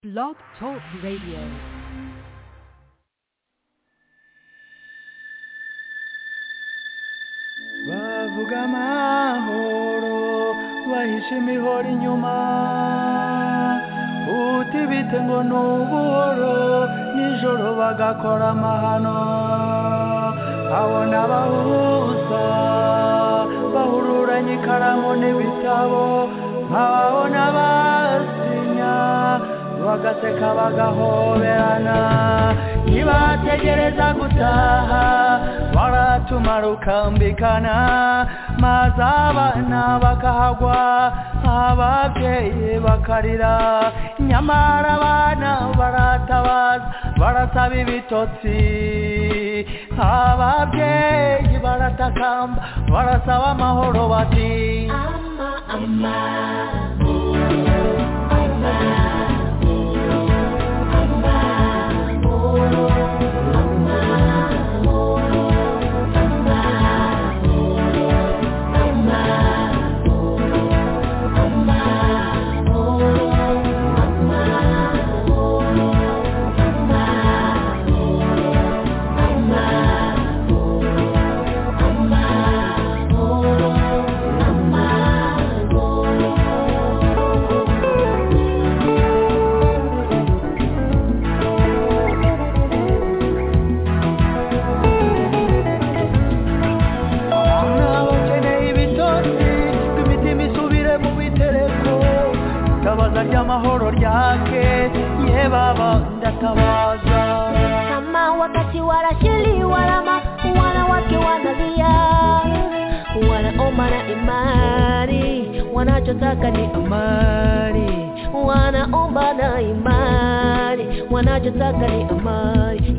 Blog Talk Radio. bavuga amahoro bahishe imihoro inyuma uti bite ngo ni ubuhoro nijoro bagakora amahano abona abahuza bahururanye ikaramu n'ibitabo nkababona basinya bagaseka bagahoberana nibategereza gutaha baratumara ukambikana maze abana bakahagwa ababyeyi bakarira nyamara abana baratabaza barasaba ibitotsi ababyeyi baratakamba barasaba amahoro bati abana bakeneye ibitotsi imitima isubire mu bitereko tabaza ry'amahoro ryake ye baba ndatabaza kama wakati wanashiliwa lama wanawake wanalia wanaoma na imani wanachotaka ni amani wanaomba na imani wanachotaka ni amani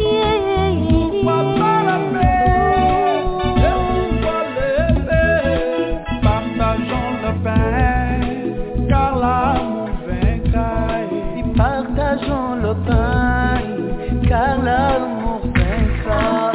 Et partageons le pain car l'amour vaincra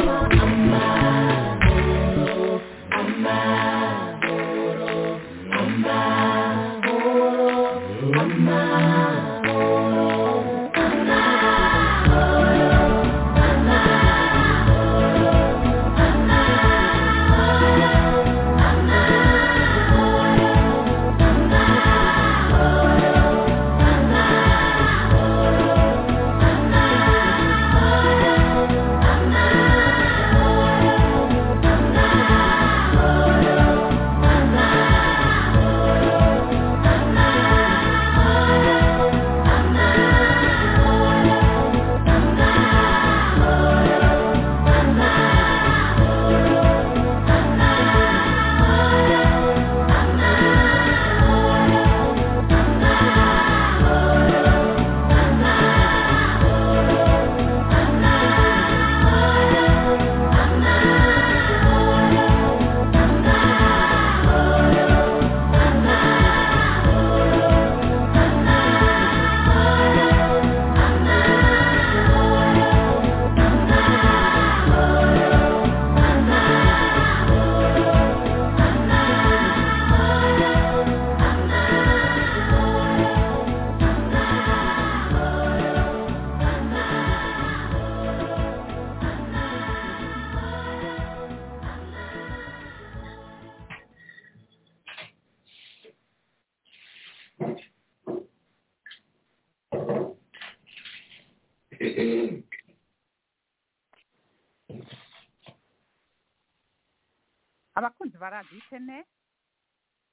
abakunzi ba radiyo iteme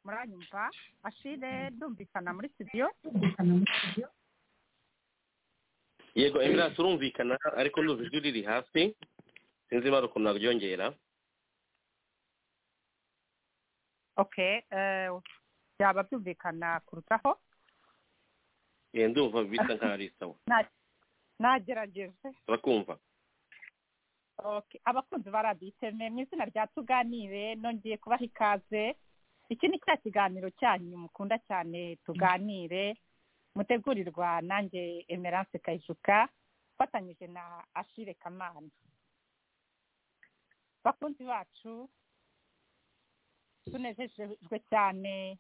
muranyumva ashire ndumvikana muri studio yego emirasi urumvikana ariko ndumva ijwi riri hasi sinzi ibara ukuntu naryongera ok eh, byaba byumvikana kurutaho Eh, ndumva bisa nkaho ari sawa nagerageje turakumva ok abakunzi ba radiyo iteme mu izina rya tuganire nongeye kubaha ikaze iki ni cya kiganiro cyanyu mukunda cyane tuganire mutegurirwa nanjye emerance kayijuka mfatanyije na ashire kamana bakunzi bacu tunejejwe cyane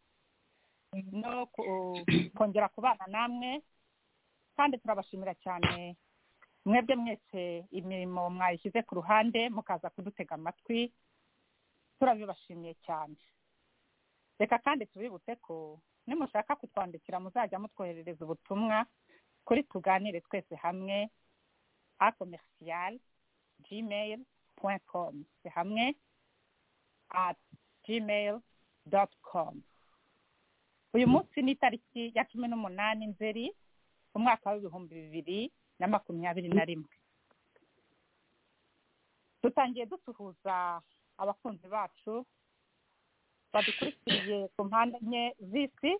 no ku- kongera kubana namwe kandi turabashimira cyane mwebwe mwese imirimo mwayishyize ku ruhande mukaza kudutega amatwi turabibashimiye cyane reka kandi tubibutse ko nimushaka kutwandikira muzajya mutwoherereza ubutumwa kuri tuganire twese hamwe akomerisiyari gmail point com hamwe at gmail dot com uyu munsi ni itariki ya cumi n'umunani nzeri umwaka w'ibihumbi bibiri na makumyabiri na rimwe dutangiye dusuhuza abakunzi bacu badukurikiye ku mpande enye z'isi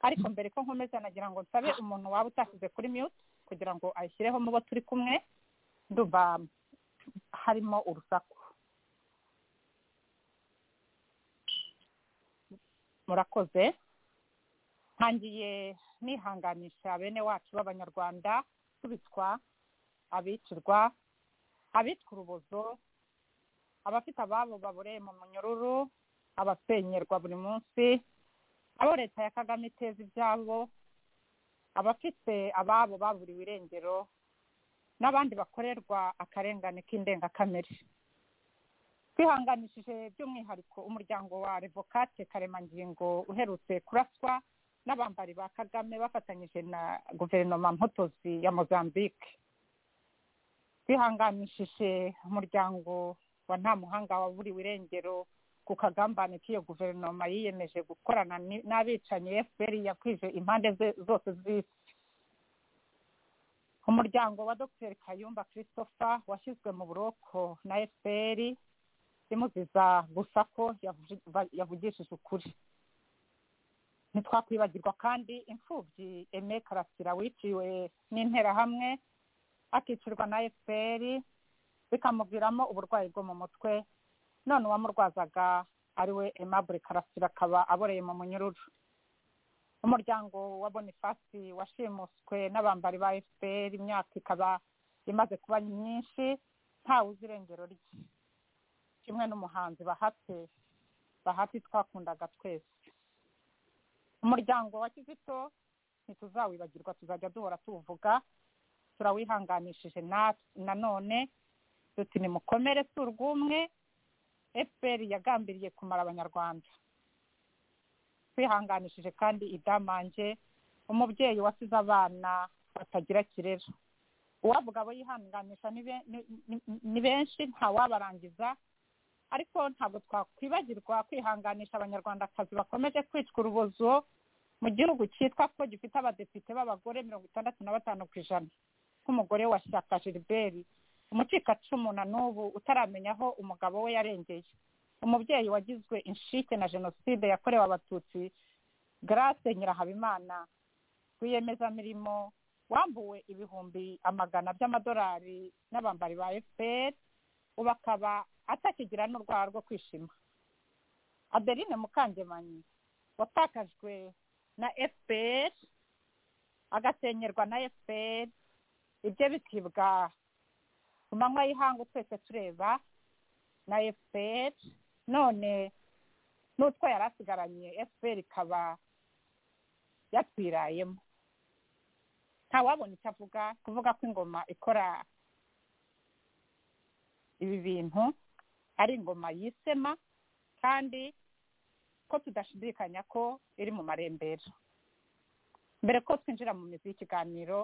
ariko mbere ko nkomeza nagira ngo nsabe umuntu waba utashyize kuri mute kugira ngo ayishyireho mu bo turi kumwe ndumva harimo urusaku murakoze ntangiye nihanganisha bene wacu b'abanyarwanda tubitwa abicirwa abitwa urubozo abafite ababo babureye mu munyururu abasenyerwa buri munsi abo leta ya kagame iteza ibyabo abafite ababo baburiwe irengero n'abandi bakorerwa akarengane k'indengakamere twihanganishije by'umwihariko umuryango wa revokate karemangingo uherutse kuraswa n'abambari ba kagame bafatanyije na guverinoma mpotozi ya mozambique twihanganishije umuryango wa nta muhanga waburiwe irengero ku kagambane k'iyo guverinoma yiyemeje gukorana ni- n'abicanyi fpr yakwije impande ze- zose z'isi umuryango wa dr kayumba christopher washyizwe mu buroko na fpr imuziza gusa ko yavuji- ba- yavugishije ukuri ntitwakwibagirwa kandi imfubyi eme karasira wiciwe n'interahamwe akicirwa na fpr bikamuviramo uburwayi bwo mu mutwe none uwamurwazaga ariwe aimable karasira akaba aboreye mu munyururu umuryango wa bonifasi washimuswe n'abambari ba fpr imyaka ikaba imaze kuba myinshi ntawe uzi irengero rye kimwe n'umuhanzi bahate bahati twakundaga twese umuryango wa kizito ntituzawibagirwa tuzajya duhora tuwuvuga turawihanganishije na- nanone duti nimukomere si urw'umwe fpr yagambiriye kumara abanyarwanda twihanganishije kandi idamange umubyeyi wasize abana batagira kirera uwavuga abo yihanganisha ni be- ni- ni- ni benshi ntawabarangiza ariko ntabwo twakwibagirwa kwihanganisha abanyarwandakazi bakomeje kwicwa urubozo mu gihugu cyitwa ko gifite abadepite b'abagore mirongo itandatu na batanu ku ijana nk'umugore wa shyaka gilbert umucikacumu na n'ubu utaramenya aho umugabo we yarengeye umubyeyi wagizwe inshike na jenoside yakorewe abatutsi grace nyirahabimana rwiyemezamirimo wambuwe ibihumbi amagana by'amadolari n'abambari ba fpr ubu akaba atakigira n'urwara rwo kwishima adeline mukangemanyi watakajwe na fpr agasenyerwa na fpr ibye bikibwa ku manywa y'ihangu twese tureba na fpr none n'utwo yari asigaranye fpr ikaba yatwirayemo ntawabona icyo avuga kuvuga ko ingoma ikora ibi bintu ari ingoma yisema kandi ko tudashidikanya ko iri mu marembera mbere ko twinjira mu mizi y'ikiganiro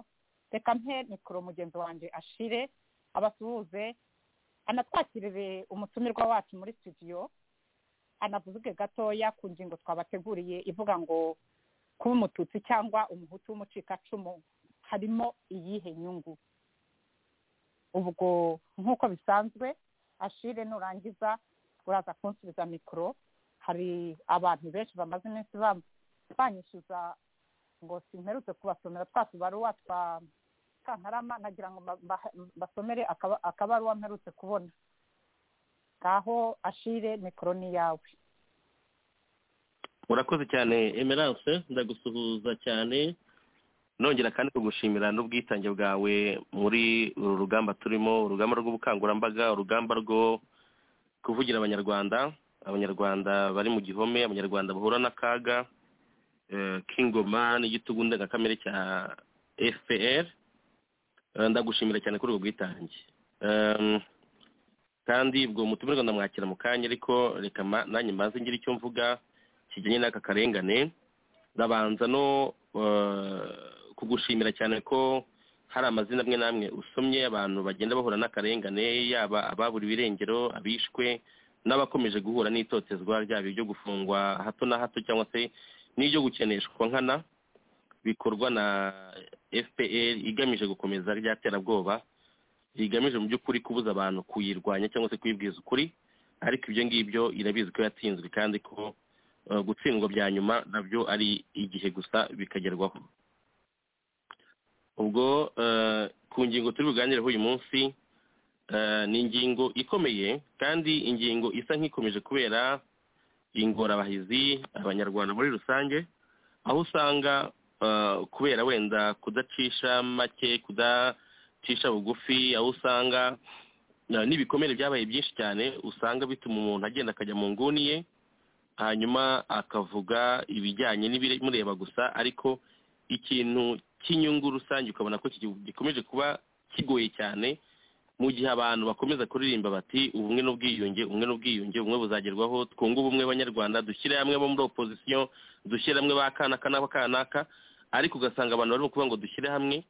reka mpe mikoro mugenzi wanjye ashire abasuhuze anatwakirire umutumirwa wacu muri studio anavuge gatoya ku ngingo twabateguriye ivuga ngo kuba umututsi cyangwa umuhutu w'umucikacumu harimo iyihe nyungu ubwo nk'uko bisanzwe ashire nurangiza uraza kunsubiza mikoro hari abantu benshi bamaze iminsi ba- banyishyuza ngo simperutse kubasomera twa tubaruwa twa kantarama nagira ngo mba- mba- mbasomere akaba- akabaruwa mperutse kubona ngaho ashire mikoro ni iyawe murakoze cyane emerance ndagusuhuza cyane nongera kandi kugushimira n'ubwitange bwawe muri uru rugamba turimo urugamba rw'ubukangurambaga urugamba rwo kuvugira abanyarwanda abanyarwanda bari mu gihome abanyarwanda bahura n'akaga eh, k'ingoma n'igitugu ndengakamere cya fpr Eh, ndagushimira cyane kuri ubwo bwitange Em, kandi ubwo mutumirwa ndamwakira mu kanya ariko reka ma- nanjye mbanze ngira icyo mvuga kijyanye n'aka karengane ndabanza no eh, kugushimira cyane ko hari amazina amwe n'amwe usomye abantu bagenda bahura n'akarengane yaba ababura ibirengero abishwe n'abakomeje guhura n'itotezwa ryaba ibyo gufungwa hato na hato cyangwa se n'ibyo gukeneshwa nkana bikorwa na fpr igamije gukomeza rya terabwoba rigamije mu by'ukuri kubuza abantu kuyirwanya cyangwa se kuyibwiza ukuri ariko ibyo ngibyo irabizi ko yatsinzwe kandi ko eh, gutsindwa bya nyuma nabyo ari igihe gusa bikagerwaho ubwo eh, ku ngingo turi buganireho uyu munsi eh, ni ingingo ikomeye kandi ingingo isa nk'ikomeje kubera ingorabahizi abanyarwanda muri rusange aho usanga eh, kubera wenda kudacisha make kudacisha bugufi aho usanga eh, n'ibikomere byabaye byinshi cyane usanga bituma umuntu agenda akajya mu nguni ye hanyuma akavuga ibijyanye n'ibimureba gusa ariko ikintu cy'inyungu rusange ukabona ko kigi- gikomeje kuba kigoye cyane mu gihe abantu bakomeza kuririmba bati ubumwe n'ubwiyunge ubumwe n'ubwiyunge ubumwe buzagerwaho twunge ubumwe abanyarwanda dushyire hamwe bo muri opozisiyo dushyire hamwe ba kanaka n'aba kanaka ariko ugasanga abantu barimo kuvuga ngo dushyire hamwe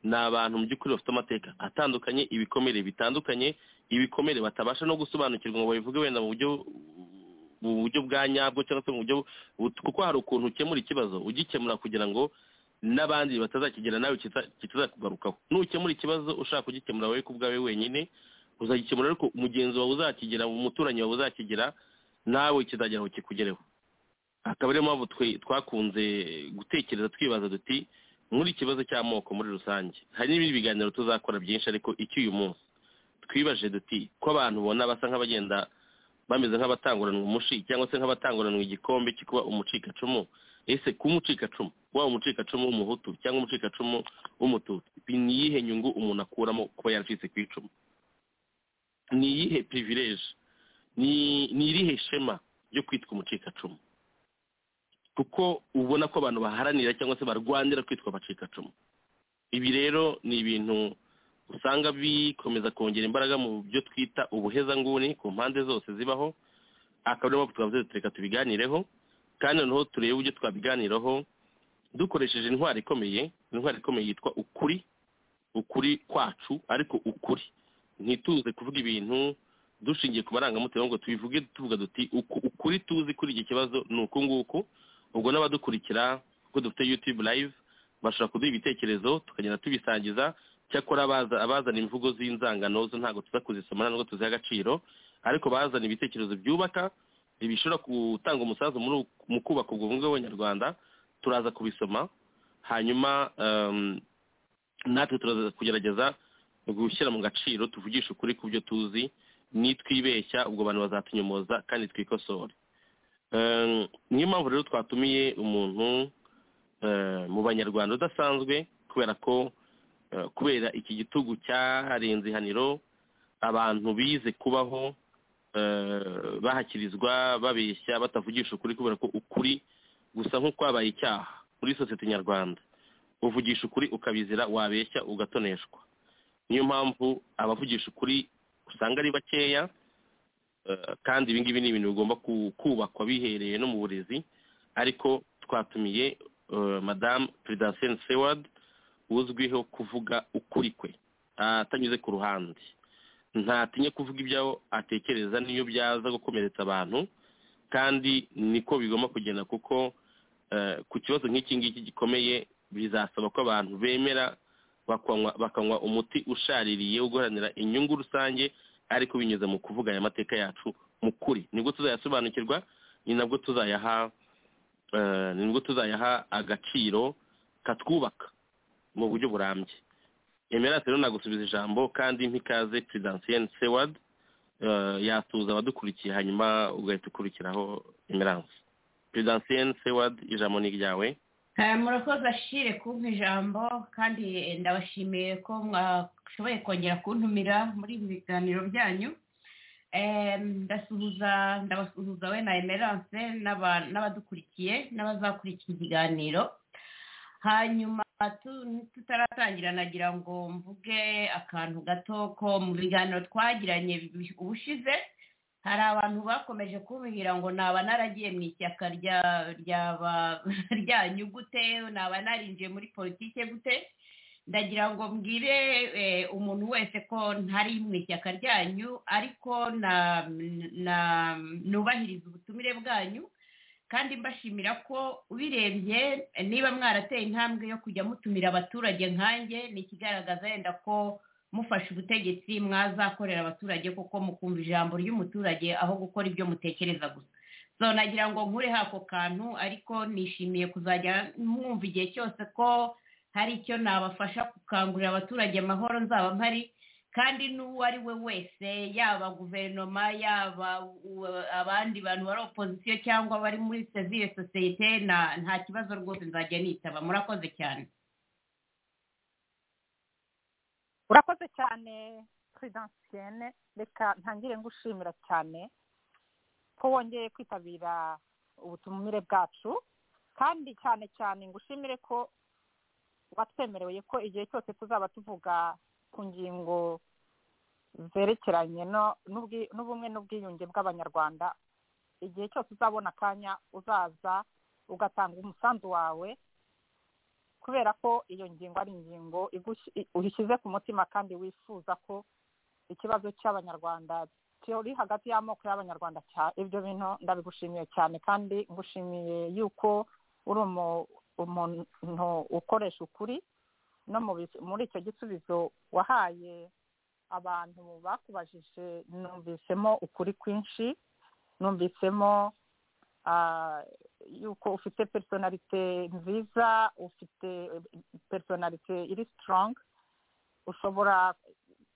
ni abantu mu by'ukuri bafite amateka atandukanye ibikomere bitandukanye ibikomere batabasha no gusobanukirwa ngo babivuge wenda mu buryo mu buryo bwa nyabwo cyangwa se mu buryo bu- kuko hari ukuntu ukemura ikibazo ugikemura kugira ngo n'abandi batazakigera nawe kita- kitazakugarukaho nukemura ikibazo ushaka kugikemura wowe ku bwawe wenyine uzagikemura ariko umugenzi wawe uzakigera umuturanyi wawe uzakigera nawe kizagera aho kikugereho akaba ariyo mpamvu twe- twakunze gutekereza twibaza duti muri ikibazo cy'amoko muri rusange hari n'ibindi biganiro tuzakora byinshi ariko icy'uyu munsi twibaje duti ko abantu ubona basa nk'abagenda bameze nk'abatanguranwa umushi cyangwa se nk'abatanguranwa igikombe cyo kuba umucikacumu ese kuba umucikacumu waba umucikacumu w'umuhutu cyangwa umucikacumu w'umututsi ni iyihe nyungu umuntu akuramo kuba yaracitse ku icumu ni iyihe privilege ni ni irihe shema ryo kwitwa umucikacumu kuko ubona ko abantu baharanira cyangwa se barwanira kwitwa abacikacumu ibi rero ni ibintu usanga bikomeza kongera imbaraga mu byo twita ubuhezanguni ku mpande zose zibaho akaba ariyo mpamvu twavuze tuti reka tubiganireho kandi noneho turebe uburyo twabiganiraho dukoresheje intwari ikomeye intwari ikomeye yitwa ukuri ukuri kwacu ariko ukuri ntituze kuvuga ibintu dushingiye ku marangamutima ngo tubivuge tuvuga duti "Uku- ukuri tuzi kuri iki kibazo ni uku nguku ubwo n'abadukurikira kuko dufite yutube live bashobora kuduha ibitekerezo tukagenda tubisangiza cyakora abaza- abazana imvugo z'inzangano zo ntabwo tuza kuzisoma ntabwo tuziha agaciro ariko bazana ibitekerezo byubaka bishobora gutanga umusanzu muri uku- mu kubaka ubwo bumwe bw'abanyarwanda turaza kubisoma hanyuma em, natwe turaza kugerageza gushyira mu gaciro tuvugishe ukuri ku byo tuzi nitwibeshya ubwo abantu bazatunyomoza kandi twikosore Eh, niyo mpamvu rero twatumiye umuntu eh, mu banyarwanda udasanzwe kubera ko eh, kubera iki gitugu cyarenze ihaniro abantu bize kubaho eh, bahakirizwa babeshya batavugisha ukuri kubera ko ukuri gusa nk'ukwabaye icyaha muri sosiyete nyarwanda uvugisha ukuri ukabizira wabeshya ugatoneshwa niyo mpamvu abavugisha ukuri usanga ari bakeya Eh, kandi ibi ngibi ni ibintu bigomba ku- kubakwa bihereye no mu burezi ariko twatumiye eh, madamu prudence seward uzwiho kuvuga ukuri kwe atanyuze ku ruhande ntatinya kuvuga ibyo atekereza n'iyo byaza gukomeretsa abantu kandi niko bigomba kugenda kuko eh, ku kibazo nk'iki ngiki gikomeye bizasaba ko abantu bemera bakanywa bakanywa umuti ushaririye uguharanira inyungu rusange ariko binyuze mu kuvuga aya mateka yacu mu kuri nibwo tuzayasobanukirwa ni nabwo tuzayaha eh, ni nibwo tuzayaha agaciro katwubaka mu buryo burambye emerase rero nagusubiza ijambo kandi mpikaze prudentienne seward eh, yasuhuza abadukurikiye hanyuma ugahita ukurikiraho emerance prudentienne seward ijambo ni iryawe Eh, murakoze ashire kumpa ijambo kandi eh, ndabashimiye ko mwashoboye kongera kuntumira muri ibi biganiro byanyu Eh, ndasuhuza ndabasuhuza we na emerance n'aba- n'abadukurikiye n'abazakurikira ikiganiro hanyuma tutaratangira nagira ngo mvuge akantu gato ko mu biganiro twagiranye ubushize hari abantu bakomeje kumbwira ngo naba naragiye mu ishyaka ryanyu gute naba narinjiye muri politike gute ndagira ngo mbwire umuntu wese ko ntari mu ishyaka ryanyu ariko nubahiriza ubutumire bwanyu kandi mbashimira ko ubirebye niba mwarateye intambwe yo kujya mutumira abaturage nkanjye ni ikigaragaza yenda ko mufashe ubutegetsi mwazakorera abaturage kuko mukumva ijambo ry'umuturage aho gukora ibyo mutekereza gusa so nagira ngo nkureho ako kantu ariko nishimiye kuzajya mwumva igihe cyose ko hari icyo nabafasha gukangurira abaturage amahoro nzaba mpari kandi n'uwo ari we wese yaba guverinoma yaba abandi bantu bari opozisiyo cyangwa bari muri serivisi sosiyete nta kibazo rwose nzajya nitaba murakoze cyane urakoze cyane puredansiyene reka ntangire ngushimira cyane ko wongeye kwitabira ubutumire bwacu kandi cyane cyane ngushimire ko watwemereye ko igihe cyose tuzaba tuvuga ku ngingo zerekeranye n'ubumwe n'ubwiyunge bw'abanyarwanda igihe cyose uzabona akanya uzaza ugatanga umusanzu wawe kubera ko iyo ngingo ari ingingo uyishyize ku mutima kandi wifuza ko ikibazo cy'abanyarwanda kiri hagati y'amoko y'abanyarwanda ibyo bintu ndabigushimiye cyane kandi ngushimiye yuko uri umuntu ukoresha ukuri no muri icyo gisubizo wahaye abantu bakubajije numvisemo ukuri kwinshi numvisemo yuko ufite personalite nziza ufite personalite iri strong ushobora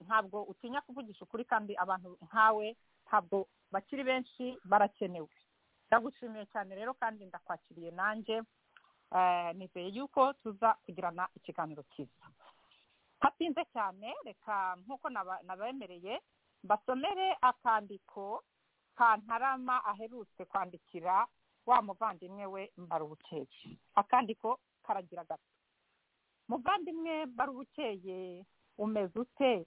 ntabwo utinya kuvugisha ukuri kandi abantu nkawe ntabwo bakiri benshi barakenewe ndagushimiye cyane rero kandi ndakwakiriye nanjye nizeye yuko tuza kugirana ikiganiro cyiza hatinze cyane reka nk'uko nabemereye basomere akandiko kantarama aherutse kwandikira wa muvandimwe we mbarubucyeye akandiko karagira gato muvandimwe mbarubucyeye umeze ute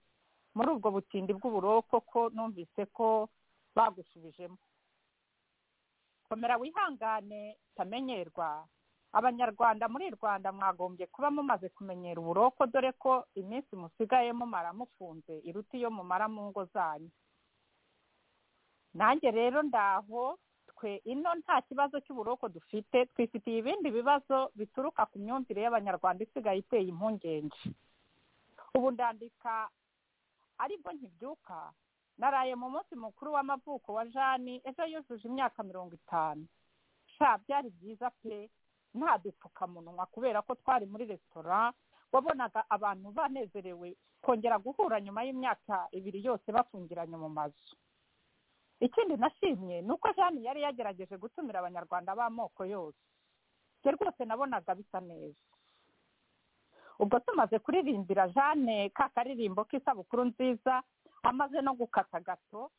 muri ubwo butindi bw'uburoko ko numvise ko bagusubijemo komera wihangane utamenyerwa abanyarwanda muri rwanda mwagombye kuba mumaze kumenyera uburoko dore ko iminsi musigaye mumara mufunze iruta iyo mumara mu ngo zanyu nanjye rero ndaho twe ino nta kibazo cy'uburoko dufite twifitiye ibindi bibazo bituruka ku myumvire y'abanyarwanda isigaye iteye impungenge ubu ndandika aribwo ntibyuka naraye mu munsi mukuru w'amavuko wa jani ejo yujuje imyaka mirongo itanu sha byari byiza pe nta dupfukamunwa kubera ko twari muri resitora wabonaga abantu banezerewe kongera guhura nyuma y'imyaka ibiri yose bafungiranye mu mazu ikindi nashimye ni uko jani yari yagerageje gutumira abanyarwanda b'amoko yose njye rwose nabonaga bisa neza ubwo tumaze kuririmbira jane ka karirimbo k'isabukuru nziza amaze no gukata gato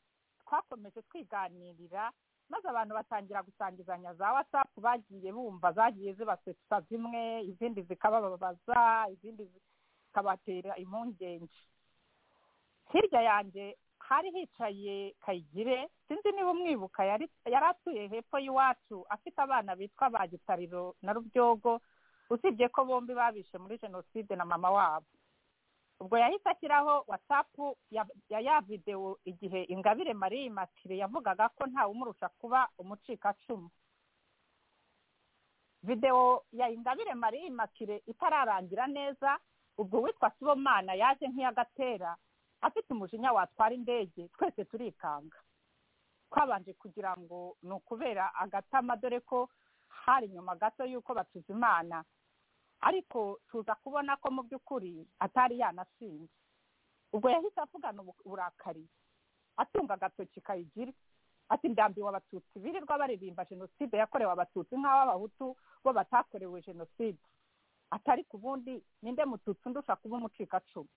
twakomeje twiganirira maze abantu batangira gusangizanya za watsapu bagiye bumva zagiye zibasetsa zimwe izindi zikabababaza izindi zikabatera impungenge hirya yanjye hari hicaye kayigire sinzi niba umwibuka yari atuye hepfo y'iwacu afite abana bitwa ba gitariro na rubyogo usibye ko bombi babishe muri jenoside na mama wabo ubwo yahise ashyiraho watsapu ya ya videwo igihe ingabire mariya matire yavugaga ko ntawe umurusha kuba umucikacumu videwo ya ingabire mariya matire itararangira neza ubwo witwa sibomana yaje nk'iyagatera afite umujinya watwara indege twese turikanga twabanje kugira ngo ni ukubera agatama dore ko hari nyuma gato y'uko batuzimana ariko tuza kubona ko mu by'ukuri atari yanashinze ubwo yahise avugana uburakari atunga agatoki kayigira ati ndambiwe abatutsi birirwa baririmba jenoside yakorewe abatutsi nk'aho abahutu bo batakorewe jenoside atari ku bundi ninde mututsi ndusha kuba umucikacumu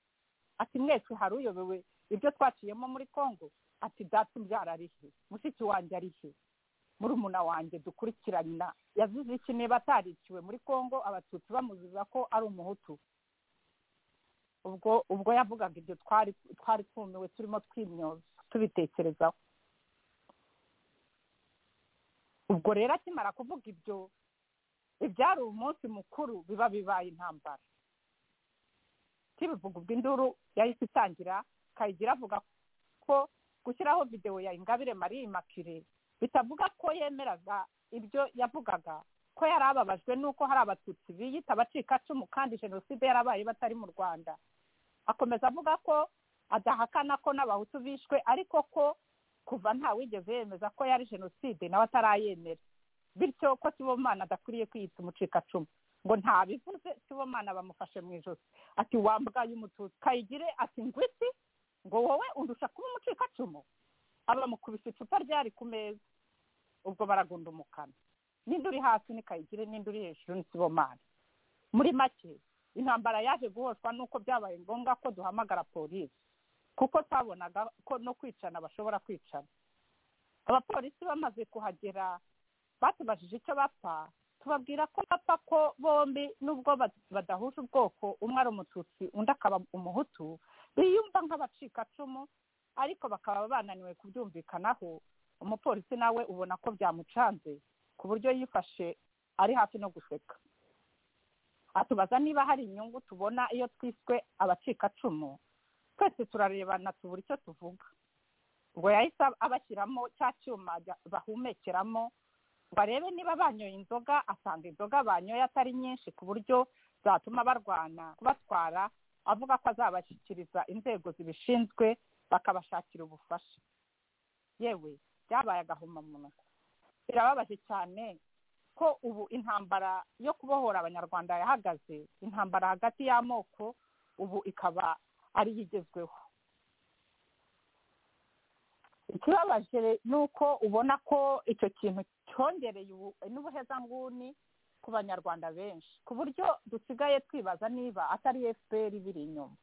ati mwese hari uyobewe ibyo twaciyemo muri congo ati data umbyara arihe mushiki wanjye arihe murumuna wanjye dukurikirana yazize iki niba atariciwe muri congo abatutsi bamuziza ko ari umuhutu ubwo ubwo yavugaga ibyo twari twari twumiwe turimo twimyoza tubitekerezaho ubwo rero akimara kuvuga ibyo ibyari umunsi mukuru biba bibaye intambara kibivuga ubwo induru yahise itangira kayigira avuga ko gushyiraho videwo ya ingabire marie immakire bitavuga ko yemeraga ibyo yavugaga ko yari ababajwe n'uko hari abatutsi biyita abacikacumu kandi jenoside yarabaye batari mu rwanda akomeza avuga ko adahakana ko n'abahutu bishwe ariko ko kuva ntawigeze yemeza ko yari jenoside nawe atarayemera bityo ko kibomana adakwiriye kwiyita umucikacumu ngo ntabivuze kibomana bamufashe mu ijosi ati wambaye umututsi kayigire ati ngwisi ngo wowe undusha kuba umucikacumu abamukubise icupa ryari ku meza ubwo baragundumukana ninde uri hasi ni kayigire ninde uri hejuru ni kibomana muri make intambara yaje guhoshwa n'uko byabaye ngombwa ko duhamagara polisi kuko twabonaga ko no kwicana bashobora kwicana abapolisi bamaze kuhagera batubajije icyo bapfa tubabwira ko bapfa ko bombi nubwo badahuje ubwoko umwe ari umututsi undi akaba umuhutu biyumva nk'abacikacumu ariko bakaba bananiwe kubyumvikanaho umupolisi nawe ubona ko byamucanze ku buryo yifashe ari hafi no guseka atubaza niba hari inyungu tubona iyo twiswe abacikacumu twese turarebana tubura icyo tuvuga ubwo yahise abashyiramo cya cyuma bahumekeramo ngo arebe niba banyoye inzoga asanga inzoga banyoye atari nyinshi ku buryo zatuma barwana kubatwara avuga ko azabashyikiriza inzego zibishinzwe bakabashakira ubufasha yewe byabaye agahomamunwa birababaje cyane ko ubu intambara yo kubohora abanyarwanda yahagaze intambara hagati y'amoko ubu ikaba ariyo igezweho ikibabaje ni uko ubona ko icyo kintu cyongereye n'ubuhezanguni ku banyarwanda benshi ku buryo dusigaye twibaza niba atari efuperi ibiri inyuma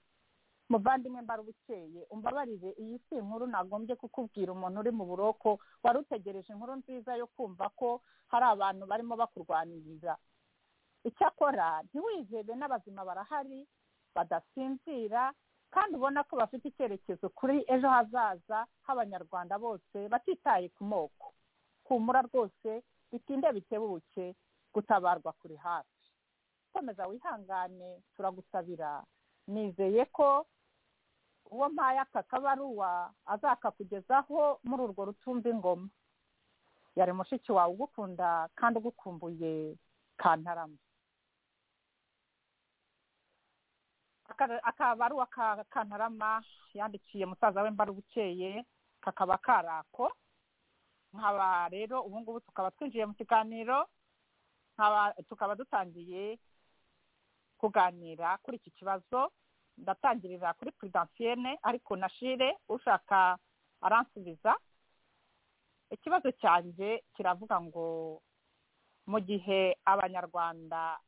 muvandimwe mba ubukeye umbabarire iyi si inkuru nagombye kukubwira umuntu uri mu buroko wari utegereje inkuru nziza yo kumva ko hari abantu barimo bakurwaniriza icyakora ntiwihebe n'abazima barahari badasinzira kandi ubona ko bafite icyerekezo kuri ejo hazaza h'abanyarwanda bose batitaye ku moko humura rwose bitinde bitebuke gutabarwa kuri hafi komeza wihangane turagusabira nizeye ko uwo mpaye aka kabaruwa azakakugezaho muri urwo rutumva ingoma yari mushiki wawe ugukunda kandi ugukumbuye kantarama akabaruwa ka kantarama yandikiye musaza we mba bukeye kakaba karako nkaba rero ubu ngubu tukaba twinjiye mu kiganiro tukaba dutangiye kuganira kuri iki kibazo ndatangirira kuri puridansiyene ariko nashire ushaka aransubiza ikibazo cyanjye kiravuga ngo mu gihe abanyarwanda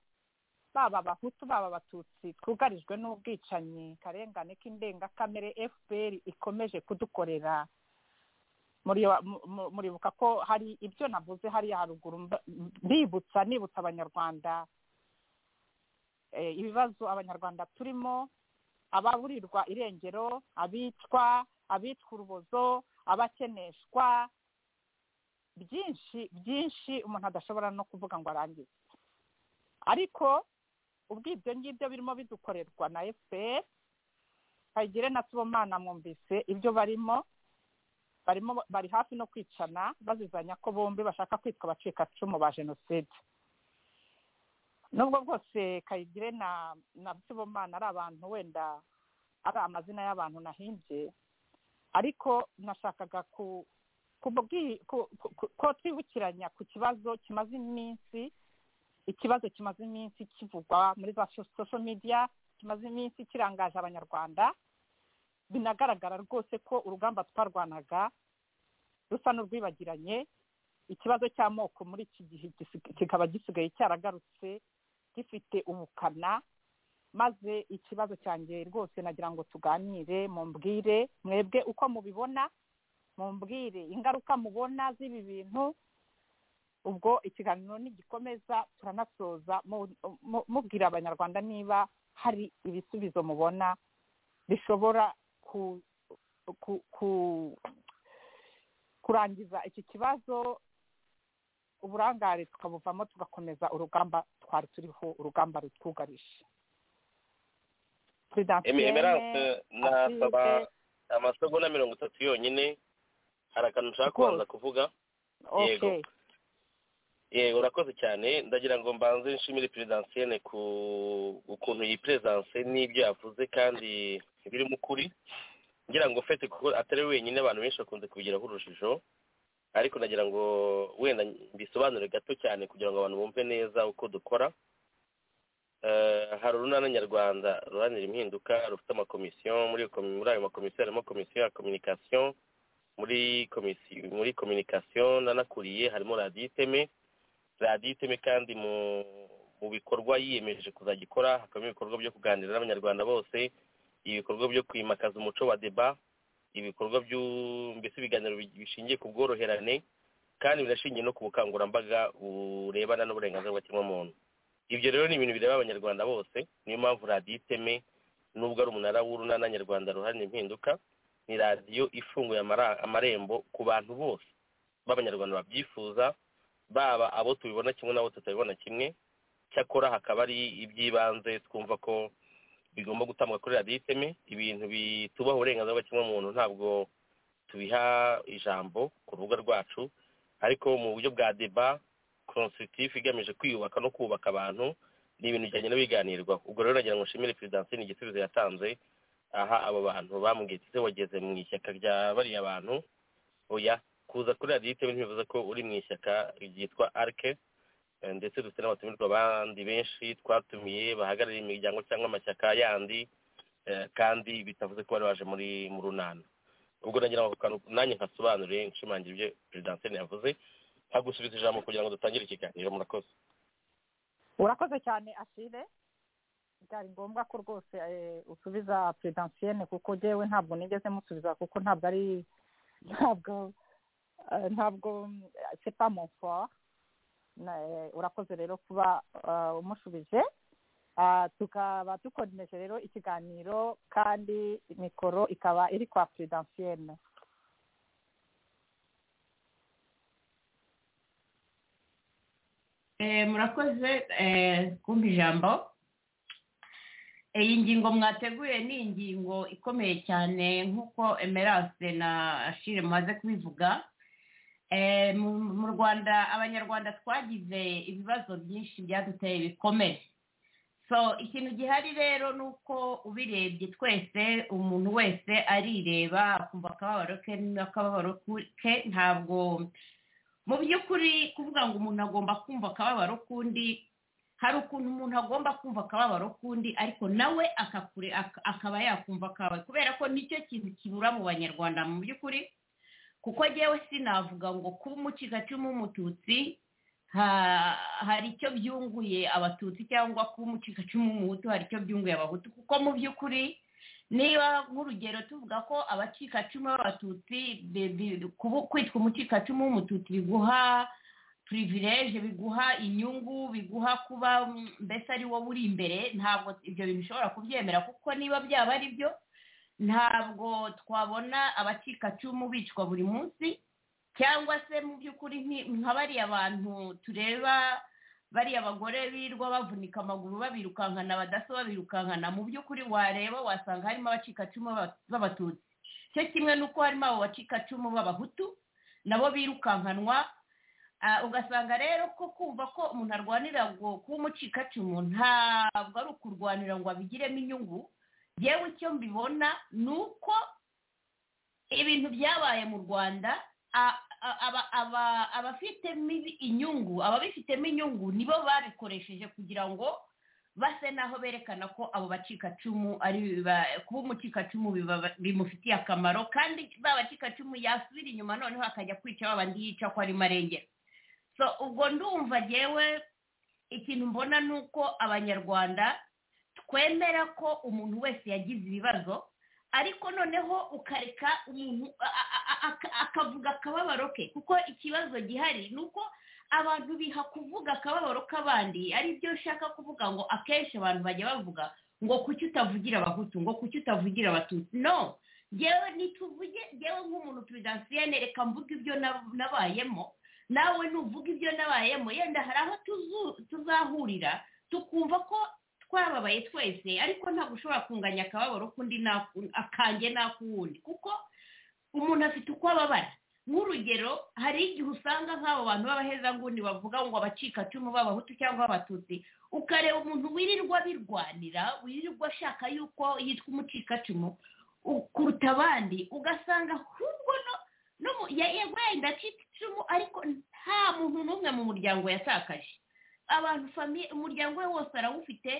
baba abahutu baba abatutsi twugarijwe n'ubwicanyi karengane k'indengakamere fpr ikomeje kudukorera muribuka ko hari ibyo navuze hariya haruguru mbibutsa nibutsa abanyarwanda ibibazo abanyarwanda turimo ababurirwa irengero abicwa abicwa urubozo abakeneshwa byinshi byinshi umuntu adashobora no kuvuga ngo arangize ariko ubwo ibyo ngibyo birimo bidukorerwa na fpr kayigire na tubomana mwumvise ibyo barimo barimo bari hafi no kwicana bazizanya ko bombi bashaka kwitwa abacikacumu ba jenoside nubwo bwose kayigire na na tubomana ari abantu wenda ari amazina y'abantu nahimbye ariko nashakaga ko twibukiranya ku kibazo kimaze iminsi ikibazo kimaze iminsi kivugwa muri za sosho media kimaze iminsi kirangaje abanyarwanda binagaragara rwose ko urugamba twarwanaga rusa n'urwibagiranye ikibazo cy'amoko muri iki gihe kikaba gisigaye cyaragarutse gifite ubukana maze ikibazo cyanjye rwose nagira ngo tuganire mumbwire mwebwe uko mubibona mumbwire ingaruka mubona z'ibi bintu ubwo ikiganiro nigikomeza turanasoza mubwira abanyarwanda niba hari ibisubizo mubona bishobora kurangiza iki kibazo uburangare tukabuvamo tugakomeza urugamba twari turiho urugamba rutwugarije emerance nasaba amasegonda mirongo itatu yonyine hari akantu ushaka kubanza kuvuga yego yego urakoze cyane ndagira ngo mbanze nshimire perezidansiyene ku ukuntu iyi perezidansiye n'ibyo yavuze kandi birimo ukuri ngira ngo fete kuko atari wenyine abantu benshi bakunze kubigiraho urujijo ariko nagira ngo wenda mbisobanure gato cyane kugira ngo abantu bumve neza uko dukora hari urunana nyarwanda ruranira impinduka rufite amakomisiyo muri ayo makomisiyo harimo komisiyo ya kominikasiyo muri komisiyo muri kominikasiyo nanakuriye harimo radiyo iteme radiyo iteme kandi mu bikorwa yiyemeje kuzajya ikora hakabamo ibikorwa byo kuganira n'abanyarwanda bose ibikorwa byo kwimakaza umuco wa deba ibikorwa mbese ibiganiro bishingiye ku bworoherane kandi binashingiye no ku bukangurambaga burebana n'uburenganzira bw'ikiremwamuntu ibyo rero ni ibintu bireba abanyarwanda bose niyo mpamvu radiyo iteme nubwo ari umunara w'urunana nyarwanda ruharanira impinduka ni radiyo ifunguye amarembo ku bantu bose b'abanyarwanda babyifuza baba abo tubibona kimwe n'abo tutabibona kimwe cyakora hakaba ari iby'ibanze twumva ko bigomba gutangwa kuri radiyo iteme ibintu bitubaho uburenganzira bw'ikiremwamuntu ntabwo tubiha ijambo ku rubuga rwacu ariko mu buryo bwa deba konsitiritifu igamije kwiyubaka no kubaka abantu ni ibintu bijyanye n'ibiganirwaho ubwo rero nagira ngo nshimire perezidansi igisubizo yatanze aha abo bantu bambwiye ese wageze mu ishyaka rya bariya bantu oya kuza kuri radiyo iteme ntibivuze ko uri mu ishyaka ryitwa arike ndetse dufite n'abatumirwa abandi benshi twatumiye bahagarariye imiryango cyangwa amashyaka yandi kandi bitavuze ko bari baje muri mu runana ubwo nagira ngo nanjye nkasobanure nshimangira ibyo perezidansi yavuze hagusubiza ijambo kugira ngo dutangire ikiganiro murakoze urakoze cyane asire byari ngombwa ko rwose usubiza perezidansiyene kuko njyewe ntabwo nigeze musubiza kuko ntabwo ari ntabwo ntabwo sepa monfort urakoze rero kuba umushubije tukaba dukomeje rero ikiganiro kandi mikoro ikaba iri kwa perezidansiyene murakoze kumva ijambo iyi ngingo mwateguye ni ingingo ikomeye cyane nk'uko emerance na ashire mumaze kubivuga mu rwanda abanyarwanda twagize ibibazo byinshi byaduteye bikomeye so ikintu gihari rero ni uko ubirebye twese umuntu wese arireba akumva akababaro ke n'akababaro ke ntabwo mu by'ukuri kuvuga ngo umuntu agomba kumva akababaro k'undi hari ukuntu umuntu agomba kumva akababaro k'undi ariko nawe akaba yakumva akawe kubera ko nicyo kintu kibura mu banyarwanda mu by'ukuri kuko njyewe sinavuga ngo kuba umucikacumu w'umututsi hari icyo byunguye abatutsi cyangwa kuba umucikacumu w'umuhutu hari icyo byunguye abahutu kuko mu by'ukuri niba nk'urugero tuvuga ko abacikacumu b'abatutsi kwitwa umucikacumu w'umututsi biguha purivireje biguha inyungu biguha kuba mbese ari wowe uri imbere ntabwo ibyo bintu ushobora kubyemera kuko niba byaba ari byo ntabwo twabona abacikacumu bicwa buri munsi cyangwa se mu by'ukuri nka bariya bantu tureba bariya bagore birwa bavunika amaguru babirukankana badaso babirukankana mu by'ukuri wareba wasanga harimo abacikacumu b'abatutsi cyo kimwe n'uko harimo abo bacikacumu b'abahutu nabo birukankanwa ugasanga rero ko kumva ko umuntu arwanira ngo kuba umucikacumu ntabwo ari ukurwanira ngo abigiremo inyungu yewe icyo mbibona ni uko ibintu byabaye mu rwanda abafitemo inyungu ababifitemo inyungu nibo babikoresheje kugira ngo base naho berekana ko abo bacikacumu ari kuba umucikacumu bimufitiye akamaro kandi ba bacikacumu yasubira inyuma noneho akajya kwica babandi yica ko ari marengera so ubwo ndumva ngewe ikintu mbona ni uko abanyarwanda twemera ko umuntu wese yagize ibibazo ariko noneho ukareka umuntu akavuga akababaro ke kuko ikibazo gihari ni uko abantu biha kuvuga akababaro k'abandi ari byo ushaka kuvuga ngo akenshi abantu bajya bavuga ngo kuki utavugira abahutu ngo kuki utavugira abatutsi no yewe ntituvuge yewe nk'umuntu perezidansiye nereka mvuga ibyo nabayemo nawe nuvuga ibyo nabayemo yenda hari aho tuzahurira tukumva ko twababaye twese ariko ntabwo ushobora kunganya akababaro k'undi akange n'ak'uwundi kuko umuntu afite uko ababara nk'urugero hari igihe usanga nk'abo bantu b'abahezanguni bavuga ngo abacikacumu b'abahutu cyangwa abatutsi ukareba umuntu wirirwa birwanira wirirwa ashaka yuko yitwa umucikacumu kuruta abandi ugasanga ahubwo no yego yenda acika icumu ariko nta muntu n'umwe mu muryango yatakaje abantu famiye umuryango we wose arawufite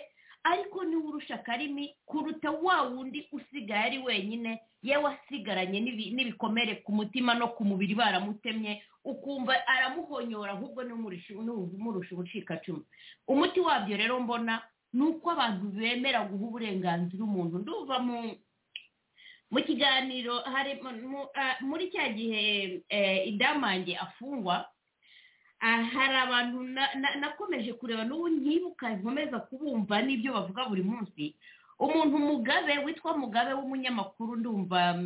ariko niwe urusha akarimi kuruta wa wundi usigaye ari wenyine yewe asigaranye n'ibikomere ku mutima no ku mubiri baramutemye ukumva aramuhonyora ahubwo n'umurusha ubucikacumu umuti wabyo rero mbona ni uko abantu bemera guha uburenganzira umuntu nduva mu mu kiganiro muri cya gihe idamange afungwa hari abantu nakomeje kureba n'ubu nyibuka nkomeza kubumva n'ibyo bavuga buri munsi umuntu mugabe witwa mugabe w'umunyamakuru ndumva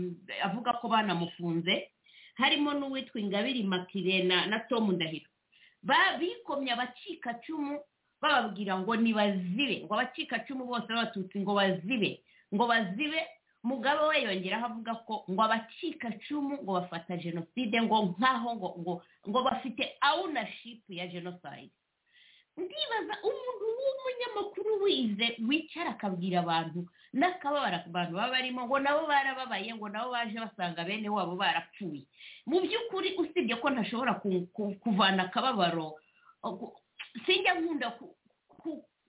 avuga ko banamufunze harimo n'uwitwa ingabire makire na tomu ndahiro bikomye abacikacumu bababwira ngo nibazibe ngo abacikacumu bose b'abatutsi ngo bazibe ngo bazibe mugabe we yongeraho avuga ko ngo abacikacumu ngo bafata jenoside ngo nkaho ngo ngo ngo bafite ownership ya jenoside ndibaza umuntu w'umunyamakuru wize wicara akabwira abantu n'akababara abantu baba barimo ngo nabo barababaye ngo nabo baje basanga bene wabo barapfuye mu by'ukuri usibye ko ntashobora kuvana akababaro sinjya nkunda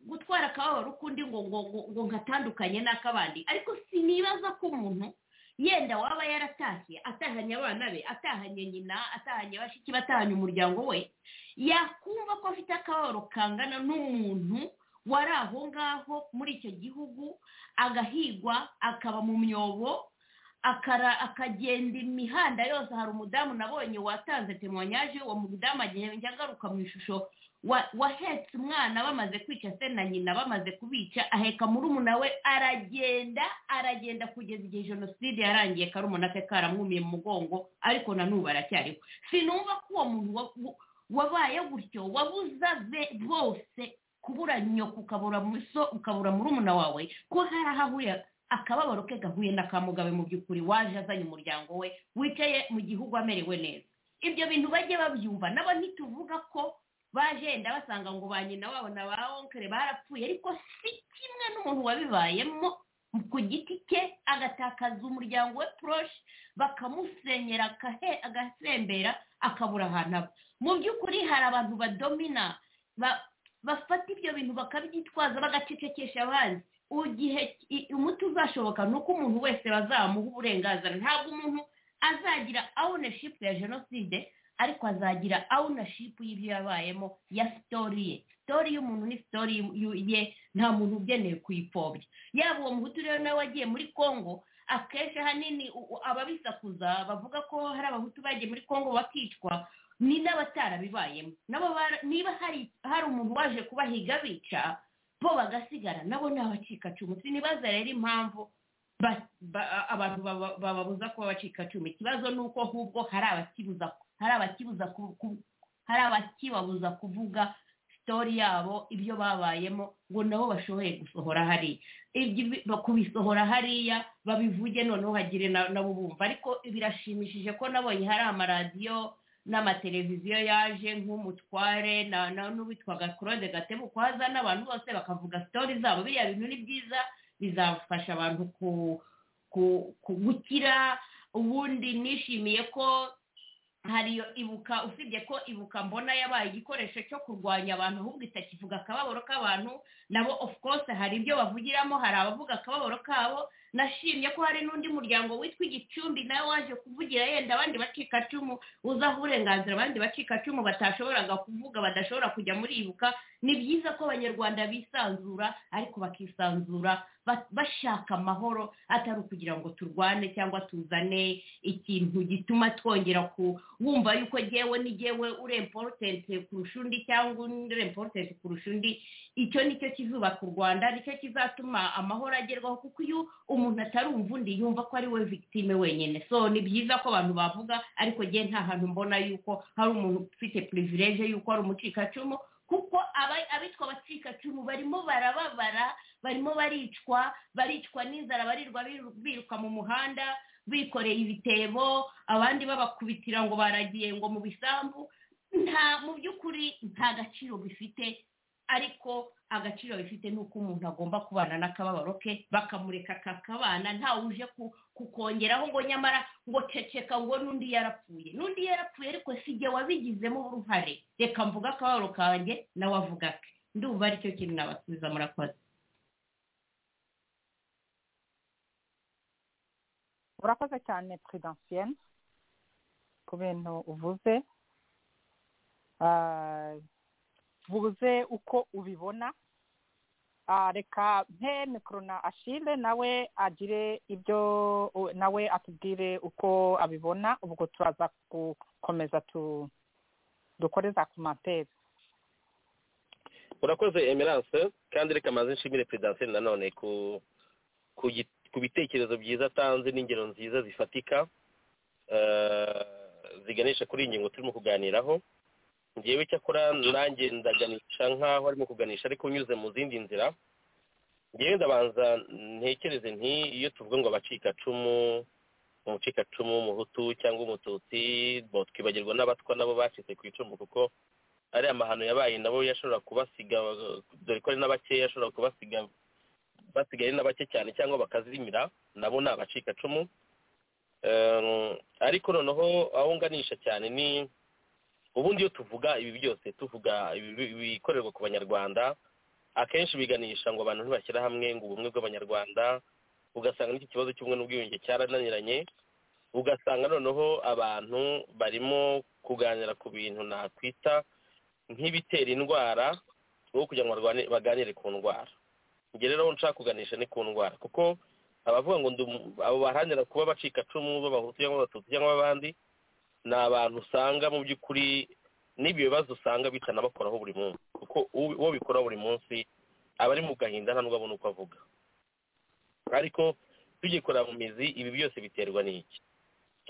gutwara akababaro k'undi ngo ngo ngo ngatandukanye n'ak'abandi ariko sinibaza ko umuntu yenda waba yaratashye atahanye abana be atahanye nyina atahanye bashiki be atahanye umuryango we yakumva ko afite akababaro kangana n'umuntu wari aho ngaho muri icyo gihugu agahigwa akaba mu myobo akagenda imihanda yose hari umudamu nabonye watanze temwanyaje uwo mudamu agiye njya mu ishusho wahetse umwana bamaze kwica se na nyina bamaze kubica aheka murumuna we aragenda aragenda kugeza igihe jenoside yarangiye karumuna ke karamwumiye mu mugongo ariko na n'ubu aracyariho sinumva ko uwo muntu wabaye gutyo wabuza be bose kubura nyoko ukabura so ukabura murumuna wawe ko hari aho ahurira akababaro ke gahuye n'akamugabe mu by'ukuri waje azanye umuryango we wicaye mu gihugu amerewe neza ibyo bintu bajye babyumva nabo ntituvuga ko bajenda basanga ngo ba nyina wabo na ba onkere barapfuye ariko si kimwe n'umuntu wabibayemo ku giti cye agatakaza umuryango we poroshe bakamusenyera agasembera akabura ahantu aba mu by'ukuri hari abantu badomina bafata ibyo bintu bakabyitwaza bagacecekesha abandi igihe umuti uzashoboka ni uko umuntu wese bazamuha uburenganzira ntabwo umuntu azagira ownership ya jenoside ariko azagira ownership y'ibyo yabayemo ya sitori ye sitori y'umuntu ni sitori ye nta muntu ugenewe kuyipfobya yaba uwo muhutu rero nawe wagiye muri congo akenshi ahanini ababisakuza bavuga ko hari abahutu bagiye muri congo bakicwa ni n'abatarabibayemo nabo niba hari umuntu waje kubahiga bica bo bagasigara nabo ni abacikacumu sinibaza rero impamvu abantu bababuza kuba abacikacumu ikibazo ni uko ahubwo hari abakibuza hari abakibabuza kuvuga sitori yabo ibyo babayemo ngo nabo bashoboye gusohora hariya kubisohora hariya babivuge noneho hagire nabo bumva ariko birashimishije ko nabonye hari amaradiyo n'amateleviziyo yaje nk'umutware n'uwitwaga claude gatebukwaza n'abantu bose bakavuga sitori zabo biriya bintu ni byiza bizafasha abantu gukira ubundi nishimiye ko hariyo ibuka usibye ko ibuka mbona yabaye igikoresho cyo kurwanya abantu ahubwo itakivuga akababaro k'abantu nabo of course hari ibyo bavugiramo hari abavuga akababaro kabo nashimye ko hari n'undi muryango witwa igicumbi nawe waje kuvugira yenda abandi bacikacumu uzaho uburenganzira abandi bacikacumu batashoboraga kuvuga badashobora kujya muribuka ni byiza ko abanyarwanda bisanzura ariko bakisanzura bashaka amahoro atari ukugira ngo turwane cyangwa tuzane ikintu gituma twongera wumva yuko ngewe ni ngewe uri emporotenti kurusha undi cyangwa undi uri emporotenti kurusha undi icyo nicyo kizubaka u rwanda nicyo kizatuma amahoro agerwaho kuko iyo umuntu atarumva undi yumva ko ari we victime wenyine so ni byiza ko abantu bavuga ariko ngewe nta hantu mbona yuko hari umuntu ufite purivileje yuko ari umucikacumu kuko abitwa abacikacumu barimo barababara barimo baricwa baricwa n'inzara barirwa biruka mu muhanda bikoreye ibitebo abandi babakubitira ngo baragiye ngo mu bisambu nta mu by'ukuri nta gaciro bifite ariko agaciro bifite ni uko umuntu agomba kubana n'akababaro ke bakamureka kakabana ntawe uje kukongeraho ngo nyamara ngo ceceka ngo n'undi yarapfuye n'undi yarapfuye ariko si igihe wabigizemo uruhare reka mvuga akababaro kanjye nawe avuga ake ndumva aricyo kintu nabasubiza murakoze urakoze cyane puridansiyene ku bintu uvuze buze uko ubibona reka mpe mikoro na ashire nawe agire ibyo nawe atubwire uko abibona ubwo turaza gukomeza dukore za komantere urakoze emerance kandi reka maze nshimire peredansiyene nanone ku bitekerezo byiza atanze n'ingero nziza zifatika ziganisha kuri iyi ngingo turimo kuganiraho ngewe cyakora nanjye ndaganisha nk'aho arimo kuganisha ariko unyuze mu zindi nzira ngewe ndabanza ntekereze nti iyo tuvuga ngo abacikacumu umucikacumu w'umuhutu cyangwa umututsi twibagirwa n'abatwa nabo bacitse ku icumu kuko ari amahano yabaye nabo yashobora kubasiga dore ko ari na bakeya ashobora kubasiga basigaye na bake cyane cyangwa bakazimira nabo ni abacikacumu ariko noneho aho nganisha cyane ni ubundi iyo tuvuga ibi byose tuvuga ibikorerwa ku banyarwanda akenshi biganisha ngo abantu ntibashyire hamwe ngo ubumwe bw'abanyarwanda ugasanga n'iki kibazo cy'ubumwe n'ubwiyunge cyarananiranye ugasanga noneho abantu barimo kuganira ku bintu nakwita nk'ibitera indwara aho kugira ngo baganire ku ndwara njye rero aho nshaka kuganisha ni ku ndwara kuko abavuga ngo abo baharanira kuba abacikacumu b'abahutu cyangwa abatutsi cyangwa abandi ni abantu usanga mu by'ukuri n'ibyo bibazo usanga bitanabakoraho buri munsi kuko uwo bikora buri munsi aba ari mu gahinda ntabwo abona uko avuga ariko tugikorera mu mizi ibi byose biterwa n'iki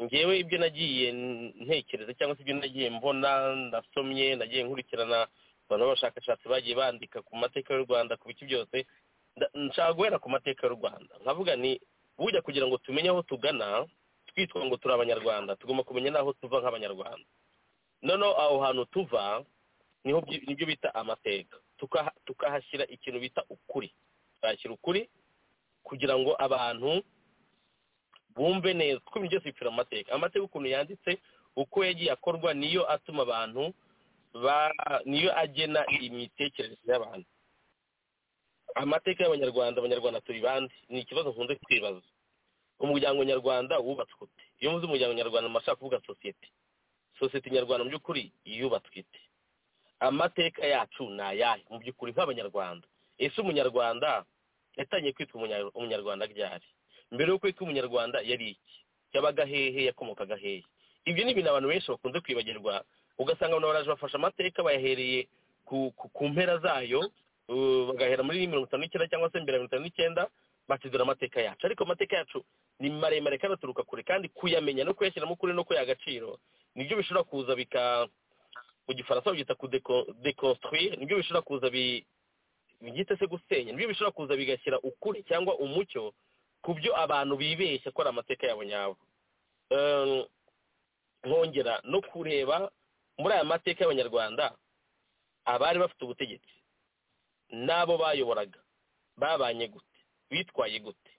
ngewe ibyo nagiye ntekereza cyangwa se ibyo nagiye mbona ndasomye nagiye nkurikirana abantu b'abashakashatsi bagiye bandika ku mateka y'u rwanda ku bice byose nshaka guhera ku mateka y'u rwanda nkavuga ni bujya kugira ngo tumenye aho tugana twitwa ngo turi abanyarwanda tugomba kumenya n'aho tuva nk'abanyarwanda noneho aho hantu tuva niho nibyo bita amateka tukahashyira ikintu bita ukuri tukahashyira ukuri kugira ngo abantu bumve neza kuko ibintu byose bipfira mu mateka amateka ukuntu yanditse uko yagiye akorwa niyo atuma abantu niyo agena imitekerereze y'abantu amateka y'abanyarwanda abanyarwanda turi bande ni ikibazo nkunze kwibaza umuryango nyarwanda wubatswe ute iyo muzi umuryango nyarwanda mubasha kuvuga sosiyete sosiyete nyarwanda mu by'ukuri yubatswe ite amateka yacu ni ayahe mu by'ukuri nk'abanyarwanda ese umunyarwanda yatangiye kwitwa umunyarwanda ryari mbere yo kwitwa umunyarwanda yari iki yabaga hehe yakomokaga hehe ibyo ni ibintu abantu benshi bakunze kwibagirwa ugasanga abantu baraje bafashe amateka bayahereye ku mpera zayo bagahera muri mirongo itanu n'icyenda cyangwa se mbere ya mirongo itanu n'icyenda bakizana amateka yacu ariko amateka yacu ni maremare kandi aturuka kure kandi kuyamenya no kuyashyiramo kure no kuyaha agaciro nibyo bishobora kuza bika mu gifaransa babyita kudekonstruire nibyo bishobora kuza byita se gusenya nibyo bishobora kuza bigashyira ukuri cyangwa umucyo ku byo abantu bibeshya ko ari amateka yabo nyabo nkongera no kureba muri aya mateka y'abanyarwanda abari bafite ubutegetsi n'abo bayoboraga babanye gute bitwaye gute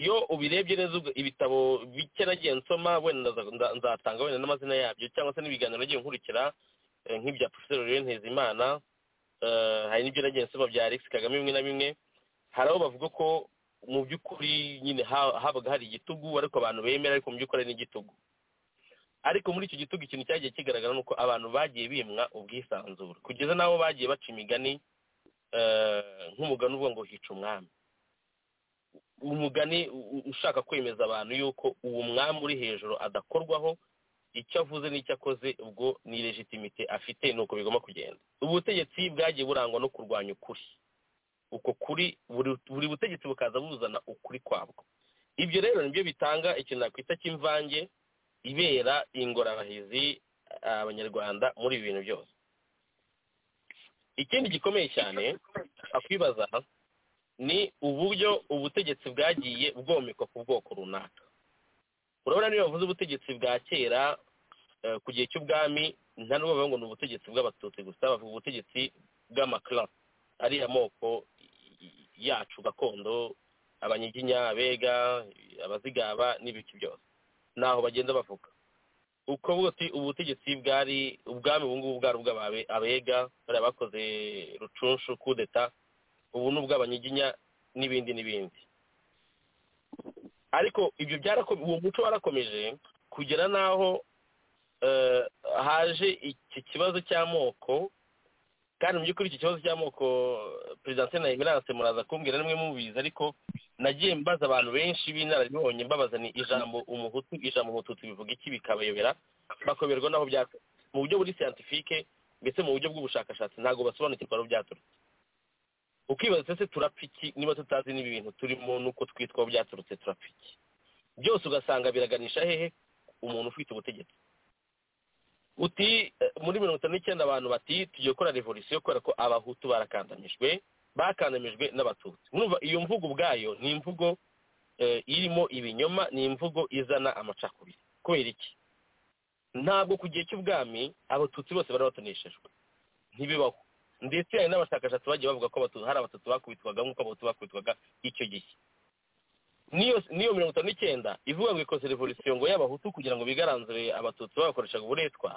iyo ubirebye neza ibitabo bike nagiye nsoma wenda nzatanga wenda n'amazina yabyo cyangwa se n'ibiganiro nagiye nkurikira nk'ibya profesor rero ntezimana hari n'ibyo nagiye nsoma bya alex kagame bimwe na bimwe hari aho bavuga ko mu by'ukuri nyine ha- habaga hari igitugu ariko abantu bemera ariko mu by'ukuri ari n'igitugu ariko muri icyo gitugu ikintu cyagiye kigaragara ni uko abantu bagiye bimwa ubwisanzure kugeza n'aho bagiye baca imigani eh, nk'umugani uvuga ngo hica umwami umugani u- u- ushaka kwemeza abantu yuko uwo mwami uri hejuru adakorwaho icyo avuze n'icyo akoze ubwo ni legitimite afite ni uko bigomba kugenda ubutegetsi bwagiye burangwa no kurwanya ukuri uko kuri buri buri butegetsi bukaza buzana ukuri kwabwo ibyo rero nibyo bitanga ikintu nakwita cy'imvange ibera ingorabahizi eh, abanyarwanda muri ibi bintu byose ikindi gikomeye cyane akwibaza ni uburyo ubutegetsi bwagiye bwomekwa ku bwoko runaka urabona niyo bavuze ubutegetsi bwa kera eh, ku gihe cy'ubwami nta n'ubwo bavuga ngo ni ubutegetsi bw'abatutsi gusa bavuga ubutegetsi bw'amakara ariya moko yacu gakondo abanyiginya abega abazigaba n'ibiki byose naho bagenda bavuga uko bwose ubutegetsi bwari ubwami ubu ngubu bwari ubw'ababe abega bariya bakoze rucunshu kudeta ubu ni ubw'abanyiginya n'ibindi n'ibindi ariko ibyo byarakomeje uwo muco warakomeje kugera n'aho eh, haje iki kibazo cy'amoko kandi mu by'ukuri iki kibazo cy'amoko perezida nsina emerance muraza kumbwira nimwe mubizi ariko nagiye mbaza abantu benshi b'inararibonye mbabaza ni ijambo umuhutu ijambo umututsi bivuga iki bikabayobera bakoberwa n'aho byaka mu buryo buri siyantifike ndetse mu buryo bw'ubushakashatsi ntabwo basobanukirwa aho byaturutse ukibaza se turapfa iki niba tutazi n'ibi bintu turimo n'uko twitwa aho byaturutse turapfa iki byose ugasanga biraganisha hehe umuntu ufite ubutegetsi uti eh, muri mirongo itanu n'icyenda abantu bati tugiye gukora revolisiyo kubera ko abahutu barakandamijwe bakandamijwe n'abatutsi mwumva iyo mvugo ubwayo ni imvugo eh, irimo ibinyoma ni imvugo izana amacakubiri kubera iki ntabwo ku gihe cy'ubwami abatutsi bose bari batoneshejwe ntibibaho ndetse hari n'abashakashatsi bagiye bavuga ko abatutsi hari abatutsi bakubitwaga nk'uko abatutsi bakubitwaga icyo gihe n'iyo n'iyo mirongo itanu n'icyenda ivuga ngo ikoze revolisiyo ngo y'abahutu kugira ngo bigaranzure abatutsi babakoreshaga uburetwa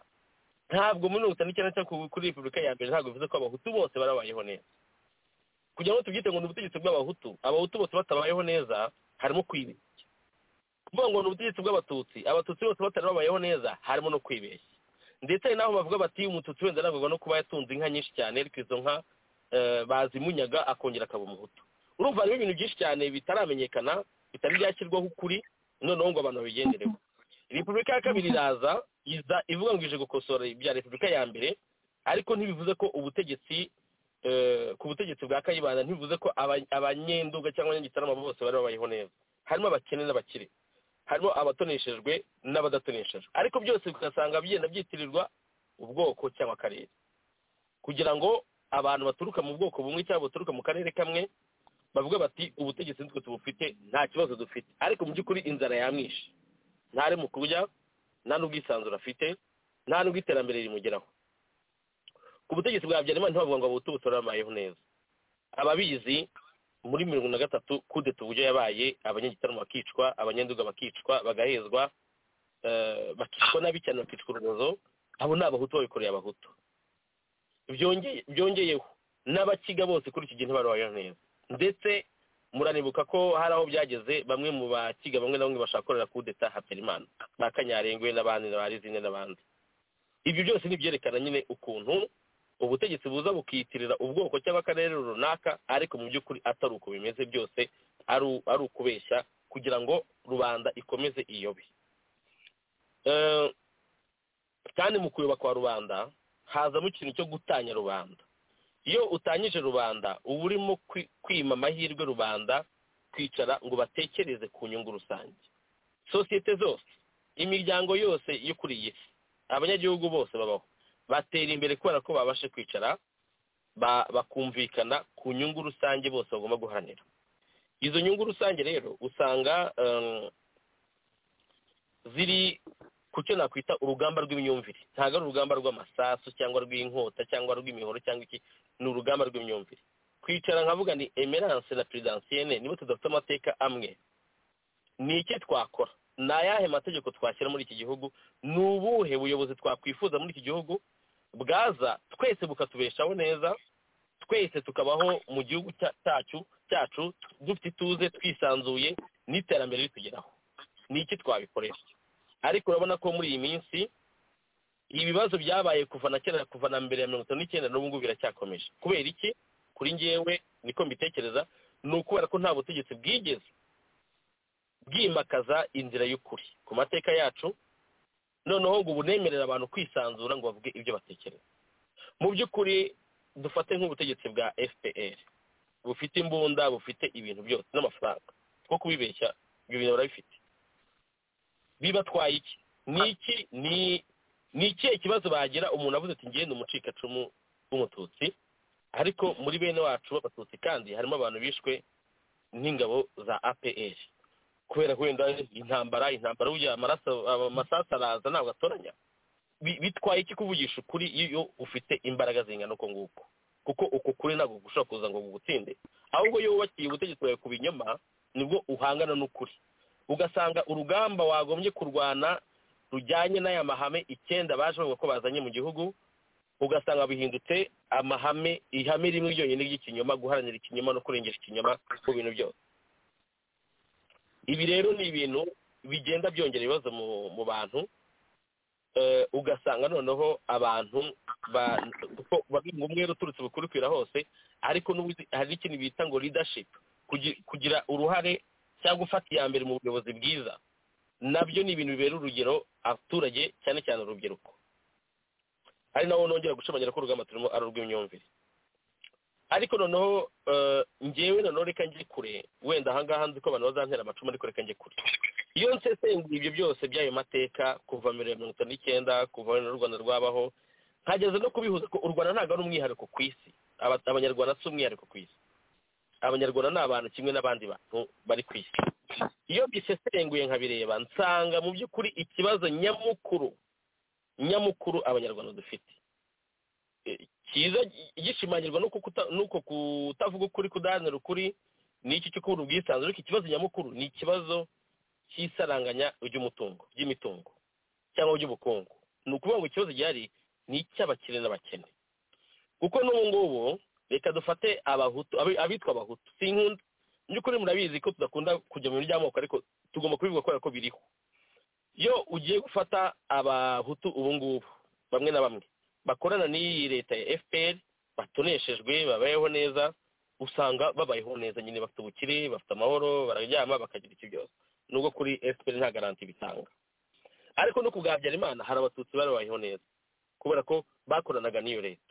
ntabwo muri mirongo itanu n'icyenda cyangwa kuri repubulika ya mbere ntabwo bivuze ko abahutu bose barabayeho neza kugira ngo tubyite ngo ni ubutegetsi bw'abahutu abahutu bose batabayeho neza harimo kwibeshya kuvuga ngo ni ubutegetsi bw'abatutsi abatutsi bose batari babayeho neza harimo no kwibeshya ndetse hari n'aho bavuga bati umututsi wenda arangwa no kuba yatunze inka nyinshi cyane ariko izo nka eh, bazimunyaga akongera akaba umuhutu urumva harimo ibintu byinshi cyane bitaramenyekana bitari byashyirwaho ukuri noneho ngo abantu babigendereho repubulika ya kabiri iraza iza ivuga ngo ije gukosora ibya repubulika ya mbere ariko ntibivuze ko ubutegetsi eh, ku butegetsi bwa kayibanda ntibivuze ko aba- abanyenduga cyangwa abanyagitarama bose bari babayeho neza harimo abakene n'abakire harimo abatoneshejwe n'abadatonesheje ariko byose ugasanga bigenda byitirirwa ubwoko cyangwa akarere kugira ngo abantu baturuka mu bwoko bumwe cyangwa baturuka mu karere kamwe bavuga bati ubutegetsi nitwe tubufite nta kibazo dufite ariko mu by'ukuri inzara yamwishe ntare mu kurya nta n'ubwisanzure afite nta n'ubwo iterambere rimugeraho ku butegetsi bwa habyarimana ntibavuga ngo abahutu bose babayeho neza ababizi muri mirongo na gatatu kudeta uburyo yabaye abanyagitaramo bakicwa abanyanduga bakicwa bagahezwa eh, bakicwa nabi cyane bakicwa urubozo abo ni abahutu babikoreye abahutu Byongeye- byongeyeho n'abakiga bose kuri iki gihe ntibarubayeho neza ndetse muranibuka ko hari aho byageze bamwe mu bakiga bamwe na bamwe bashaka gukorera kudeta habyarimana ba kanyarengwe n'abandi na ba rizine n'abandi ibyo byose ni ibyerekana nyine ukuntu ubutegetsi buza bukiyitirira ubwoko cyangwa akarere runaka ariko mu by'ukuri atari uko bimeze byose ari u- ari ukubeshya kugira ngo rubanda ikomeze iyobe Eh, kandi mu kuyoba kwa rubanda hazamo ikintu cyo gutanya rubanda iyo utanyije rubanda uba urimo kwi- kwima amahirwe rubanda kwicara ngo batekereze ku nyungu rusange sosiyete zose imiryango yose yo kuri iyi si abanyagihugu bose babaho batera imbere kubera ko babashe kwicara ba- bakumvikana ku nyungu rusange bose bagomba guharanira izo nyungu rusange rero usanga em, ziri ku cyo nakwita urugamba rw'imyumvire ntabwo ari urugamba rw'amasasu cyangwa rw'inkota cyangwa rw'imihoro cyangwa iki ni urugamba rw'imyumvire kwicara nkavuga ni emerance na perezidansiyene niba tudafite amateka amwe ni iki twakora ni ayahe mategeko twashyira muri iki gihugu ni ubuhe buyobozi twakwifuza muri iki gihugu bwaza twese bukatubeshaho neza twese tukabaho mu gihugu cya- cyacu cyacu dufite ituze twisanzuye n'iterambere ritugeraho ni iki twabikorera ariko urabona ko muri iyi minsi ibibazo byabaye kuva na kera kuva na mbere ya mirongo itanu n'icyenda n'ubu ngubu biracyakomeje kubera iki kuri ngewe niko mbitekereza ni ukubera ko nta butegetsi bwigeze bwimakaza inzira y'ukuri ku mateka yacu noneho ngo bunemerera abantu kwisanzura ngo bavuge ibyo batekereza mu by'ukuri dufate nk'ubutegetsi bwa fpr bufite imbunda bufite ibintu byose n'amafaranga two kubibeshya ibyo bintu barabifite bibatwaye iki ni iki ni ni ikihe kibazo bagira umuntu avuze ati ngende umucikacumu w'umututsi ariko muri bene wacu b'abatutsi kandi harimo abantu bishwe n'ingabo za apr kubera wenda intambara intambara burya amaraso amasasu araza ntabwo atoranya Bi- bitwaye iki kuvugisha ukuri iyo ufite imbaraga zingana uko nguko kuko uko kuri ntabwo gushobora kuza ngo gutsinde ahubwo iyo wubakiye ubutegetsi bwawe ku binyoma nibwo uhangana n'ukuri ugasanga urugamba wagombye kurwana rujyanye n'aya mahame icyenda baje bavuga ko bazanye mu gihugu ugasanga bihindutse amahame ihame rimwe ryonyine ry'ikinyoma guharanira ikinyoma no kurengera ikinyoma mu bintu byose ibi rero ni ibintu bigenda byongera ibibazo mu, mu bantu Eh, ugasanga noneho abantu ba- kuko bavuga umwere uturutse bukurikira hose ariko n'ubundi hari ikintu bita ngo leadership kugi- kugira uruhare cyangwa gufata iya mbere mu buyobozi bwiza nabyo ni ibintu bibera urugero abaturage cyane cyane urubyiruko ari nawo nongera gushimangira ko urugamba turimo ari urw'imyumvire ariko noneho eh, njyewe noneho reka njye kure wenda ahangaha nzi ko abantu bazantera amacumu ariko reka njye kure iyo nsesenguye ibyo byose by'ayo mateka kuva mbere ya mirongo itanu n'icyenda kuva wenda n'u rwanda rwabaho nkageze no kubihuza ko u rwanda ntabwo ari umwihariko ku isi Aba- abanyarwanda si umwihariko ku isi abanyarwanda ni abantu kimwe n'abandi bantu bari ku isi iyo bisesenguye nkabireba nsanga mu by'ukuri ikibazo nyamukuru nyamukuru abanyarwanda dufite E, cyiza gishimangirwa n'uko kuta- n'uko kutavuga ukuri kudaharanira ukuri ni iki cyo kubura ubwisanzure ariko ikibazo nyamukuru ni ikibazo cy'isaranganya ry'umutungo ry'imitungo cyangwa ry'ubukungu ni ukuvuga ngo ikibazo gihari ni icy'abakire n'abakene kuko n'ubu ngubu reka dufate abahutu abi- abitwa abahutu sinkunda mu by'ukuri murabizi ko tudakunda kujya mu bintu by'amoko ariko tugomba kubivuga kubera ko biriho iyo ugiye gufata abahutu ubu ngubu bamwe na bamwe bakorana n'iyi leta ya fpr batoneshejwe babayeho neza usanga babayeho neza nyine bafite ubukire bafite amahoro bararyama bakagira iki byose nubwo kuri fpr nta garanti bitanga ariko no kugabyara imana hari abatutsi barabayeho neza kubera ko bakoranaga n'iyo leta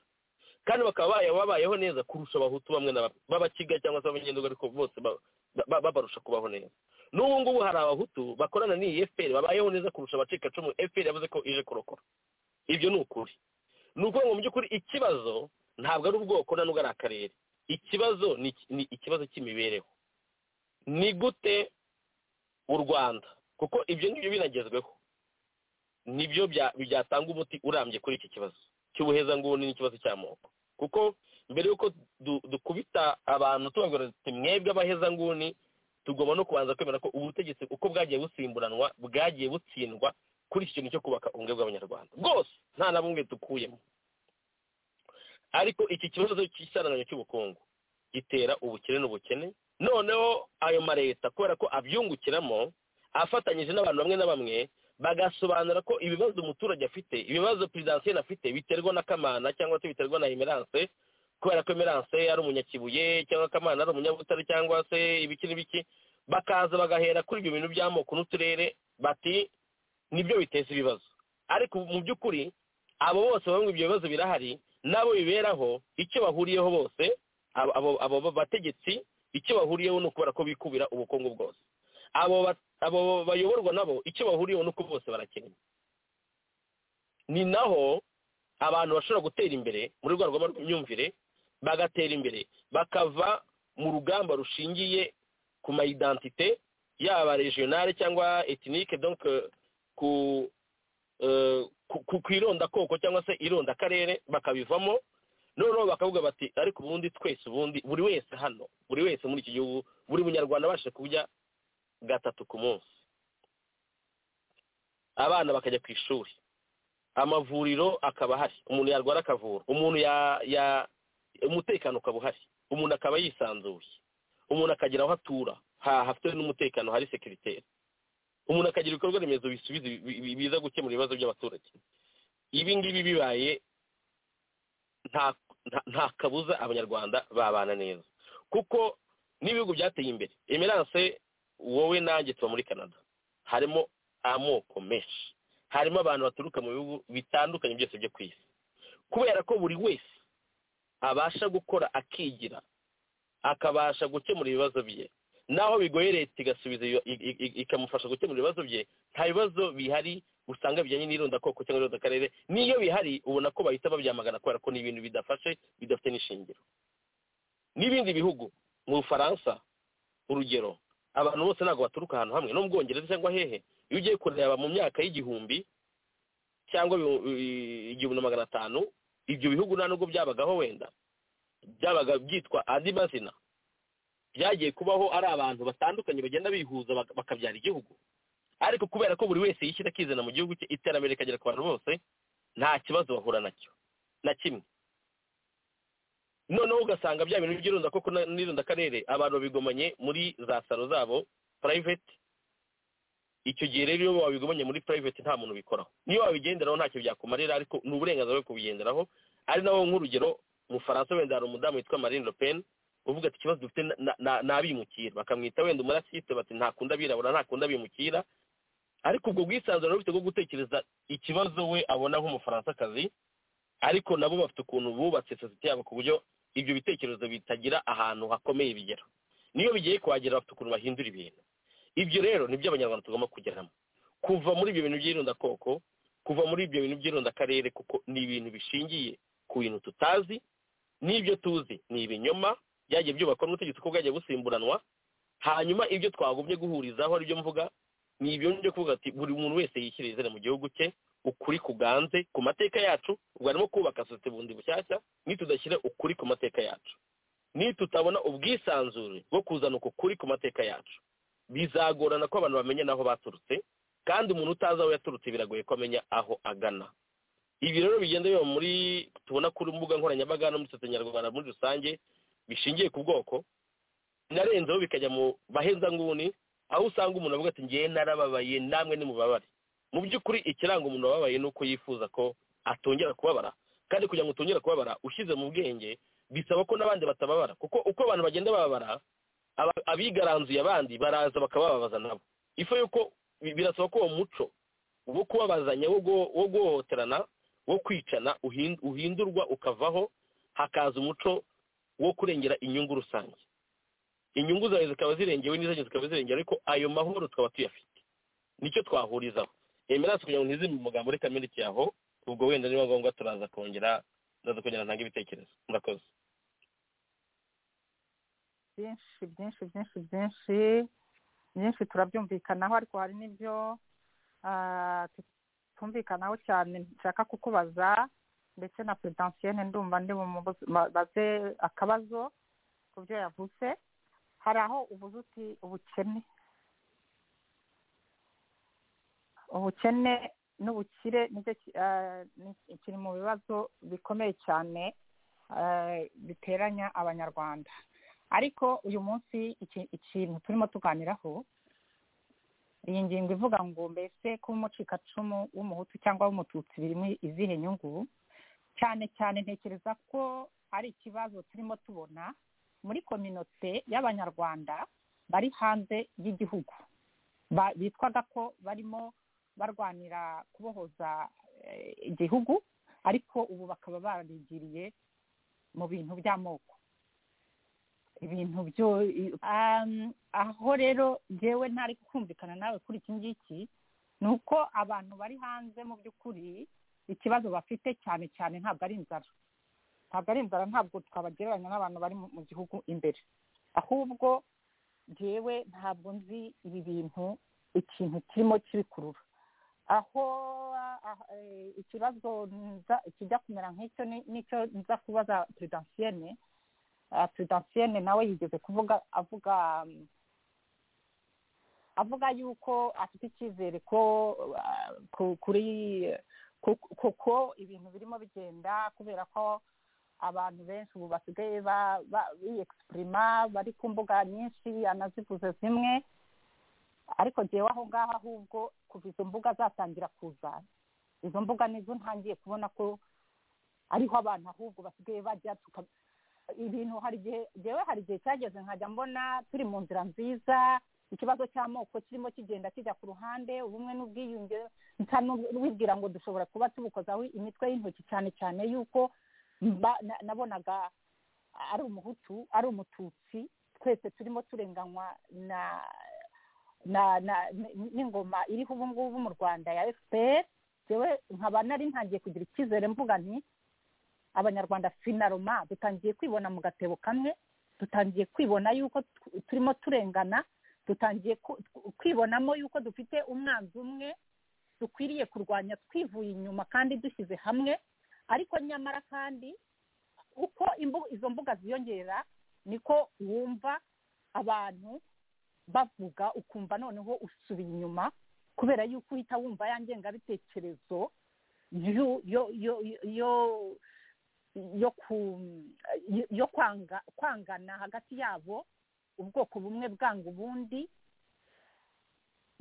kandi bakaba baya- babayeho neza kurusha abahutu bamwe na bamwe b'abakiga cyangwa se b'abanyenduga ariko bose ba- ba- babarusha kubaho neza n'ubu ngubu hari abahutu bakorana n'iyi fpr babayeho neza kurusha abacikacumu fpr yavuze ko ije kurokora ibyo ni ukuri ni ukuvuga ngo mu by'ukuri ikibazo ntabwo ari ubwoko na nubwo ari akarere ikibazo ni iki- ni ikibazo cy'imibereho ni gute u rwanda kuko ibyo ngibyo binagezweho nibyo bya- byatanga umuti urambye kuri iki kibazo cy'ubuhezanguni n'ikibazo cy'amoko kuko mbere y'uko du- dukubita abantu tubabwira tuti mwebwe abahezanguni tugomba no kubanza kwemera ko ubutegetsi uko bwagiye busimburanwa bwagiye butsindwa kuri iki kintu cyo kubaka ubumwe bw'abanyarwanda bwose nta na bumwe dukuyemo ariko iki kibazo cy'isaranganya cy'ubukungu gitera ubukene n'ubukene noneho ayo maleta kubera ko abyungukiramo afatanyije n'abantu bamwe na bamwe bagasobanura ko ibibazo umuturage afite ibibazo perezidansiyo afite biterwa na kamana cyangwa se biterwa na emerance kubera ko emerance ari umunyakibuye cyangwa kamana ari umunyabutare cyangwa se ibiki n'ibiki bakaza bagahera kuri ibyo bintu by'amoko n'uturere bati nibyo biteza ibibazo ariko mu by'ukuri abo bose bamwe ibyo bibazo birahari nabo biberaho icyo bahuriyeho bose abo- abo abo bategetsi icyo bahuriyeho ni ukubera ko bikubira ubukungu bwose abo ba- abo bayoborwa nabo icyo bahuriyeho ni uko bose barakennye ni naho abantu bashobora gutera imbere muri rwa rwego rw'imyumvire bagatera imbere bakava mu rugamba rushingiye ku mayidantite yaba regionale cyangwa etinike donc euh, ku eh, ku- ku- ku irondakoko cyangwa se irondakarere bakabivamo noneho bakavuga bati ariko ubundi twese ubundi buri wese hano buri wese muri iki gihugu buri munyarwanda abashije kurya gatatu ku munsi abana bakajya ku ishuri amavuriro akaba ahari umuntu yarwara akavura umuntu ya ya umutekano ukaba uhari umuntu akaba yisanzuye umuntu akagira aho atura hafite n'umutekano hari sekiriteri umuntu akagira ibikorwa remezo bisubiza biza gukemura ibibazo by'abaturage ibi ngibi bibaye nta kabuza abanyarwanda babana neza kuko n'ibihugu byateye imbere emerance wowe nanjye tuba muri canada harimo amoko menshi harimo abantu baturuka mu bihugu bitandukanye byose byo ku isi kubera ko buri wese abasha gukora akigira akabasha gukemura ibibazo bye naho bigoye leta igasubiza ikamufasha gukemura ibibazo bye nta bibazo bihari usanga bijyanye n'irondakoko cyangwa irondakarere n'iyo bihari ubona ko bahita babyamagana kubera ko ni ibintu bidafashe bidafite n'ishingiro n'ibindi bihugu mu bufaransa urugero abantu bose ntabwo baturuka ahantu hamwe no mu bwongereza cyangwa hehe iyo ugiye kureba mu myaka y'igihumbi cyangwa igihumbi na magana atanu ibyo bihugu nta nubwo byabagaho wenda byabaga byitwa andi mazina byagiye kubaho ari abantu batandukanye bagenda bihuza bakabyara igihugu ariko kubera ko buri wese yishyira akizana mu gihugu cye iterambere rikagera ku bantu bose nta kibazo bahura nacyo na kimwe noneho ugasanga bya bintu by'irunda koko n'irunda akarere abantu babigomanye muri za salo zabo purayiveti icyo gihe rero iyo wabigomanye muri purayiveti nta muntu ubikoraho niyo wabigenderaho ntacyo byakumarira ariko ni uburenganzira bwo kubigenderaho ari naho nk'urugero mu faransa wenda hari umudamu witwa marine le pen uvuga ati ikibazo dufite ni abimukira bakamwita wenda umurasite bati ntakunda abirabura ntakunda abimukira ariko ubwo bwisanzure bufite bwo gutekereza ikibazo we abona nk'umufaransa ariko nabo bafite ukuntu bubatse sosiyete yabo ku buryo ibyo bitekerezo bitagira ahantu hakomeye bigera niyo bigiye kuhagera bafite ukuntu bahindura ibintu ibyo rero ni byo abanyarwanda tugomba kugeramo kuva muri ibyo bintu by'irondakoko kuva muri ibyo bintu by'irondakarere kuko ni ibintu bishingiye ku bintu tutazi n'ibyo tuzi ni ibinyoma byagiye byubakwa n'ubutegetsi ko bwagiye busimburanwa hanyuma ibyo twagumye guhurizaho aribyo mvuga ni ibyo byo kuvuga ati buri muntu wese yishyira izina mu gihugu cye ukuri kuganze ku mateka yacu ubwo harimo kubaka sosiyete bundi bushyashya nitudashyira ukuri ku mateka yacu nitutabona ubwisanzure bwo kuzana uku kuri ku mateka yacu bizagorana ko abantu bamenya n'aho baturutse kandi umuntu utazi aho yaturutse biragoye ko amenya aho agana ibi rero bigenda biba muri tubona ku mbuga nkoranyambaga no muri sosiyete nyarwanda muri rusange bishingiye ku bwoko narenzeho bikajya mu bahezanguni aho usanga umuntu avuga ati ngewe narababaye namwe nimubabare mu by'ukuri ikiranga umuntu wababaye ni uko yifuza ko atongera kubabara kandi kugira ngo utongere kubabara ushyize mu bwenge bisaba ko n'abandi batababara kuko uko abantu bagenda bababara abigaranzuye abandi baraza bakabababaza nabo ifu yuko birasaba ko uwo muco wo kubabazanya wo guhohoterana wo kwicana uhindurwa ukavaho hakaza umuco wo kurengera inyungu rusange inyungu zawe zikaba zirengewe n'izanyu zikaba zirengera ariko ayo mahoro tukaba tuyafite nicyo twahurizaho emerance kugira ngo ntizime mu magambo reka miriki yaho ubwo wenda niba ngombwa turaza kongera turaza kongera ntanga ibitekerezo murakoze byinshi byinshi byinshi byinshi byinshi turabyumvikanaho ariko hari n'ibyo tutumvikanaho cyane nshaka kukubaza ndetse na peredansiyene ndumva ndi baze akabazo ku byo yavutse hari aho ubuze uti ubukene ubukene n'ubukire kiri mu bibazo bikomeye cyane biteranya abanyarwanda ariko uyu munsi ikintu turimo tuganiraho iyi ngingo ivuga ngo mbese kuba umucikacumu w'umuhutu cyangwa w'umututsi birimo izihe nyungu cyane cyane ntekereza ko ari ikibazo turimo tubona muri kominote y'abanyarwanda bari hanze y'igihugu bitwaga ko barimo barwanira kubohoza igihugu ariko ubu bakaba barigiriye mu bintu by'amoko ibintu byo aho rero ngewe ntari kumvikana nawe kuri iki ngiki ni uko abantu bari hanze mu by'ukuri ikibazo bafite cyane cyane ntabwo ari inzara ntabwo ari inzara ntabwo twabagereranya n'abantu bari mu gihugu imbere ahubwo ngewe ntabwo nzi ibi bintu ikintu kirimo kibikurura aho ikibazo kijya kumera nk'icyo nicyo nza kubaza peredansiyene peredansiyene nawe yigeze kuvuga avuga avuga yuko afite icyizere ko kuri kuko ibintu birimo bigenda kubera ko abantu benshi ubu basigaye biyegisitirima bari ku mbuga nyinshi anazivuze zimwe ariko ngewe aho ngaho ahubwo kuva izo mbuga zatangira kuza izo mbuga nizo ntangiye kubona ko ariho abantu ahubwo basigaye bajya ibintu hari igihe ngewe hari igihe cyageze nkajya mbona turi mu nzira nziza ikibazo cy'amoko kirimo kigenda kijya ku ruhande ubumwe n'ubwiyunge wibwira ngo dushobora kuba tubukozaho imitwe y'intoki cyane cyane y'uko nabonaga ari umuhutu ari umututsi twese turimo turenganywa na n'ingoma iriho ubu ngubu mu rwanda ya efuperi yewe nkaba nari ntangiye kugira icyizere mvuga nti abanyarwanda finaroma dutangiye kwibona mu gatebo kamwe dutangiye kwibona yuko turimo turengana dutangiye kwibonamo yuko dufite umwanzi umwe dukwiriye kurwanya twivuye inyuma kandi dushyize hamwe ariko nyamara kandi uko izo mbuga ziyongera niko wumva abantu bavuga ukumva noneho usubiye inyuma kubera yuko uhita wumva ya ngengabitekerezo yo kwangana hagati yabo ubwoko bumwe bwanga ubundi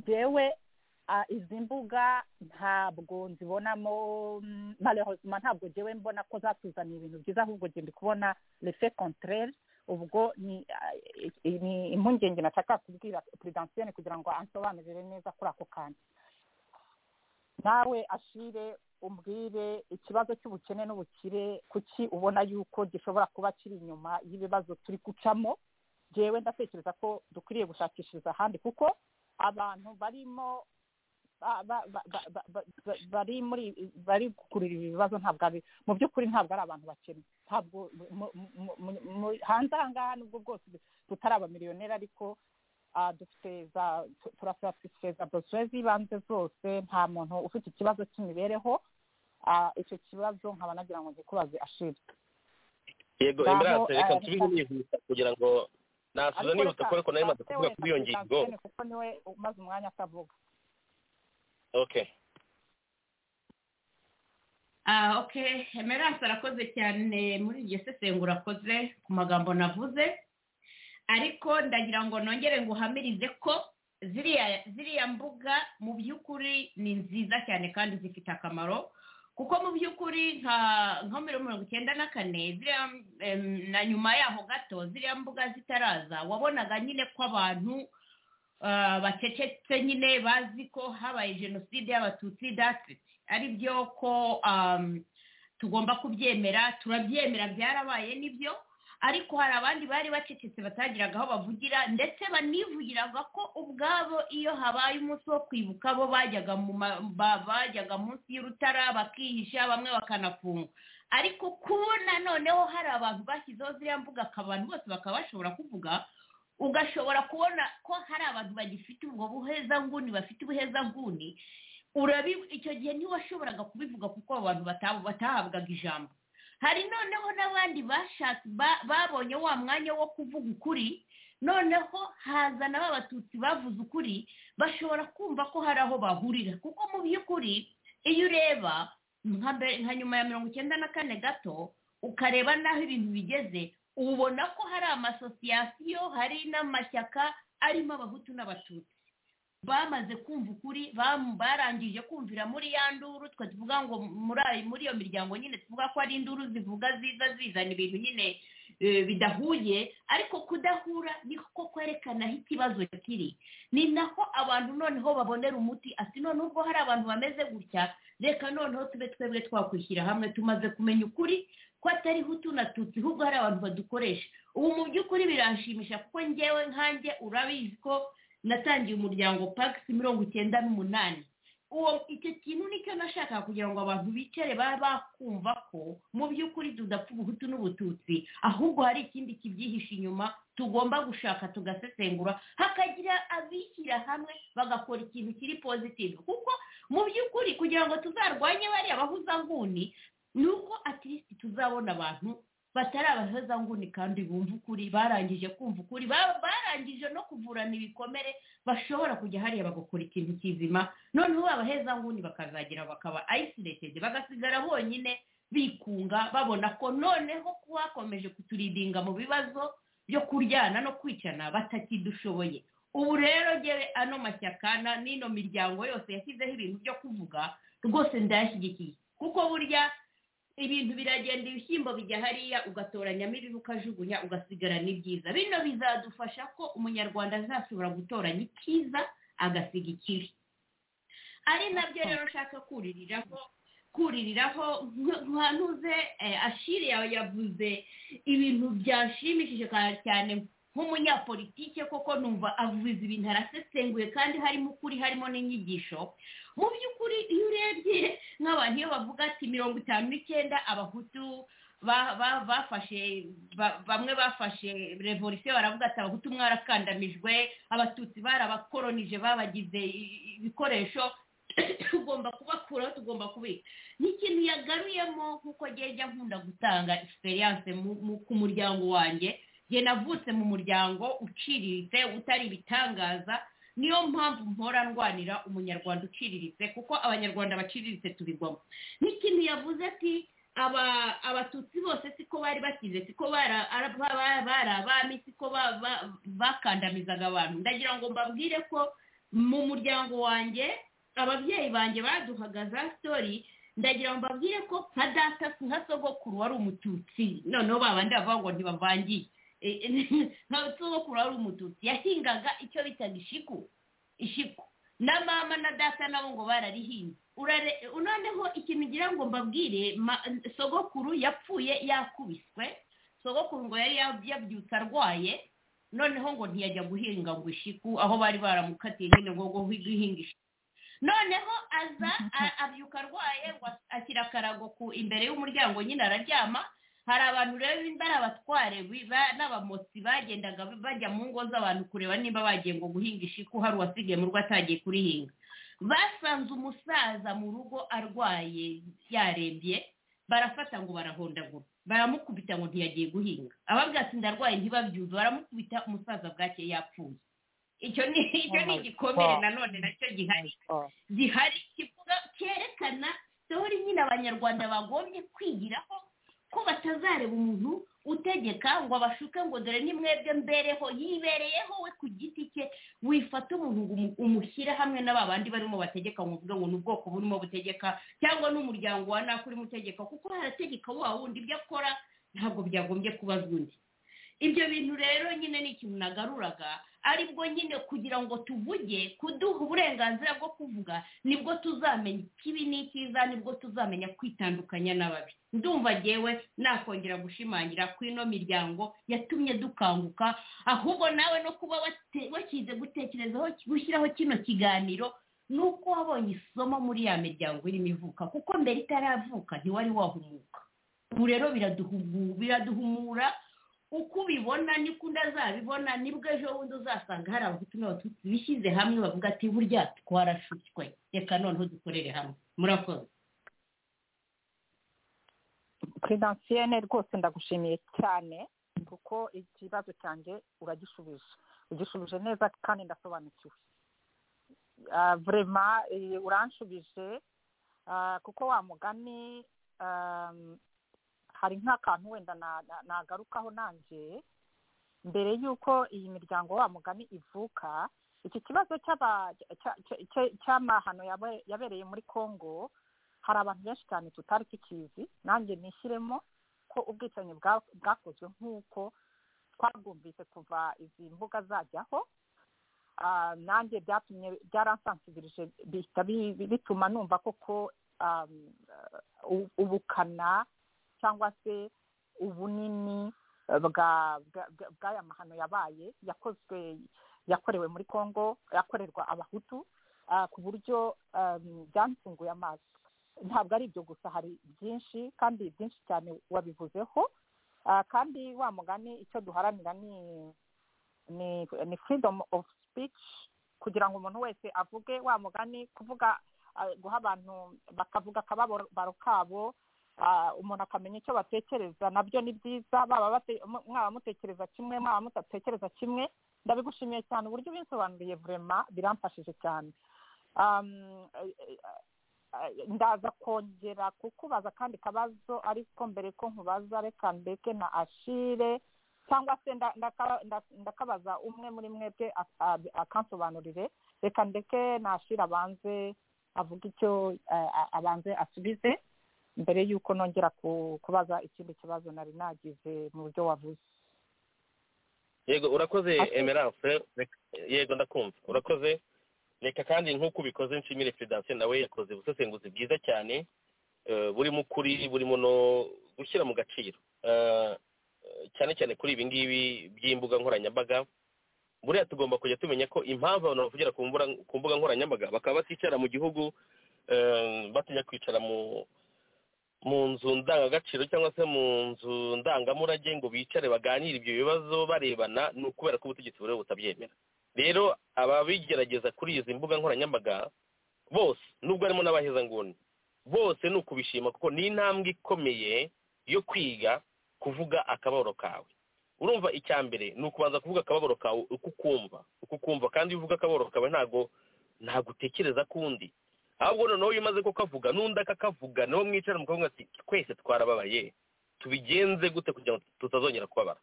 yewe izi mbuga ntabwo nzibonamo marehozima ntabwo ngewe mbona ko zatuzaniye ibintu byiza ahubwo ngenda kubona refe kontrere ubwo ni impungenge nashaka kubwira peredansiyeni kugira ngo ansobanurire neza kuri ako kanya nawe ashire umbwire ikibazo cy'ubukene n'ubukire kuki ubona yuko gishobora kuba kiri inyuma y'ibibazo turi gucamo ngewe ndatekereza ko dukwiriye gushakishiriza ahandi kuko abantu barimo bari muri bari gukurura ibi bibazo ntabwo ari mu by'ukuri ntabwo ari abantu bakene ntabwo hanze aha ngaha nubwo bwose tutari abamiliyoneri ariko dufite za turasaba dufite za borosire z'ibanze zose nta muntu ufite ikibazo cy'imibereho icyo kibazo nkaba nagira ngo ngikubaze ashire yego emerance reka nsubire nihuta kugira ngo nasubiza nihuta kubera ko nari maze kuvuga kuri iyo ngingo kuko niwe umaze umwanya atavuga okay ah oke emerance arakoze cyane muri iryo sesengura akoze ku magambo navuze ariko ndagira ngo nongere ngo uhamirize ko ziriya ziriya mbuga mu by'ukuri ni nziza cyane kandi zifite akamaro kuko mu by'ukuri nka nka mirongo icyenda na kane ziriya na nyuma yaho gato ziriya mbuga zitaraza wabonaga nyine ko abantu bacecetse nyine bazi ko habaye jenoside y'abatutsi dasiti ari byo ko tugomba kubyemera turabyemera byarabaye nibyo ariko hari abandi bari bacecetse batagiraga aho bavugira ndetse banivugiraga ko ubwabo iyo habaye umunsi wo kwibuka bo bajyaga munsi y'urutara bakihisha bamwe bakanafunga ariko kubona noneho hari abantu bashyizeho ziriya mbuga abantu bose bakaba bashobora kuvuga ugashobora kubona ko hari abantu bagifite ubwo buhezanguni bafite ubuhezanguni icyo gihe ntiwashoboraga kubivuga kuko abo bantu batahabwaga ijambo hari noneho n'abandi bashatse babonye wa mwanya wo kuvuga ukuri noneho haza na b'abatutsi bavuze ukuri bashobora kumva ko hari aho bahurira kuko mu by'ukuri iyo ureba nka nyuma ya mirongo icyenda na kane gato ukareba n'aho ibintu bigeze ubona ko hari amasosiyasiyo hari n'amashyaka arimo abahutu n'abatutsi bamaze kumva ukuri barangije kumvira muri ya nduru twe tuvuga ngo muri iyo miryango nyine tuvuga ko ari induru zivuga ziza zizana ibintu nyine bidahuye ariko kudahura niko kwerekana aho ikibazo kiri ni naho abantu noneho babonera umuti ati none ubwo hari abantu bameze gutya reka noneho tube twebwe twakwishyira hamwe tumaze kumenya ukuri ko atari hutu na tutsi ahubwo hari abantu badukoresha ubu mu by'ukuri biranshimisha kuko ngewe nkanjye urabizi ko natangiye umuryango pagisi mirongo icyenda n'umunani uwo icyo kintu nicyo nashakaga kugira ngo abantu bicare babe bakumva ko mu by'ukuri tudapfa ubuhutu n'ubututsi ahubwo hari ikindi kibyihishe inyuma tugomba gushaka tugasesengura hakagira abishyira hamwe bagakora ikintu kiri pozitivu kuko mu by'ukuri kugira ngo tuzarwanye bariya bahuzanguni ni uko atirisiti tuzabona abantu batari abahezanguni kandi bumva ukuri barangije kumva ukuri barangije no kuvurana ibikomere bashobora kujya hariya bagakora ikintu kizima noneho abahezanguni bakazagira bakaba ayisilesheje bagasigara bonyine bikunga babona ko noneho kuba bakomeje kuturidinga mu bibazo byo kuryana no kwicana batakidushoboye ubu rero gere ano mashyakana n'ino miryango yose yashyizeho ibintu byo kuvuga rwose ndayashyigikiye kuko burya ibintu biragenda ibishyimbo bijya hariya ugatoranyamo ibibi ukajugunya ugasigara n'ibyiza bino bizadufasha ko umunyarwanda azashobora gutoranya icyiza agasiga ikibi ari nabyo rero ushaka kuririraho kuririraho ntuze ashiri yawe yavuze ibintu byashimishije cyane nk'umunyapolitike koko numva avuze ibintu arasesenguye kandi harimo ukuri harimo n'inyigisho mu by'ukuri iyo urebye nk'abantu iyo bavuga ati mirongo itanu n'icyenda abahutu bafashe bamwe bafashe revolisiyo baravuga ati abahutu mwarakandamijwe abatutsi barabakoronije babagize ibikoresho tugomba kubakuraho tugomba kubika ni ikintu yagaruyemo nk'uko njya nkunda gutanga egisperiyanse ku muryango wanjye njye navutse mu muryango uciriritse utari ibitangaza niyo mpamvu mpora ndwanira umunyarwanda uciriritse kuko abanyarwanda baciriritse tubigwamo n'ikintu yavuze ati abatutsi bose siko bari bakize siko bari abami siko bakandamizaga abantu ndagira ngo mbabwire ko mu muryango wanjye ababyeyi banjye baduhaga za sitori ndagira ngo mbabwire ko nka data nka sogokuru wari umututsi noneho babandi bavuga ngo ntibavangiye nka sogokuru wari umututsi yahingaga icyo bitaga ishiku ishiku na mama na data nabo ngo bararihinze noneho ikintu ngira ngo mbabwire sogokuru yapfuye yakubiswe sogokuru ngo yari yabyutse arwaye noneho ngo ntiyajya guhinga ngo ishiku aho bari baramukatiye nyine ngo ngo guhinga ishiku noneho aza abyuka arwaye ashyira akarago ku imbere y'umuryango nyine araryama hari abantu rero bari abatware n'abamotsi bagendaga bajya mu ngo z'abantu kureba niba bagiye ngo guhinga ishiku hari uwasigaye mu rugo atagiye kurihinga basanze umusaza mu rugo arwaye yarembye barafata ngo barahondagura baramukubita ngo ntiyagiye guhinga ababwira ati ndarwaye ntibabyumve baramukubita umusaza bwake yapfuye icyo ni igikomere nanone nacyo gihari gihari kivuga cyerekana sitoro nyine abanyarwanda bagombye kwigiraho ko batazareba umuntu utegeka ngo abashuke ngo dore ni mwebwe mbereho yibereyeho we ku giti cye wifata umuntu umushyire hamwe na ba bandi barimo bategeka ngo uvuge ngo ni ubwoko burimo butegeka cyangwa n'umuryango wa nako urimo utegeka kuko harategeka wa wundi ibyo akora ntabwo byagombye kubazwa undi ibyo bintu rero nyine ni ikintu nagaruraga aribwo nyine kugira ngo tuvuge kuduha uburenganzira bwo kuvuga nibwo tuzamenya ikibi n'icyiza nibwo tuzamenya kwitandukanya n'ababi ndumva ngewe nakongera gushimangira ku ino miryango yatumye dukanguka ahubwo nawe no kuba wakize gutekerezaho gushyiraho kino kiganiro ni uko wabonye isomo muri ya miryango irimo ivuka kuko mbere itaravuka ntiwari wahumuka ubu rero biraduhumura uko ubibona niko undi azabibona nibwo ejo bundi uzasanga hari abahutu n'abatutsi bishyize hamwe bavuga ati burya twarashutswe reka noneho dukorere hamwe murakoze finansiyene rwose ndagushimiye cyane kuko ikibazo cyanjye uragishubije ugishubije neza kandi ndasobanukiwe vurema uranshubije kuko wa mugani hari nk'akantu wenda nagarukaho nanjye mbere y'uko iyi miryango wa mugani ivuka iki kibazo cy'amahano yabereye muri congo hari abantu benshi cyane tutari tukizi nanjye nishyiremo ko ubwicanyi bwakozwe nk'uko twabwumvise kuva izi mbuga zajyaho nanjye byatumye byaransansibirije bituma numva koko ubukana cyangwa se ubunini bw'aya mahano yabaye yakozwe yakorewe muri congo yakorerwa abahutu ku buryo byansunguye amaso ntabwo ari ibyo gusa hari byinshi kandi byinshi cyane wabivuzeho kandi wa mugani icyo duharanira ni ni freedom of speech kugira ngo umuntu wese avuge wa mugani kuvuga guha abantu bakavuga akababaro kabo umuntu akamenya icyo batekereza nabyo ni byiza baba mwaba mutekereza kimwe mwaba mudatekereza kimwe ndabigushimiye cyane uburyo ubisobanuriye vurema biramfashije cyane eh, ndaza kongera kukubaza akandi kabazo ariko mbere ko nkubaza reka ndeke na ashire cyangwa se nda- ndaka- nda- ndakabaza umwe muri mwebwe ak- ab- akansobanurire reka ndeke na ashire abanze avuga icyo eh, a- abanze asubize mbere y'uko nongera ku- kubaza ikindi kibazo nari nagize mu buryo wavuze yego urakoze Ati- emerance yego ndakumva urakoze reka kandi nk'uko ubikoze nshimire perezidansiyo nawe yakoze ubusesenguzi bwiza cyane eh, burimo ukuri burimo no gushyira mu gaciro Eh, eh, cyane cyane kuri ibi ngibi by'imbuga nkoranyambaga buriya tugomba kujya tumenya ko impamvu abantu bavugira ku mbura- ku mbuga nkoranyambaga bakaba bakicara mu gihugu eh, batinya kwicara mu mu nzu ndangagaciro cyangwa se mu nzu ndangamurage ngo bicare baganire ibyo bibazo barebana ni ukubera ko ubutegetsi buriho butabyemera rero ababigerageza kuri izi mbuga nkoranyambaga bose nubwo harimo n'abahezanguni bose ni ukubishima kuko ni intambwe ikomeye yo kwiga kuvuga akababaro kawe urumva icya mbere ni ukubanza kuvuga akababaro kawe uko ukumva uko ukumva kandi iyo uvuga akababaro kawe ntago ntago utekereza kundi ahubwo noneho iyo umaze kukavuga n'undi akakavuga niwo mwicara mukavuga ati twese twarababaye tubigenze gute kugira ngo tutazongera kubabara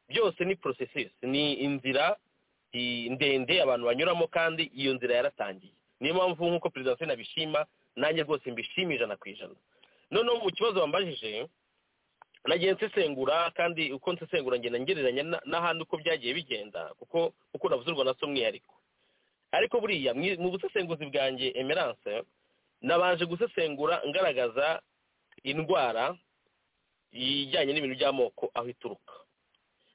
byose ni processes ni inzira i- ndende abantu banyuramo kandi iyo nzira yaratangiye niyo mpamvu nk'uko perezida wa sena abishima nanjye rwose mbishima ijana ku ijana noneho mu kibazo wambajije nagiye nsesengura kandi uko nsesengura ngenda ngereranya na- n'ahandi uko byagiye bigenda kuko uko navuze u Rwanda si umwihariko ariko buriya mwi- mu busesenguzi bwanjye emerance nabanje gusesengura ngaragaza indwara ijyanye n'ibintu by'amoko aho ituruka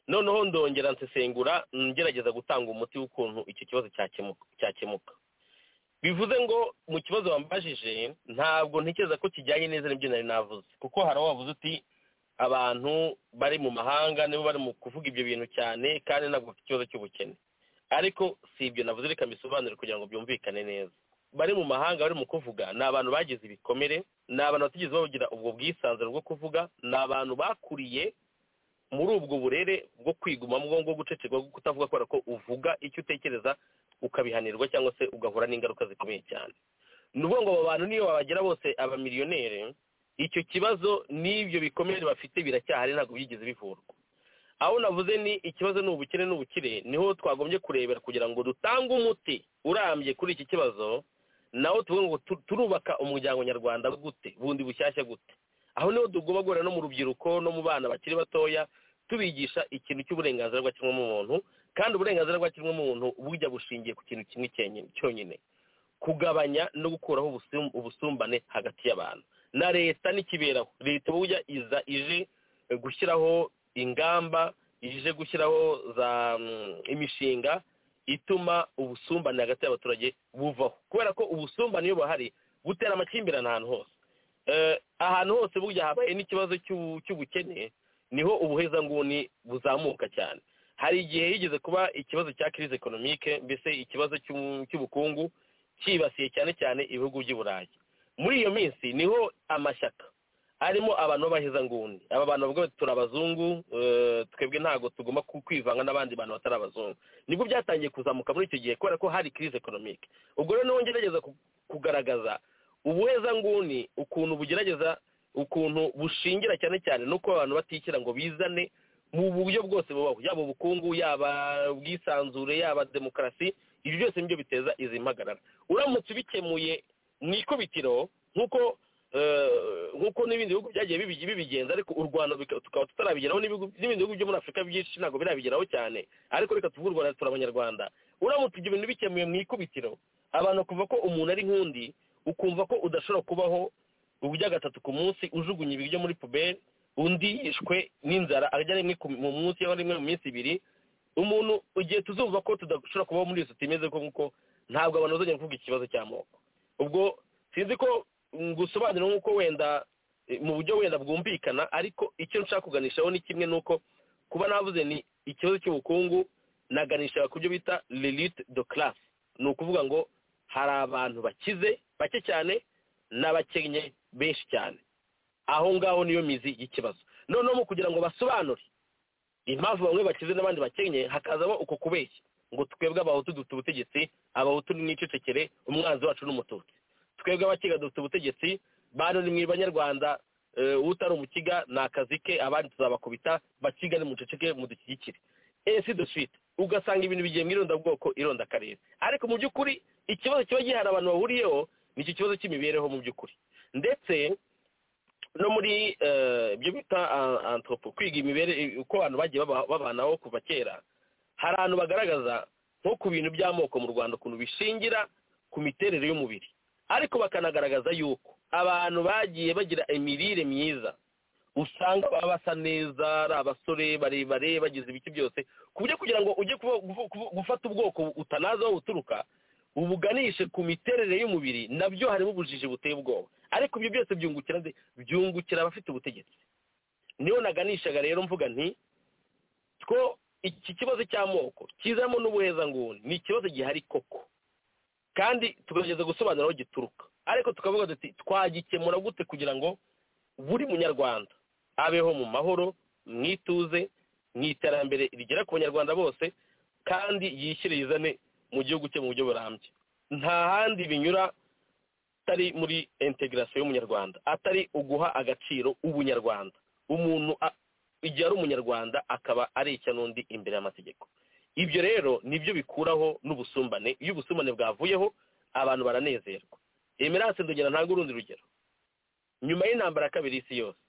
noneho ndongera nsesengura ngerageza gutanga umuti w'ukuntu icyo kibazo cyakemuka cyakemuka bivuze ngo mu kibazo wambajije ntabwo ntekereza ko kijyanye neza n'ibyo nari navuze kuko hari aho wavuze uti abantu bari mu mahanga nibo bari mu kuvuga ibyo bintu cyane kandi ntabwo bafite ikibazo cy'ubukene ariko si ibyo navuze reka mbisobanure kugira ngo byumvikane neza bari mu mahanga bari mu kuvuga ni abantu bagize ibikomere ni abantu batigeze bagira ubwo bwisanzure bwo kuvuga ni abantu bakuriye muri ubwo burere bwo kwigumamo bwo guceceka bwo kutavuga kubera ko uvuga icyo utekereza ukabihanirwa cyangwa se ugahura n'ingaruka zikomeye cyane ni ukuvuga ngo abo bantu niyo babagira bose abamiliyoneri icyo kibazo n'ibyo bikomere bafite biracyahari ntabwo byigeze bivurwa aho navuze ni ikibazo ni ubukire n'ubukire niho twagombye kurebera kugira ngo dutange umuti urambye kuri iki kibazo nawo tuvuge ngo tu- turubaka umuryango nyarwanda gute bundi bushyashya gute aho niho tugomba guhura no mu rubyiruko no mu bana bakiri batoya tubigisha ikintu cy'uburenganzira bwa muntu kandi uburenganzira bwa muntu bujya bushingiye ku kintu kimwe cyenye- cyonyine kugabanya no gukuraho ubusum- ubusumbane hagati y'abantu na leta n'ikiberaho leta burya iza ije eh, gushyiraho ingamba ije gushyiraho za mm, imishinga ituma ubusumbane hagati y'abaturage buvaho kubera ko ubusumbane iyo buhari butera amakimbirane ahantu hose Eh, ahantu hose burya habaye n'ikibazo cy'ubu- cy'ubukene niho ubuhezanguni buzamuka cyane hari igihe higeze kuba ikibazo cya crise economique mbese ikibazo cy'u- cy'ubukungu cyibasiye cyane cyane ibihugu by'i burayi muri iyo minsi niho amashyaka arimo abantu b'abahezanguni aba bantu bavuga bati turi abazungu eh, twebwe ntabwo tugomba ku- kwivanga n'abandi bantu batari abazungu nibwo byatangiye kuzamuka muri icyo gihe kubera ko hari crise economique ubwo rero niwo ngerageza ku- kugaragaza ubuhezanguni ukuntu bugerageza ukuntu bushingira cyane cyane nuko abantu batishyira ngo bizane mu buryo bwose bubaho yaba ubukungu yaba ubwisanzure yaba demokarasi ibyo byose nibyo biteza izi mpagarara uramutse ubikemuye mu ikubitiro nk'uko eh, nk'uko n'ibindi bihugu byagiye bibi- bibigenza ariko u rwanda bika- tukaba tutarabigeraho n'ibihugu- n'ibindi bihugu byo muri afurika byinshi ntabwo birabigeraho cyane ariko reka tuvuge u rwanda turi abanyarwanda uramutse ibyo bintu bikemuye mu ikubitiro abantu kuva ko umuntu ari nkundi ukumva ko udashobora kubaho urya gatatu ku munsi ujugunya ibiryo muri puberi undi yishwe n'inzara ajya rimwe ku- mu munsi cyangwa rimwe mu minsi ibiri umuntu igihe tuzumva ko tudashobora kubaho muri izo tumeze ko nk'uko ntabwo abantu bazongera kuvuga ikibazo cy'amoko ubwo sinzi ko ngusobanurira nk'uko wenda eh, mu buryo wenda bwumvikana ariko icyo nshaka kuganishaho ni kimwe n'uko kuba navuze ni ikibazo cy'ubukungu naganisha ku byo bita lilite de classe ni ukuvuga ngo hari abantu bakize bake cyane n'abakennye benshi cyane aho ngaho niyo mizi y'ikibazo noneho mu kugira ngo basobanure impamvu bamwe bakize n'abandi bakenye hakazamo uko kubeshya ngo twebwe abahutu dufite ubutegetsi abahutu ni n'icecekere umwanzi wacu ni umututsi twebwe abakiga dufite ubutegetsi bantu ni mu banyarwanda utari umukiga ni akazi ke abandi tuzabakubita bakiga ni muceceke mudushyigikire esi duswite ugasanga ibintu bigiye mu irondabwoko irondakarere ariko mu by'ukuri ikibazo kiba gihari abantu bahuriyeho ni icyo kibazo cy'imibereho mu by'ukuri ndetse no muri ibyo bita antropo kwiga imibere uko abantu bagiye babanaho kuva kera hari ahantu bagaragaza nko ku bintu by'amoko mu rwanda ukuntu bishingira ku miterere y'umubiri ariko bakanagaragaza yuko abantu bagiye bagira imirire myiza usanga baba basa neza ari abasore barebare bagize ibiki byose ku buryo kugira ngo ujye gufata ubwoko utanazi aho uturuka ubuganishe ku miterere y'umubiri nabyo harimo ubujiji buteye ubwoba ariko ibyo byose byungukira byungukira abafite ubutegetsi niyo naganishaga rero mvuga nti two iki kibazo cy'amoko kizamo n'ubuhezanguni ni ikibazo gihari koko kandi tugerageza gusobanura aho gituruka ariko tukavuga duti twagikemura gute kugira ngo buri munyarwanda abeho mu mahoro mu ituze mu iterambere rigera ku banyarwanda bose kandi yishyire yizane mu gihugu cye mu buryo burambye nta handi binyura atari muri integarasiyo y'umunyarwanda atari uguha agaciro ubunyarwanda umuntu igihe ari umunyarwanda akaba ari icya n'undi imbere y'amategeko ibyo rero nibyo bikuraho n'ubusumbane iyo ubusumbane bwavuyeho abantu baranezerwa emerance ndongera ntabwo urundi rugero nyuma y'intambara ya kabiri y'isi yose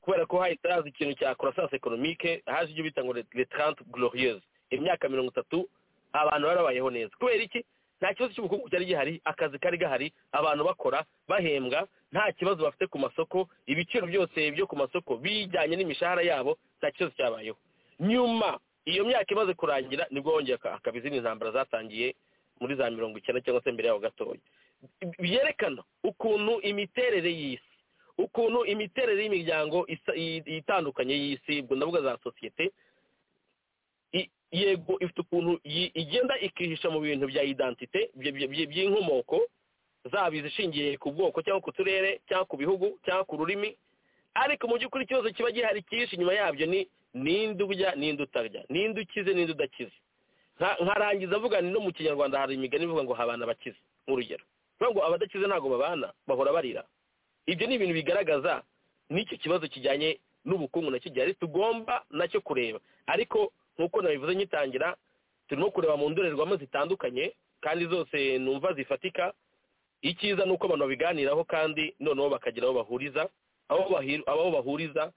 kubera ko hahita haza ikintu cya croissance economique haje ibyo bita ngo retrante glorieuse imyaka mirongo itatu abantu barabayeho neza kubera iki nta kibazo cy'ubukungu cyari gihari akazi kari gahari abantu bakora bahembwa nta kibazo bafite ku masoko ibiciro byose byo ku masoko bijyanye n'imishahara yabo nta kibazo cyabayeho nyuma iyo myaka imaze kurangira nibwo wongera akaba izindi ntambara zatangiye muri za mirongo icyenda cyangwa se mbere yaho gatoya byerekana ukuntu imiterere y'isi ukuntu imiterere y'imiryango itandukanye y'isi ubwo ndavuga za sosiyete yego ifite ukuntu igenda ikihisha mu bintu bya identite by'inkomoko zaba izishingiye ku bwoko cyangwa ku turere cyangwa ku bihugu cyangwa ku rurimi ariko mu by'ukuri ikibazo kiba gihari kihishe inyuma yabyo ni ninde urya ninde utarya ninde ukize ninde udakize nkarangiza avuga no mu kinyarwanda hari imigani ivuga ngo habana bakize nk'urugero bivuga ngo abadakize ntabwo babana bahora barira ibyo ni ibintu bigaragaza n'icyo kibazo kijyanye n'ubukungu nacyo gihari tugomba nacyo kureba ariko nk'uko nabivuze nyitangira turimo kureba mu ndorerwamo zitandukanye kandi zose numva zifatika icyiza ni uko abantu babiganiraho kandi noneho bakagira aho bahuriza aho bahuriza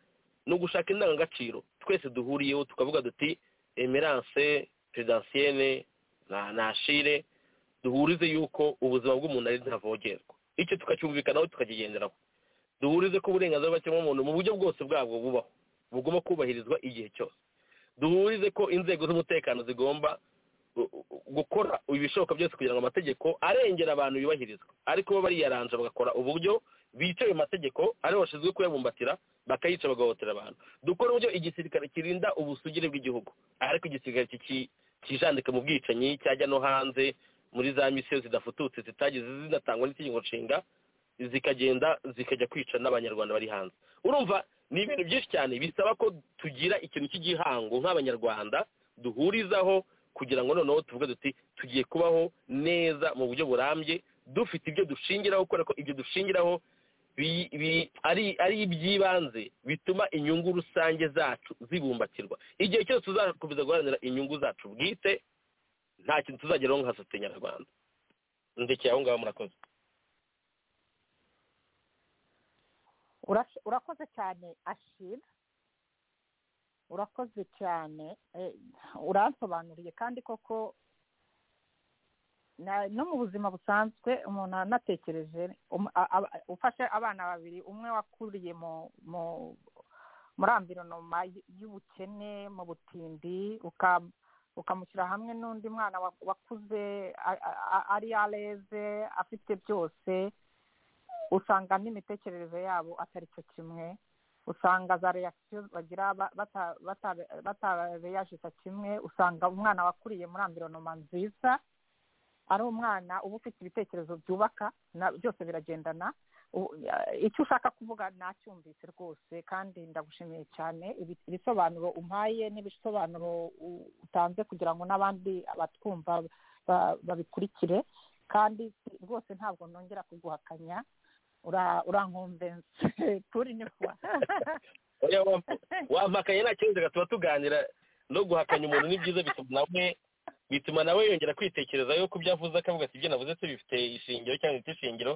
ni ugushaka indangagaciro twese duhuriyeho tukavuga duti emerance pedansiene ntashire duhurize yuko ubuzima bw'umuntu ari ntavogerwa icyo tukacyumvikanaho tukakigenderaho duhurize ko uburenganzira bw'ikiremwamuntu mu buryo bwose bwabwo bubaho bugomba kubahirizwa igihe cyose duhurize ko inzego z'umutekano zigomba gukora ibishoboka byose kugira ngo amategeko arengera abantu yubahirizwe ariko bo bariyaranje bagakora uburyo bicaye mategeko aribo bashinzwe kuyabumbatira bakayica bagahotera abantu dukora uburyo igisirikare kirinda ubusugire bw'igihugu ariko igisirikare kijandika mu bwicanyi cyajya no hanze muri za misiyo zidafututse zitagize zinatangwa n'itegeko nshinga zikagenda zikajya kwica n'abanyarwanda bari hanze urumva ni ibintu byinshi cyane bisaba ko tugira ikintu cy'igihango nk'abanyarwanda duhurizaho kugira ngo noneho tuvuge duti tugiye kubaho neza mu buryo burambye dufite ibyo dushingiraho kubera ko ibyo dushingiraho ari iby'ibanze bituma inyungu rusange zacu zibumbatirwa igihe cyose tuzakomeza guharanira inyungu zacu bwite nta kintu tuzageraho nka sosiyete nyarwanda ndekeye aho ngaho murakoze urakoze cyane ashira urakoze cyane uransobanuriye kandi koko no mu buzima busanzwe umuntu anatekereje ufashe abana babiri umwe wakuriye muri ambironoma y'ubukene mu butindi ukamushyira hamwe n'undi mwana wakuze ari areze afite byose usanga n'imitekerereze yabo atari cyo kimwe usanga za reyakisiyo bagira batareyajisa kimwe usanga umwana wakuriye muri ambironoma nziza ari umwana uba ufite ibitekerezo byubaka byose biragendana icyo ushaka kuvuga nacyumvise rwose kandi ndagushimiye cyane ibisobanuro umpaye n'ibisobanuro utanze kugira ngo n'abandi abatwumva babikurikire kandi rwose ntabwo nongera kuguhakanya urankumvense turi ni rwa oya wampa- wampakaye nta kibazo tuba tuganira no guhakanya umuntu ni byiza bituma nawe bituma nawe yongera kwitekerezaho ku byo avuze akavuga ati ibyo navuze se bifite ishingiro cyangwa bifite ishingiro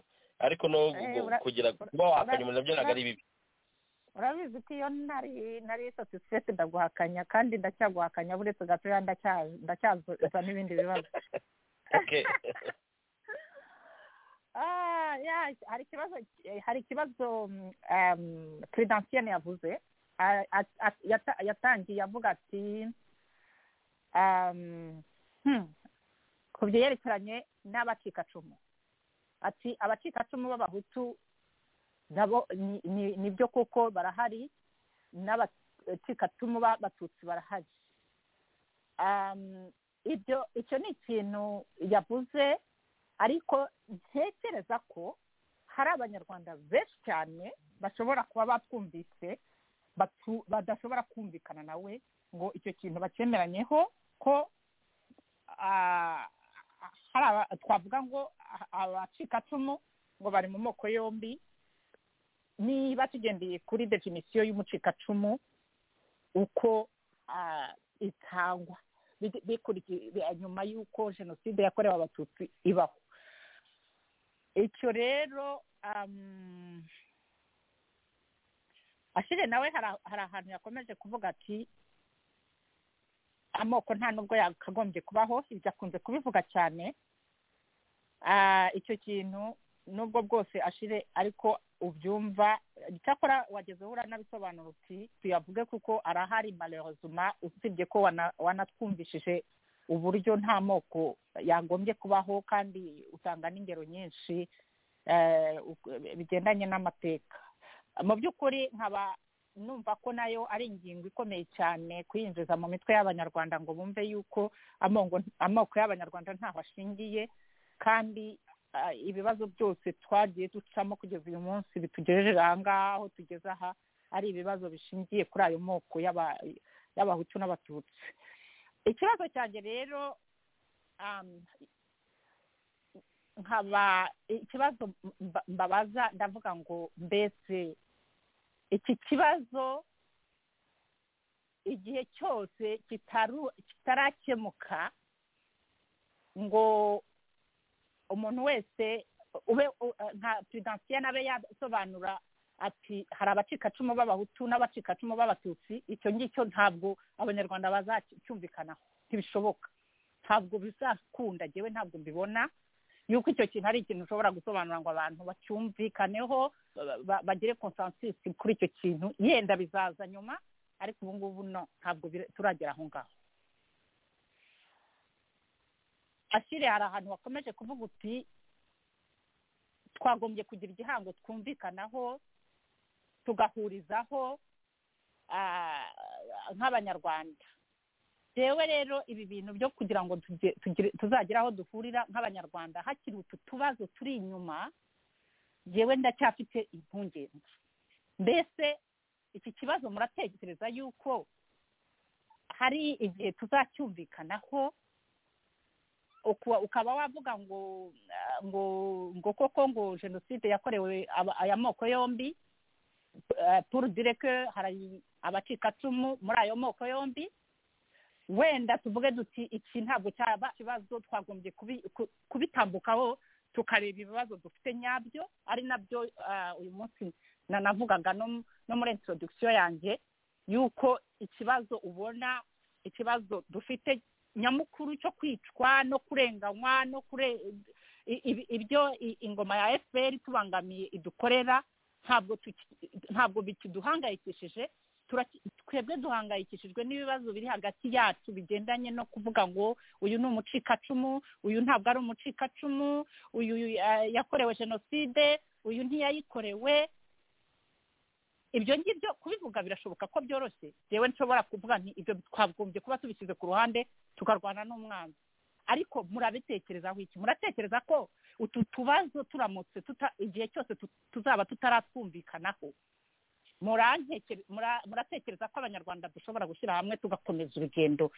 ariko no gu- Eh, ura- kugira ura- kuba wahakanya umuntu nabyo ntabwo ura- ari bibi urabizi ko iyo nari nari satisfait ndaguhakanya kandi ndacyaguhakanya buretse gatoya ndacya- ndacyaza n'ibindi bibazo Okay. Ah, yeah, hari ikibazo eh, hari ikibazo mm, um, Prudentienne yavuze Ah, at- at- yata- yatangiye avuga ati um, hmm, ku byerekeranye n'abacikacumu ati abacikacumu b'abahutu nabo ni- ni ni byo kuko barahari n'abacikacumu b'abatutsi barahari Um, ibyo icyo ni ikintu yavuze ariko ntekereza ko hari abanyarwanda benshi cyane bashobora kuba batwumvise batu- badashobora kumvikana nawe ngo icyo kintu bacemeranyeho ko ah, hari aba- twavuga ngo ah, abacikacumu ngo bari mu moko yombi niba tugendeye kuri definisiyo y'umucikacumu uko ah, itangwa bi- bikurikiye bi- nyuma y'uko jenoside yakorewe abatutsi ibaho icyo rero um, ashire nawe hari hari ahantu yakomeje kuvuga ati amoko nta nubwo yakagombye kubaho ibyo akunze kubivuga cyane Ah, icyo kintu nubwo bwose ashire ariko ubyumva icyakora wageze aho uranabisobanura uti tuyavuge kuko arahari malheureusement usibye ko wana- wanatwumvishije uburyo nta moko yagombye kubaho kandi utanga n'ingero nyinshi eh, u- bigendanye n'amateka mu by'ukuri nkaba numva ko nayo ari ingingo ikomeye cyane kuyinjiza mu mitwe y'abanyarwanda ngo bumve yuko amongo- amoko y'abanyarwanda ntaho ashingiye kandi ah, ibibazo byose twagiye ducamo kugeza uyu munsi bitugejeje aha ngaha aho tugeze aha ari ibibazo bishingiye kuri ayo moko y'aba- y'abahutu n'abatutsi ikibazo cyanjye rero um, nkaba ikibazo mba- mbabaza ndavuga ngo mbese iki kibazo igihe cyose kitaru- kitarakemuka ngo umuntu wese ube u- nka prudentienne abe yasobanura ati hari abacikacumu b'abahutu n'abacikacumu b'abatutsi icyo ngicyo ntabwo abanyarwanda bazacyumvikanaho ntibishoboka ntabwo bizakunda njyewe ntabwo mbibona yuko icyo kintu ari ikintu ushobora gusobanura ngo abantu bacyumvikaneho ba- ba- bagire consensus kuri icyo kintu yenda bizaza nyuma ariko ubu ngubu no ntabwo bira- turagera aho ngaho ashire hari ahantu wakomeje kuvuga uti twagombye kugira igihango twumvikanaho tugahurizaho ah, nk'abanyarwanda rero rero ibi bintu byo kugira ngo tuge- tugire- tuzagire aho duhurira nk'abanyarwanda hakiri utu tubazo turi inyuma yewe ndacyafite impungenge mbese iki kibazo muratekereza yuko hari igihe tuzacyumvikanaho uku- ukaba wavuga ngo ah, ngo ngo koko ngo jenoside yakorewe aba- aya moko yombi eh, pour dire que hari abacikacumu muri ayo moko yombi wenda tuvuge duti iki ntabwo cyaba ikibazo twagombye kubi- ku- kubitambukaho tukareba ibibazo dufite nyabyo ari nabyo ah, uyu munsi na- navugaga no mu- no muri introduction yanjye yuko ikibazo ubona ikibazo dufite nyamukuru cyo kwicwa no kurenganywa no kure i- i- ibyo i- ingoma ya fpr tubangamiye idukorera ntabwo tuki- ntabwo bikiduhangayikishije turaki- twebwe duhangayikishijwe n'ibibazo biri hagati yacu bigendanye no kuvuga ngo uyu ni umucikacumu uyu ntabwo ari umucikacumu uyu eh, yakorewe jenoside uyu ntiyayikorewe ibyo ngibyo kubivuga birashoboka ko byoroshye yewe nshobora kuvuga nti ibyo twagombye kuba tubishyize ku ruhande tukarwana n'umwanzi ariko murabitekerezaho iki muratekereza ko utu tubazo turamutse tuta igihe cyose tu- tuzaba tutaratwumvikanaho muratekereza ko abanyarwanda dushobora gushyira hamwe tugakomeza urugendo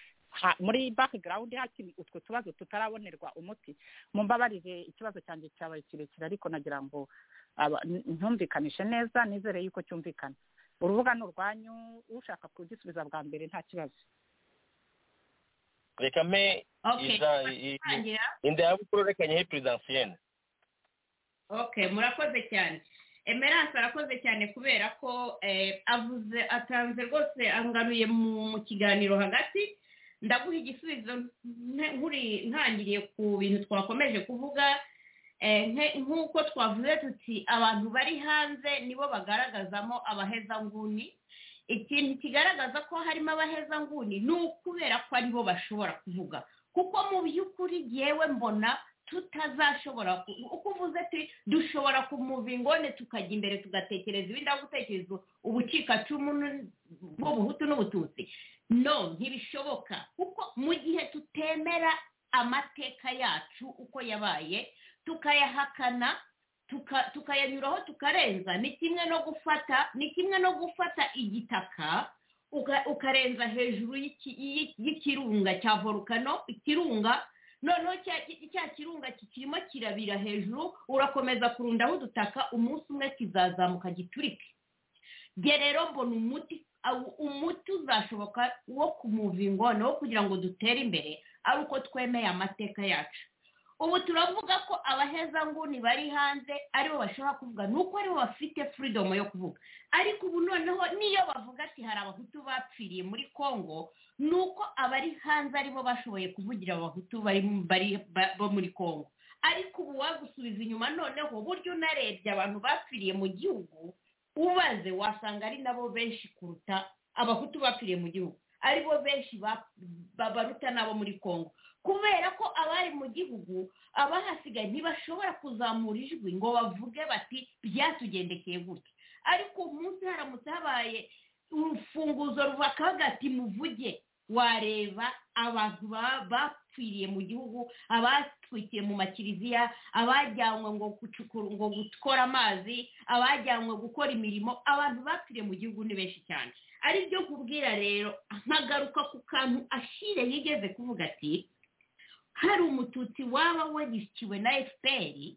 muri background hakiri utwo tubazo tutarabonerwa umuti mumbabarire ikibazo cyanjye cyabaye kirekire ariko nagira ngo ntumvikanishe neza nizere yuko cyumvikana urubuga ni urwanyu ushaka kugisubiza bwa mbere nta kibazo reka mpe Okay, iza turatangira. indabukuru reka nyihe perezidansiyene okay murakoze cyane emerance arakoze cyane kubera ko eh, avuze atanze rwose angaruye mu mu kiganiro hagati ndaguha igisubizo nte- nkuri ntangiriye ku bintu twakomeje kuvuga eh, nke- nk'uko twavuze tuti abantu bari hanze nibo bagaragazamo abahezanguni ikintu kigaragaza ko harimo abahezanguni ni ukubera ko aribo bashobora kuvuga kuko mu by'ukuri yewe mbona tutazashobora ku- uko uvuze ati dushobora kumuva ingone tukajya imbere tugatekereza ibindi aho gutekereza ubukikacumu n'u- bw'ubuhutu n'ubututsi no ntibishoboka kuko mu gihe tutemera amateka yacu uko yabaye tukayahakana tuka- tukayanyuraho tukarenza ni kimwe no gufata ni kimwe no gufata igitaka uka- ukarenza hejuru y'iki- y'i- y'ikirunga cya volukano ikirunga noneho cya ki- cya kirunga kirimo kirabira hejuru urakomeza kurundaho udutaka umunsi umwe kizazamuka giturike nge rero mbona umuti awu- umuti uzashoboka wo kumuva ingona wo kugira ngo dutere imbere ari uko twemeye amateka yacu ubu turavuga ko abahezanguni bari hanze aribo bashobora kuvuga ni uko aribo bafite furidomu yo kuvuga ariko ubu noneho niyo bavuga ati hari abahutu bapfiriye muri kongo ni uko abari hanze aribo bashoboye kuvugira abahutu bari mu- bari- ba- bo muri kongo ariko ubu wagusubiza inyuma noneho burya unarebye abantu bapfiriye mu gihugu ubaze wasanga ari nabo benshi kuruta abahutu bapfiriye mu gihugu aribo benshi ba- babaruta n'abo muri kongo kubera ko abari mu gihugu abahasigaye ntibashobora kuzamura ijwi ngo bavuge bati byatugendekeye gutya ariko umunsi haramutse habaye urufunguzo ruva kagati muvuge wareba abantu ba- bapfiriye mu gihugu abatwikiye mu makiriziya abajyanwe ngo gucukura ngo gukora amazi abajyanwe gukora imirimo abantu bapfiriye mu gihugu ni benshi cyane ari byo kubwira rero nkagaruka ku kantu ashire yigeze kuvuga ati hari umututsi waba wagishyikiwe na efuperi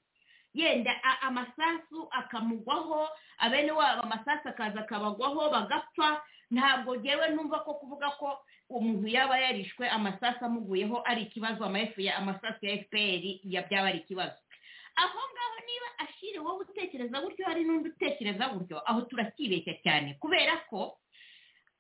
yenda a- amasasu akamugwaho abene wabo amasasu akaza akabagwaho bagapfa ntabwo ngewe numva ko kuvuga ko umuntu yaba yarishwe amasasu amuguyeho ari ikibazo amafu ya amasasu ya fpr ya byaba ari ikibazo aho ngaho niba ashiri wowe utekereza gutyo hari n'undi utekereza gutyo aho turakibeshya cyane kubera ko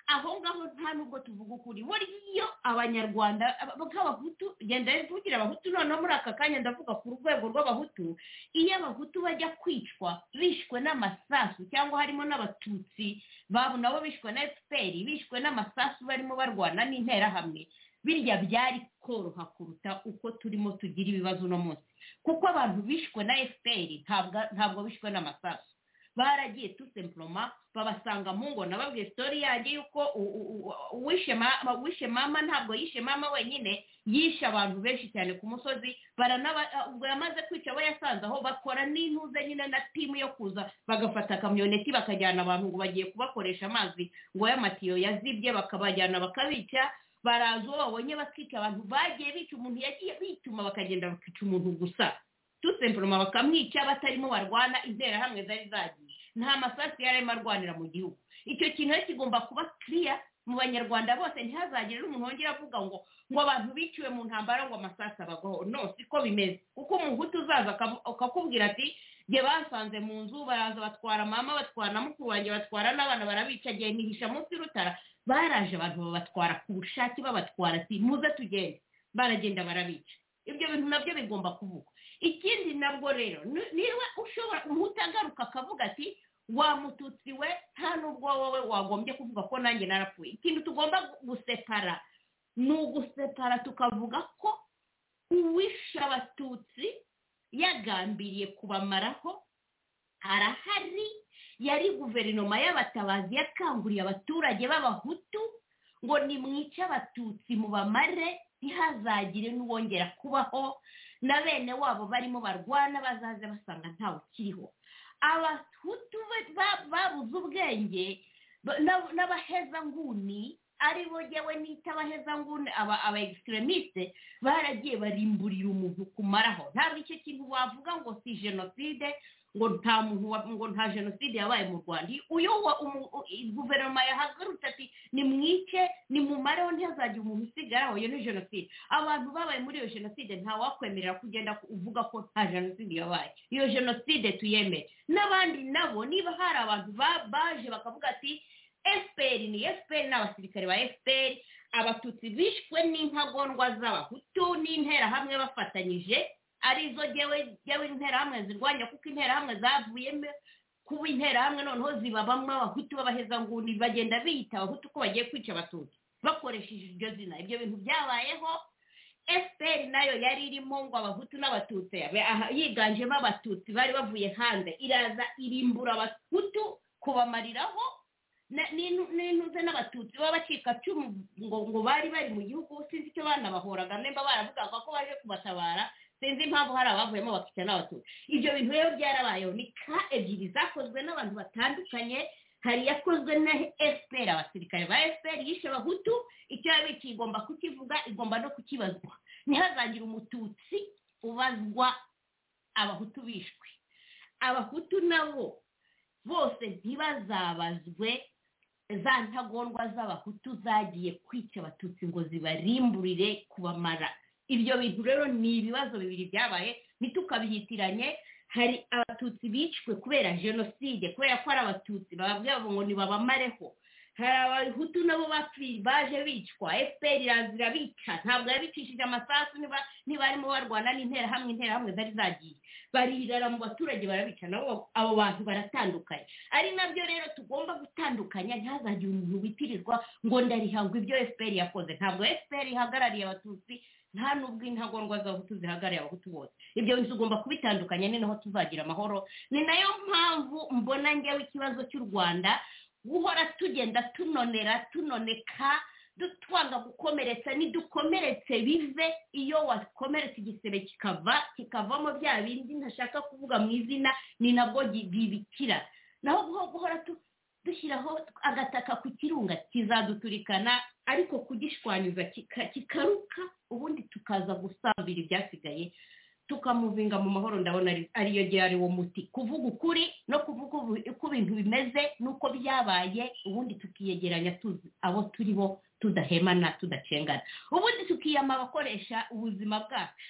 aho ngaho nta nubwo tuvuga ukuri buriya iyo abanyarwanda aba- nk'abahutu genda mvugira abahutu noneho muri aka kanya ndavuga ku rwego rw'abahutu iyo abahutu bajya kwicwa bishwe n'amasasu cyangwa harimo n'abatutsi babo nabo bishwe na fpr bishwe n'amasasu barimo barwana n'interahamwe birya byari koroha kuruta uko turimo tugira ibibazo uno munsi kuko abantu bishwe na fpr ntabwo ntabwo bishwe n'amasasu baragiye tusemploma babasanga mu ngona babwiye sitori yanjye y'uko u- u- u- uwishe ma- uwishe mama ntabwo yishe mama wenyine yishe abantu benshi cyane ku musozi baranaba ubwo yamaze kwica abo yasanze aho bakora n'intuze nyine na timu yo kuza bagafata akamyoneti bakajyana abantu ngo bagiye kubakoresha amazi ngo y'amatiyo yazibye bakabajyana bakabica baraza uwo babonye bakica abantu bagiye bica umuntu yagiye bituma bakagenda bakica umuntu gusa tusemploma bakamwica batarimo barwana interahamwe zari zagiye nta masasu yari arimo arwanira mu gihugu icyo kintu rero kigomba kuba kiriya mu banyarwanda bose ntihazagire umuntu wongera avuga ngo ngo abantu biciwe mu ntambara ngo amasasu abagwaho no siko bimeze kuko umuhutu uzaza akavu- akakubwira ati nge basanze mu nzu baraza batwara mama batwara na mukuru wanjye batwara n'abana barabica ngiye nihisha munsi y'urutara baraje abantu babatwara ku bushake babatwara ati muze tugende baragenda barabica ibyo bintu nabyo bigomba kuvugwa ikindi nabwo rero ni- niba ushobora umutagaruka akavuga ati wa mututsi we nta n'ubwo wowe wagombye kuvuga ko nanjye narapfuye ikintu tugomba gu- gusepara ni ugusepara tukavuga ko uwishe abatutsi yagambiriye kubamaraho arahari yari guverinoma y'abatabazi yakanguriye abaturage b'abahutu ngo nimwice abatutsi mubamare ntihazagire n'uwongera kubaho na bene wabo barimo barwana bazaze basanga ntawe ukiriho abahutu ba- babuze ubwenge ba- n'ab- n'abahezanguni ari bo jyewe nita abahezanguni aba aba egisikiremiste baragiye barimburira umuntu kumaraho ntabwo icyo kintu wavuga ngo si jenoside ngo nta muntu wa- ngo nta jenoside yabaye mu rwanda uyu wa- umu- u- i- guverinoma yahagarutse ati nimwice nimumareho ntihazagire umuntu usigaraho iyo ni jenoside abantu babaye muri iyo jenoside ntawakwemerera kugenda ku- uvuga ko nta jenoside yabaye iyo jenoside tuyemere n'abandi nabo niba hari abantu ba- baje bakavuga ati fpr ni fpr ni abasirikare ba fpr abatutsi bishwe n'intagondwa z'abahutu n'interahamwe bafatanyije arizo jyewe jyewe interahamwe zirwanya kuko interahamwe zavuyemo kuba interahamwe noneho zibabamo abahutu b'abahezanguni bagenda biyita abahutu ko bagiye kwica abatutsi bakoresheje iryo zina ibyo bintu byabayeho fpr nayo yari irimo ngo abahutu n'abatutsi abe- aha, yiganjemo abatutsi bari bavuye hanze iraza irimbura abahutu kubamariraho na- n'intu- n'intuze n'abatutsi b'abacikacumu ngo ngo bari bari mu gihugu sinzi icyo banabahoraga nimba baravugaga ko baje kubatabara sinzi impamvu hari abavuyemo bakica n'abatutsi ibyo bintu rero byarabayeho ni ka ebyiri zakozwe n'abantu batandukanye hari iyakozwe na fpr abasirikare ba fpr yishe abahutu icyo yabiki igomba kukivuga igomba no kukibazwa ntihazagire umututsi ubazwa abahutu bishwe abahutu nabo bose ntibazabazwe za ntagondwa z'abahutu zagiye kwica abatutsi ngo zibarimburire kubamara ibyo bintu rero ni ibibazo bibiri byabaye ntitukabyitiranye hari abatutsi bicwe kubera jenoside kubera ko ari abatutsi bababwira ngo nibabamareho hari abahutu nabo bapfi- baje bicwa fpr iraza irabica ntabwo yabicishije amasasu niba niba barimo barwana n'interahamwe interahamwe zari zagiye barirara mu baturage barabica nabo abo bantu baratandukanye ari nabyo rero tugomba gutandukanya ntihazagire umuntu witirirwa ngo ndarihangwa ibyo fpr yakoze ntabwo fpr ihagarariye abatutsi nta n'ubwo intagondwa z'abahutu zihagarariye abahutu bose ibyo bintu tugomba kubitandukanya ni naho tuzagira amahoro ni nayo mpamvu mbona ngewe ikibazo cy'u rwanda guhora tugenda tunonera tunoneka dutwanga gukomeretsa nidukomeretse bive iyo wakomeretse igisebe kikava kikavamo bya bindi ntashaka kuvuga mu izina ni nabwo gi- bibikira naho guho- guhora tu- dushyiraho agataka ku kirunga kizaduturikana ariko kugishwanyuza kika- kikaruka ubundi tukaza gusambira ibyasigaye tukamuvinga mu mahoro ndabona ari- ariyo ryari uwo muti kuvuga ukuri no kuvuga ubu- uko ibintu bimeze n'uko byabaye ubundi tukiyegeranya tuzi abo turi bo tudahemana tudacengana ubundi tukiyama abakoresha ubuzima bwacu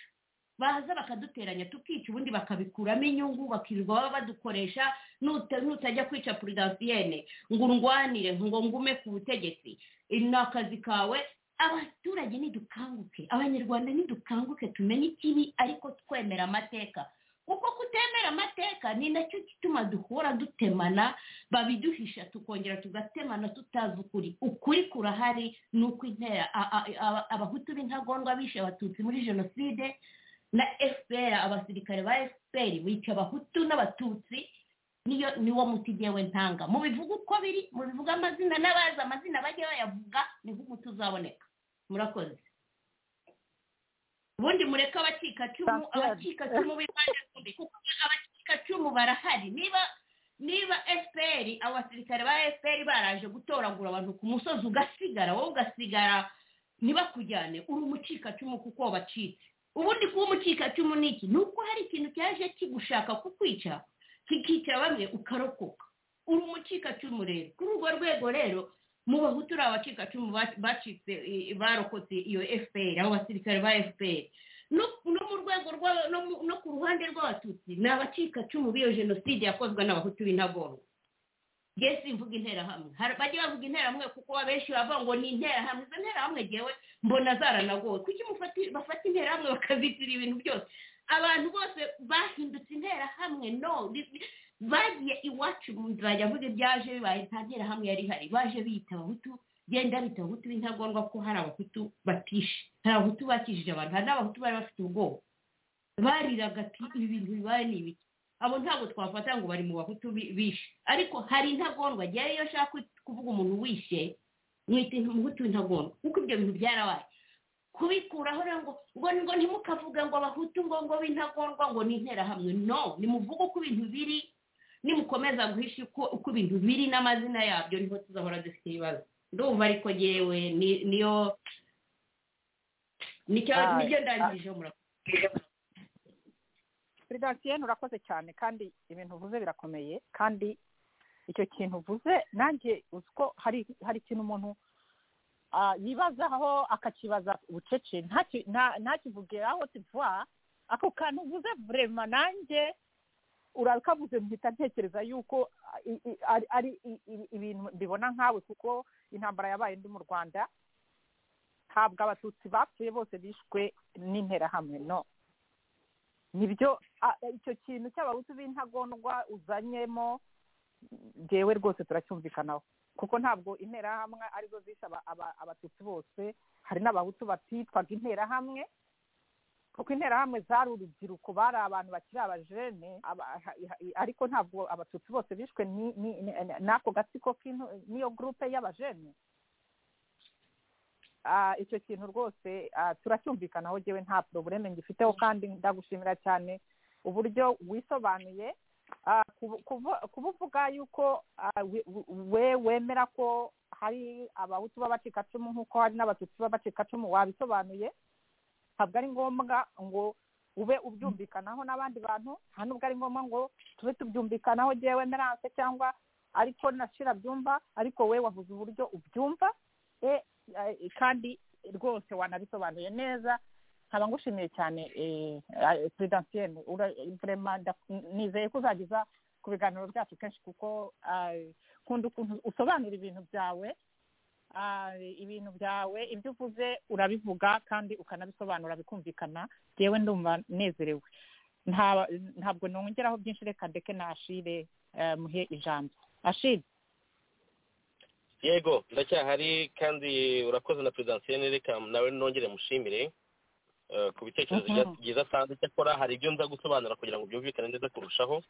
baza bakaduteranya tukica ubundi bakabikuramo inyungu bakirirwa baba badukoresha nuta- nutajya kwica puridansiyene ngo undwanire ngo ngume ku butegetsi ni akazi kawe abaturage nidukanguke abanyarwanda nidukanguke tumenye ikibi ariko twemera amateka kuko kutemera amateka ni nacyo gituma duhora dutemana babiduhisha tukongera tugatemana tutazi ukuri ukuri kurahari ni uko intera a- a- a- abahutu b'intagondwa bishe abatutsi muri jenoside na fpr abasirikare ba fpr bica abahutu n'abatutsi niyo niwo muti jyewe ntanga mubivuga uko biri mubivuga amazina n'abazi amazina bajye bayavuga niho umuti uzaboneka murakoze ubundi mureke abacikacumu Pasteur. abacikacumu b'impande zombi kuko abacikacumu barahari niba niba fpr abasirikare ba fpr baraje gutoragura abantu ku musozi ugasigara wowe ugasigara ntibakujyane uri umucikacumu kuko wabacitse ubundi kuba umucikacumu ni iki ni uko hari ikintu cyaje kigushaka kukwica kikica bamwe ukarokoka uri umucikacumu rero kuri urwo rwego rero mu bahutu uri abacikacumu ba- bacitse eh, barokotse iyo fpr abo basirikare ba fpr no no mu rwego rwa no mu- no ku ruhande rw'abatutsi ni abacikacumu b'iyo jenoside yakozwe n'abahutu b'intagondwa jye simvuga interahamwe Hari- bajye bavuga interahamwe kuko abenshi bavuga ngo ni interahamwe izo nterahamwe jyewe mbona zaranagowe kuki mufati- bafata interahamwe bakazitirira ibintu byose abantu bose bahindutse interahamwe no li- li- bagiye iwacu nzajya mvuga ibyaje bibaye nta nterahamwe yari ihari baje biyita abahutu genda bita abahutu b'intagondwa ko hari abahutu batishe hari abahutu bakijije abantu hari n'abahutu bari bafite ubwoba bariraga ati ibi bintu bibaye ni ibiki abo ntabwo twafata ngo bari mu bahutu bi- bishe ariko hari intagondwa jyewe iyo nshaka kuvuga umuntu wishe mwita umuhutu w'intagondwa kuko ibyo bintu byarabaye kubikuraho rero ngo ngo ngo ntimukavuge ngo abahutu ngo ngo b'intagorwa ngo ni interahamwe no nimuvuge uko ibintu biri nimukomeza guhisha uko uko ibintu biri n'amazina yabyo niho tuzahora dufite ibibazo ndumva ariko yewe niyo nicyo Ah, nicyo ndangije murakoze perezida Etienne urakoze cyane kandi ibintu uvuze birakomeye kandi icyo kintu uvuze nanjye uzi ko hari hari ikintu umuntu ah, yibazaho akakibaza bucece ntaki- nta- ntakivuge aho tuva ako kantu uvuze vurema nanjye urakavuze mpita ntekereza yuko ah, i- i- ari ari i- i- ibintu mbibona nkawe kuko intambara yabaye ndi mu rwanda ntabwo abatutsi bapfuye bose bishwe n'interahamwe no nibyo a- icyo kintu cy'abahutu b'intagondwa uzanyemo ngewe rwose turacyumvikanaho kuko ntabwo interahamwe arizo zishe aba- aba- abatutsi bose hari n'abahutu batitwaga interahamwe kuko interahamwe zari urubyiruko bari abantu bakiri abajene aba- ha- ha- ariko ntabwo abatutsi bose bishwe ni- ni- ni- n'ako gatsiko k'intu- n'iyo gurupe y'abajene Ah, icyo kintu rwose ah, turacyumvikanaho ngewe nta porobureme ngifiteho kandi ndagushimira cyane uburyo wisobanuye Ah, kubu- kuvu- kubuvuga yuko ah, we- we wemera ko hari abahutu b'abacikacumu nk'uko hari n'abatutsi b'abacikacumu wabisobanuye ntabwo ari ngombwa ngo ube ubyumvikanaho n'abandi bantu nta n'ubwo ari ngombwa ngo tube tubyumvikanaho ngewe meranse cyangwa ariko nashira byumva ariko we wavuze uburyo ubyumva e- eh, kandi rwose wanabisobanuye neza nkaba ngushimiye cyane peredansiyeni nizeye ko uzageza ku biganiro byacu kenshi kuko eh, nkunda ukuntu usobanura ibintu byawe ah, ibintu byawe ibyo uvuze urabivuga kandi ukanabisobanura bikumvikana yewe ndumva nezerewe Nta- ntabwo nongeraho byinshi reka ndeke na ashire eh, muhe ijambo ashire yego ndacyahari kandi urakoze na perezidansiyo reka nawe nongere mushimire eh, ku bitekerezo Mhm. bya- byiza asanzwe cyakora hari ibyo nza gusobanura kugira ngo byumvikane neza kurushaho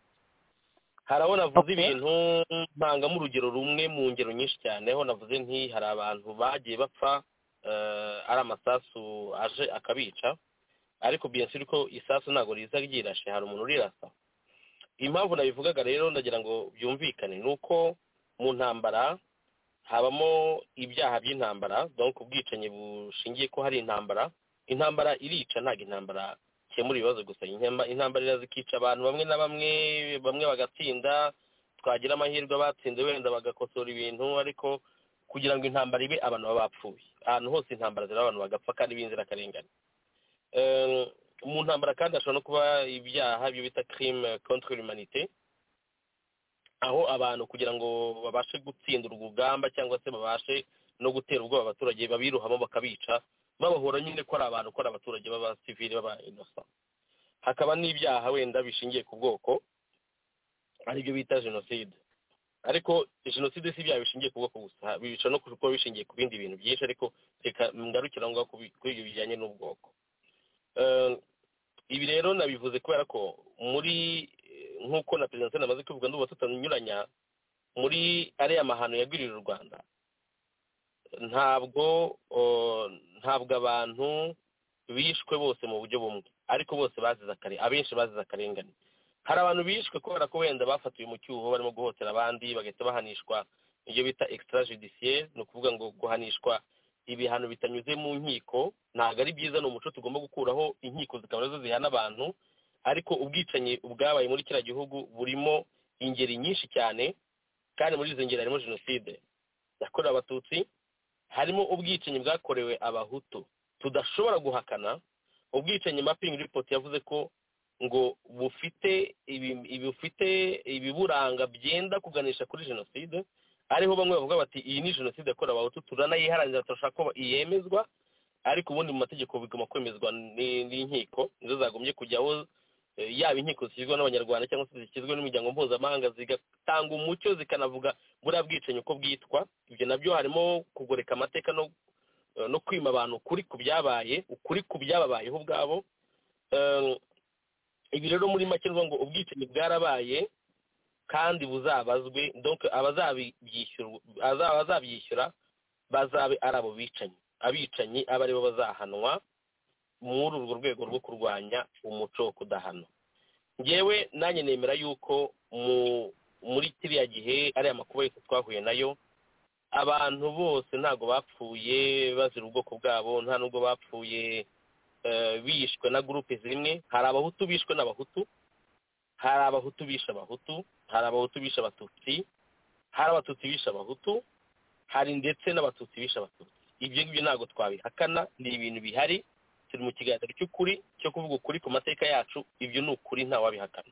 hari abo navuze Okay. ibintu mpangamo urugero rumwe mu ngero nyinshi cyane aho navuze nti hari abantu bagiye bapfa eh, ari amasasu aje akabica ariko biyensiri ko isasu ntabwo riza ryirashe hari umuntu urirasa impamvu nabivugaga rero ndagira ngo byumvikane ni uko mu ntambara habamo ibyaha by'intambara donc ubwicanyi bushingiye ko hari intambara intambara irica ntabwo intambara ikemura ibibazo gusa Intamba- intambara iraza ikica abantu bamwe na bamwe bamwe bagatsinda twagira amahirwe abatsinze wenda bagakosora ibintu ariko kugira ngo intambara ibe abantu baba bapfuye ahantu hose intambara ziraba abantu bagapfa kandi b'inzirakarengane Eh, mu ntambara kandi hashobora no kuba ibyaha ibyo bita crime contre l'humanité aho abantu kugira ngo babashe gutsinda urwo rugamba cyangwa se babashe no gutera ubwoba abaturage babiruhamo bakabica babahora nyine ko ari abantu ko ari abaturage b'abasivili b'abinosa hakaba n'ibyaha wenda bishingiye ku bwoko aribyo bita jenoside ariko jenoside si ibyaha bishingiye ku bwoko gusa bica no kuba bishingiye ku bindi bintu byinshi ariko reka ngarukira aho ngaho ku bi- kuri ibyo bijyanye n'ubwoko Eh, ibi rero nabivuze kubera ko muri eh, nk'uko na perezida nsina amaze kubivuga ndumva tutanyuranya muri ariya mahano yagwiririye u rwanda ntabwo oh, ntabwo abantu bishwe bose mu buryo bumwe ariko bose bazize akare abenshi bazize akarengane hari abantu bishwe kubera ko wenda bafatiwe mu cyuho barimo guhotera abandi bagahita bahanishwa ibyo bita extra judiciaire ni ukuvuga ngo guhanishwa ibihano bitanyuze mu nkiko ntabwo ari byiza ni umuco tugomba gukuraho inkiko zikaba arizo zihana abantu ariko ubwicanyi bwabaye muri kiriya gihugu burimo ingeri nyinshi cyane kandi muri izo ngeri harimo jenoside yakorewe abatutsi harimo ubwicanyi bwakorewe abahutu tudashobora guhakana ubwicanyi mapping report yavuze ko ngo bufite ibi- ibi- bufite ibiburanga byenda kuganisha kuri jenoside ariho bamwe bavuga bati iyi ni jenoside yakorewe abahutu turanayiharanira turashaka ko yemezwa ariko ubundi mu mategeko bigomba kwemezwa ni- n'inkiko nizo zagombye kujyaho eh, yaba inkiko zishyizweho n'abanyarwanda cyangwa se zishyizweho n'imiryango mpuzamahanga zigatanga umucyo zikanavuga buriya bwicanyi uko bwitwa ibyo nabyo harimo kugoreka amateka no eh, no kwima abantu ukuri ku byabaye ukuri ku byababayeho ubwabo Eh, ibi rero muri make ni ukuvuga ngo ubwicanyi bwarabaye kandi buzabazwe donc abazabyishyura abazabyishyura bazabe ari abo bicanyi abicanyi aba ari bo bazahanwa muri urwo rwego rwo kurwanya umuco wo kudahana ngewe nanjye nemera yuko muri kiriya gihe ariya makuba yose twahuye nayo abantu bose ntabwo bapfuye bazira ubwoko bwabo nta nubwo bapfuye bishwe na gurupe zimwe hari abahutu bishwe n'abahutu hari abahutu bishe abahutu hari abahutu bishe abatutsi hari abatutsi bishe abahutu hari ndetse n'abatutsi bishe abatutsi ibyo ngibyo ntabwo twabihakana ni ibintu bihari turi mu kiganiro cy'ukuri cyo kuvuga ukuri ku mateka yacu ibyo ni ukuri ntawabihakana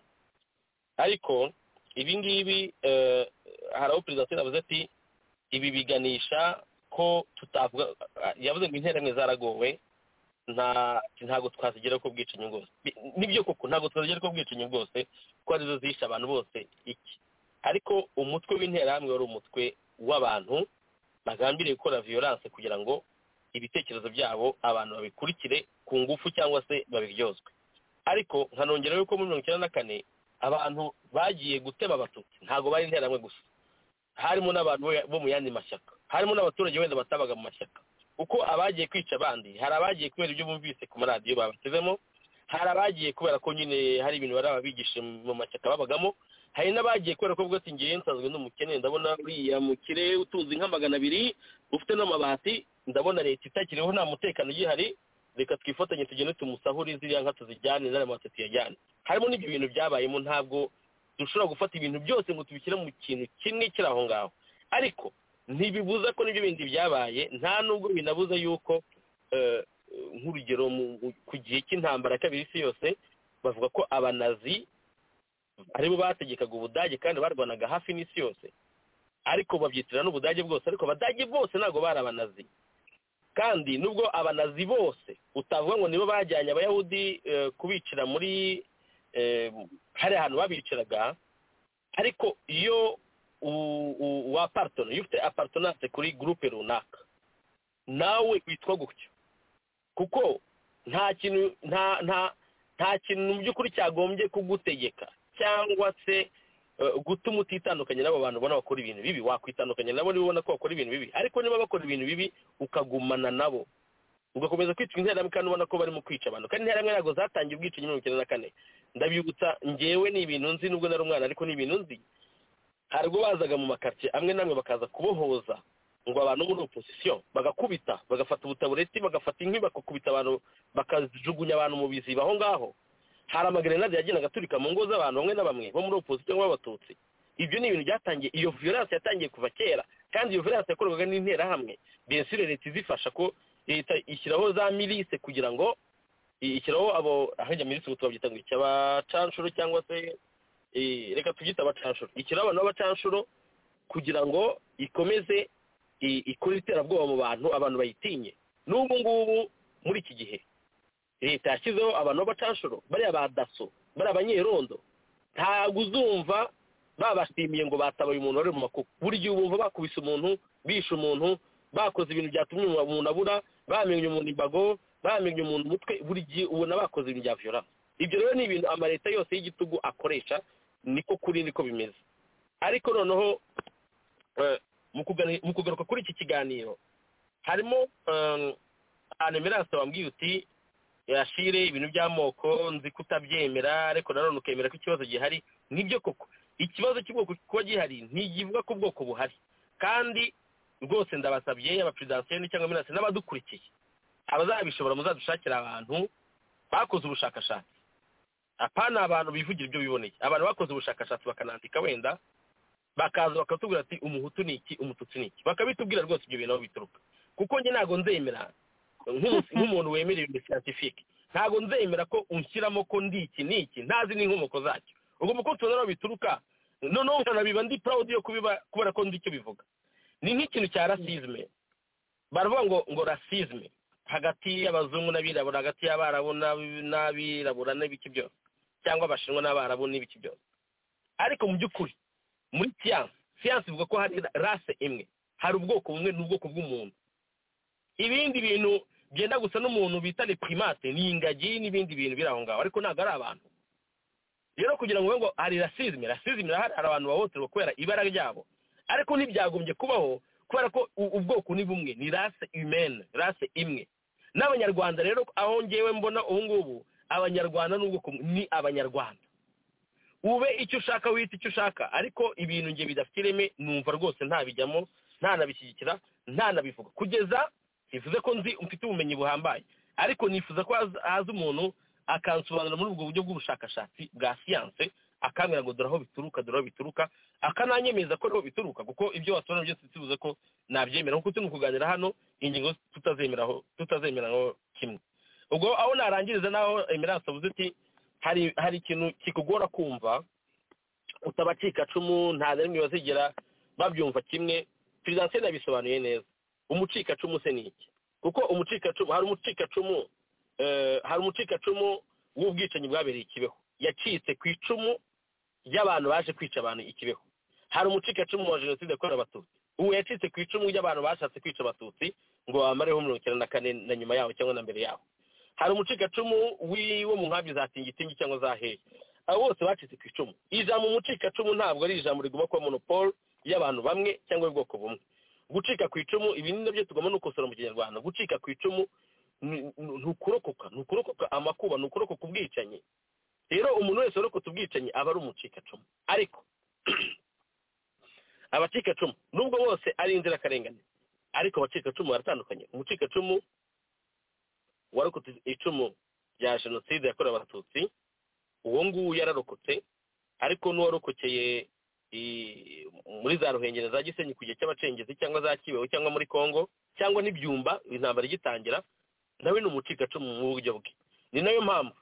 ariko ibi ngibi hari aho perezida wa yavuze ati ibi biganisha ko tutavuga yavuze ngo interamwe zaragowe ntabwo twazigera ko bwicanyi bwose nibyo koko ntabwo twazigera ko bwicanyi bwose kuko arizo zihishe abantu bose iki ariko umutwe w'interahamwe wari umutwe w'abantu bagambiriye gukora viyoranse kugira ngo ibitekerezo byabo abantu babikurikire ku ngufu cyangwa se babiryozwe ariko nkanongera yuko muri mirongo icyenda na kane abantu bagiye gutema abatutsi ntabwo bari interahamwe gusa harimo n'abantu bo mu yandi mashyaka harimo n'abaturage wenda batabaga mu mashyaka uko abagiye kwica abandi hari abagiye kubera ibyo bumvise ku maradiyo babatezemo hari abagiye kubera ko nyine hari ibintu bari ababigishije mu mashyaka babagamo hari n'abagiye kubera ko avuga ati ngewe nsanzwe n'umukene ndabona uriya mukire utuzi nka magana abiri ufite n'amabati ndabona leta itakiriho nta mutekano ugihari reka twifatanye tugende tumusahure ziriya nka tuzijyane n'aya mata tuyajyane harimo n'ibyo bintu byabayemo ntabwo dushobora gufata ibintu byose ngo tubishyire mu kintu kimwe kiri aho ngaho ariko ntibibuza ko n'ibyo bindi byabaye nta nubwo binabuza yuko nk'urugero ku gihe cy'intambara ya kabiri isi yose bavuga ko abanazi aribo bategekaga ubudage kandi barwanaga hafi n'isi yose ariko babyitirira n'ubudage bwose ariko abadage bose ntabwo bari abanazi kandi nubwo abanazi bose utavuga ngo nibo bajyanye abayahudi kubicira muri hari ahantu babiciraga ariko iyo wa paritona iyo ufite aparitonanse kuri gurupe runaka nawe witwa gutyo kuko nta kintu nta nta nta kintu mu by'ukuri cyagombye kugutegeka cyangwa se gutuma utitandukanye n'abo bantu ubona bakora ibintu bibi wakwitandukanya nabo niba ubona ko bakora ibintu bibi ariko niba bakora ibintu bibi ukagumana nabo ugakomeza kwitwa interahamwe kandi ubona ko barimo kwica abantu kandi interahamwe ntabwo zatangiye ubwicanyi mirongo icyenda na kane ndabyibutsa ngewe ni ibintu nzi nubwo nari umwana ariko ni ibintu nzi hari ubwo bazaga mu makaritsiye amwe n'amwe bakaza kubohoza ngo abantu muri opozisiyo bagakubita bagafata ubutabureti bagafata inkwi bagakubita abantu bakajugunya abantu mu biziba aho ngaho hari amagerenade yagendaga aturika mu ngo z'abantu bamwe na bamwe bo muri opozisiyo b'abatutsi ibyo ni ibintu byatangiye iyo violence yatangiye kuva kera kandi iyo violence yakorwaga n'interahamwe bensire leta izifasha ko leta ishyiraho za mirise kugira ngo ishyiraho abo ahajya mirise ubu tubabyita ngo icyabacanshuro cyangwa se reka tubyite abacanshuro ikiriho abantu b'abacanshuro kugira ngo ikomeze ikore iterabwoba mu bantu abantu bayitinye n'ubu ngubu muri iki gihe leta yashyizeho abantu b'abacanshuro bariya ba daso bariya abanyerondo ntabwo uzumva babashimiye ngo batabaye umuntu wari mu makuku buri gihe ubumva bakubise umuntu bishe umuntu bakoze ibintu byatumye umuntu abura bamenye umuntu imbago bamenye umuntu umutwe buri gihe ubona bakoze ibintu bya viyoranse ibyo rero ni ibintu amaleta yose y'igitugu akoresha niko kuri niko bimeze ariko noneho mu kugaruka kuri iki kiganiro harimo anemeranse wambwiye uti yashire ibintu by'amoko nzi kutabyemera ariko nanone ukemera ko ikibazo gihari nibyo koko ikibazo cy'ubwoko kuba gihari ntigivuga ko ubwoko buhari kandi rwose ndabasabye abaperezidansiyo cyangwa amenanse n'abadukurikiye abazabishobora muzadushakira abantu bakoze ubushakashatsi apana abantu bivugira ibyo biboneye abantu bakoze ubushakashatsi bakanandika wenda bakaza bakatubwira ati umuhutu ni iki umututsi ni iki bakabitubwira rwose ibyo bintu aho bituruka kuko njye ntabwo nzemera nk'umuntu wemera ibintu siyantifike ntabwo nzemera ko unshyiramo ko ndi iki ni iki ntazi n'inkomoko zacyo ubwo mu kuko tubona aho bituruka noneho nkanabiba ndi purawudi yo kubiba kubera ko ndi icyo bivuga ni nk'ikintu cya rasizme baravuga ngo ngo rasizme hagati y'abazungu n'abirabura hagati y'abarabu n'abirabura n'ibiki byose cyangwa abashinwa n'abarabu n'ibiki byose ariko mu by'ukuri muri siyansi siyansi ivuga ko hari rase imwe hari ubwoko bumwe n'ubwoko bw'umuntu ibindi bintu byenda gusa n'umuntu bita primate ni ingagi n'ibindi bintu biri aho ngaho ariko ntabwo ari abantu rero kugira ngo ngo hari rasizime rasizime irahari hari abantu bahohoterwa kubera ibara ryabo ariko ntibyagombye kubaho kubera ko u- ubwoko ni bumwe ni rase imene rase imwe n'abanyarwanda rero aho ngewe mbona ubu ngubu abanyarwanda n'ubwoko bumwe, ni abanyarwanda ube icyo ushaka wita icyo ushaka ariko ibintu nge bidafite ireme numva rwose ntabijyamo ntanabishyigikira ntanabivuga kugeza bivuze ko nzi mfite ubumenyi buhambaye ariko nifuza ko haza- haza umuntu akansobanurira muri ubwo buryo bw'ubushakashatsi bwa siyanse akambwira ngo dore aho bituruka dore aho bituruka akananyemeza ko ariho bituruka kuko ibyo wasobanura byose tubivuze ko nabyemera kuko turi kuganira hano ingingo tutazemeraho tutazemeraho kimwe ubwo aho narangiriza naho emerance avuze ati hari hari ikintu kikugora kumva utabacikacumu nta na rimwe bazigera babyumva kimwe perezidansiyo yabisobanuye neza umucikacumu se ni iki kuko umucikacumu hari umucikacumu eh, hari umucikacumu w'ubwicanyi bwabereye i kibeho yacitse ku icumu ry'abantu baje kwica abantu i kibeho hari umucikacumu wa jenoside yakorewe abatutsi ubu yacitse ku icumu ry'abantu bashatse kwica abatutsi ngo bamareho mirongo icyenda na kane na nyuma yaho cyangwa na mbere yaho hari umucikacumu w'i- wo mu nkambi za tingitingi cyangwa za hehe abo bose bacitse ku icumu ijambo umucikacumu ntabwo ari ijambo riguma kuba monopole y'abantu bamwe cyangwa y'ubwoko bumwe gucika ku icumu ibi ni nabyo tugomba no gukosora mu kinyarwanda gucika ku icumu ni- ni ni ukurokoka ni ukurokoka amakuba ni ukurokoka ubwicanyi rero umuntu wese warokotse ubwicanyi aba ari umucikacumu ariko abacikacumu nubwo bose ari inzirakarengane ariko abacikacumu baratandukanye umucikacumu warokotse icumu rya jenoside yakorewe abatutsi uwo nguwo yararokotse ariko n'uwarokokeye i- muri za ruhengeri za gisenyi ku gihe cy'abacengezi cyangwa za kibeho cyangwa muri congo cyangwa n'ibyumba intambara igitangira nawe ni umucikacumu mu buryo bwe ni nayo mpamvu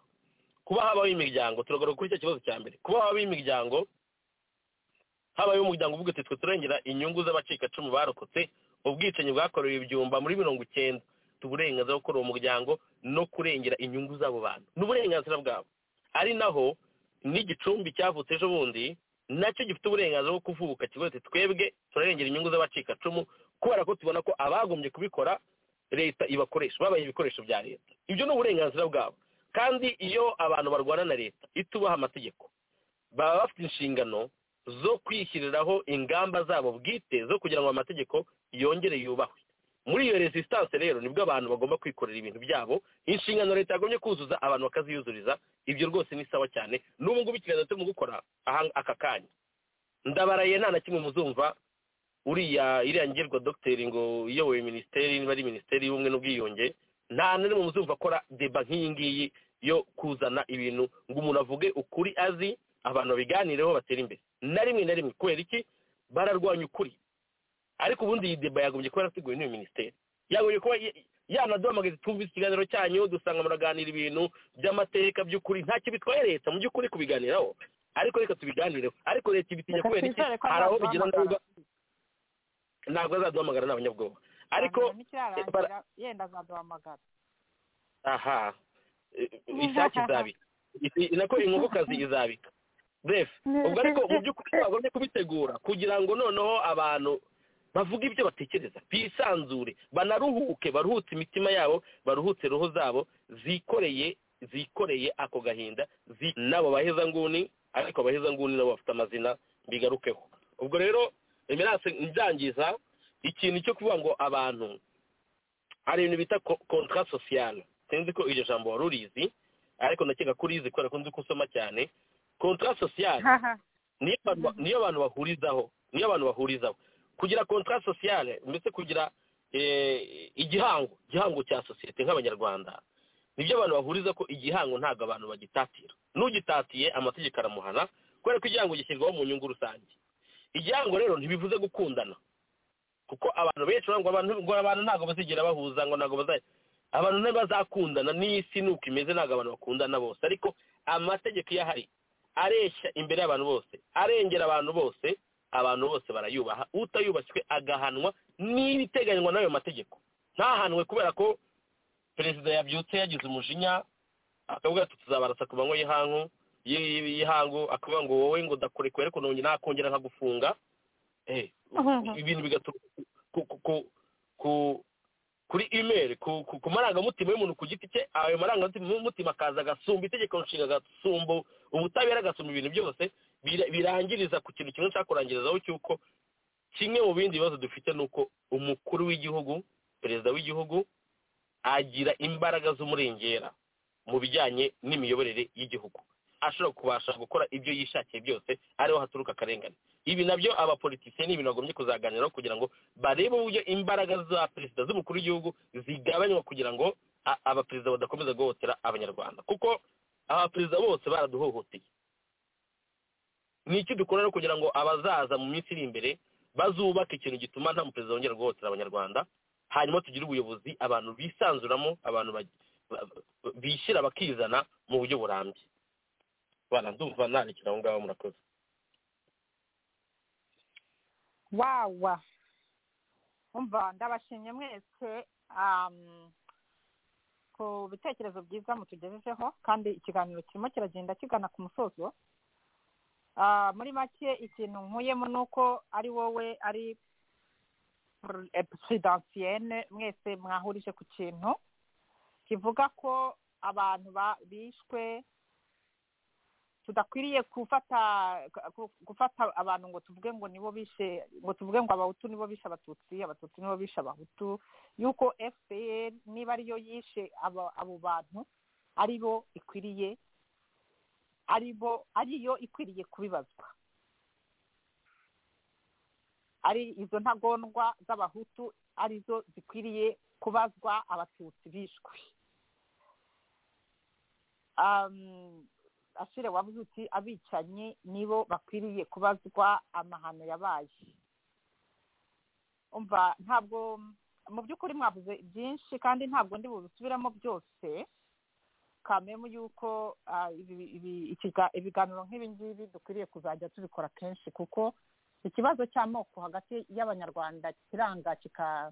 kuba habaho imiryango turagaruka kuri cya kibazo cya mbere kuba habaho imiryango habayeho umuryango uvuga ati twe turengera inyungu z'abacikacumu barokotse ubwicanyi bwakorewe ibyumba muri mirongo icyenda dufite uburenganzira bwo gukora uwo muryango no kurengera inyungu z'abo bantu ni uburenganzira bwabo ari naho n'igicumbi cyavutse ejo bundi nacyo gifite uburenganzira bwo kuvuka kivuga ati twebwe turarengera inyungu z'abacikacumu kubera ko tubona ko abagombye kubikora leta ibakoresha babaye ibikoresho bya leta ibyo ni uburenganzira bwabo kandi iyo abantu barwana na leta itubaha amategeko baba bafite inshingano zo kwishyiriraho ingamba zabo bwite zo kugira ngo amategeko yongere yubahwe muri iyo resistance rero nibwo abantu bagomba kwikorera ibintu byabo inshingano leta yagombye kuzuza abantu bakaziyuzuriza ibyo rwose ni sawa cyane n'ubu ngubu ikiganza turimo gukora aha- aka kanya ndabaraye nta na kimwe muzumva uriya iriya ngirwa dogiteri ngo iyoboye minisiteri niba ari minisiteri y'ubumwe n'ubwiyunge nta na rimwe muzumva akora deba nk'iyi ngiyi yo kuzana ibintu ngo umuntu avuge ukuri azi abantu babiganireho batere imbere na rimwe na rimwe kubera iki bararwanya ukuri ariko ubundi iyi deba yagombye kuba yarateguwe n'iyo minisiteri yagombye kuba ya- yanaduhamagaza twumvise ikiganiro cyanyu dusanga muraganira ibintu by'amateka by'ukuri ntacyo bitwaye leta mu by'ukuri kubiganiraho ariko reka tubiganireho ariko leta ibitinya Reka kubera iki twizere ko hari aho bigira azaduhamagara. ndabuga ntabwo azaduhamagara ni abanyabwoba ariko Hanyuma nikirarangira yenda azaduhamagara aha eh, isake izabika Isi- nako inkokokazi izabika bref ubwo ariko mu by'ukuri bagomye kubitegura kugira ngo noneho abantu bavuge ibyo batekereza bisanzure banaruhuke baruhutse imitima yabo baruhutse roho zabo zikoreye zikoreye ako gahinda zi- n'abo bahezanguni ariko abahezanguni nabo bafite amazina bigarukeho ubwo rero emerance mbyangiza ikintu cyo kuvuga ngo abantu hari ibintu bita kontara sosiyale sinzi ko iryo jambo wari urizi ariko ndakeka ko urizi kubera ko nzi ko usoma cyane kontara sosiyale niyo abantu ba- niyo abantu bahurizaho niyo abantu bahurizaho kugira kontara sosiyale ndetse kugira eh, igihango igihango cya sosiyete nk'abanyarwanda nibyo abantu bahuriza ko igihango ntabwo abantu bagitatira n'ugitatiye amategeko aramuhana kubera ko igihango gishyirwaho mu nyungu rusange igihango rero ntibivuze gukundana kuko abantu benshi baravuga ngo abantu ngo abantu ntabwo bazigera bahuza ngo ntabwo bazajya abantu ntibazakundana n'isi ni uko imeze ntabwo abantu bakundana bose ariko amategeko iyo ahari areshya imbere y'abantu bose arengera abantu bose abantu bose barayubaha utayubashywe agahanwa n'ibiteganywa n'ayo mategeko ntahanwe kubera ko perezida yabyutse yagize umujinya akavuga ati tuzabarasa ku manywa y'ihangu y'i- y'ihangu akavuga ngo wowe ngo ndakurekuye ariko nongeye nakongera nkagufunga Eh, ibintu bigaturuka ku ku- ku- ku- kuri imeri ku ku- ku marangamutima y'umuntu ku giti cye ayo marangamutima akaza agasumba itegeko nshinga agasumba ubutabera agasumba ibintu byose bira- birangiriza ku kintu kimwe nshaka kurangirizaho cy'uko kimwe mu bindi bibazo dufite ni uko umukuru w'igihugu perezida w'igihugu agira imbaraga z'umurengera mu bijyanye n'imiyoborere y'igihugu ashobora kubasha gukora ibyo yishakiye byose ariho haturuka akarengane ibi nabyo abapolitisiye ni ibintu bagombye kuzaganiraho kugira ngo barebe uburyo imbaraga za perezida z'umukuru w'igihugu zigabanywa kugira ngo a- abaperezida badakomeza guhohotera abanyarwanda kuko abaperezida bose baraduhohoteye ni iki dukora rero kugira ngo abazaza mu minsi iri imbere bazubake ikintu gituma nta muperezida wongera guhohotera abanyarwanda hanyuma tugire ubuyobozi abantu bisanzuramo abantu bag- ba- ba- bishyira bakizana mu buryo burambye bana ndumva nandikira aho ngaho murakoze wawa umva ndabashimye mwese um, ku bitekerezo byiza mutugejejeho kandi ikiganiro kirimo kiragenda kigana ku musozo Ah, muri make ikintu nkuyemo ni uko ari wowe ari pr- eh, presidentienne mwese mwahurije ku kintu kivuga ko abantu ba- bishwe tudakwiriye gufata gu- gufata abantu ngo tuvuge ngo nibo bishe ngo tuvuge ngo abahutu nibo bishe abatutsi abatutsi nibo bishe abahutu yuko fpr niba ariyo yishe aba- abo bantu aribo ikwiriye aribo ariyo ikwiriye kubibazwa ari izo ntagondwa z'abahutu arizo zikwiriye kubazwa abatutsi bishwe Um, ashire wavuze uti abicanyi nibo bakwiriye kubazwa amahano yabaye umva ntabwo mu by'ukuri mwavuze byinshi kandi ntabwo ndi bubisubiramo byose kamemu yuko ah, ibi- ibi- ikiga- ibiganiro nk'ibi ngibi dukwiriye kuzajya tubikora kenshi kuko ikibazo cy'amoko hagati y'abanyarwanda kiranga kika-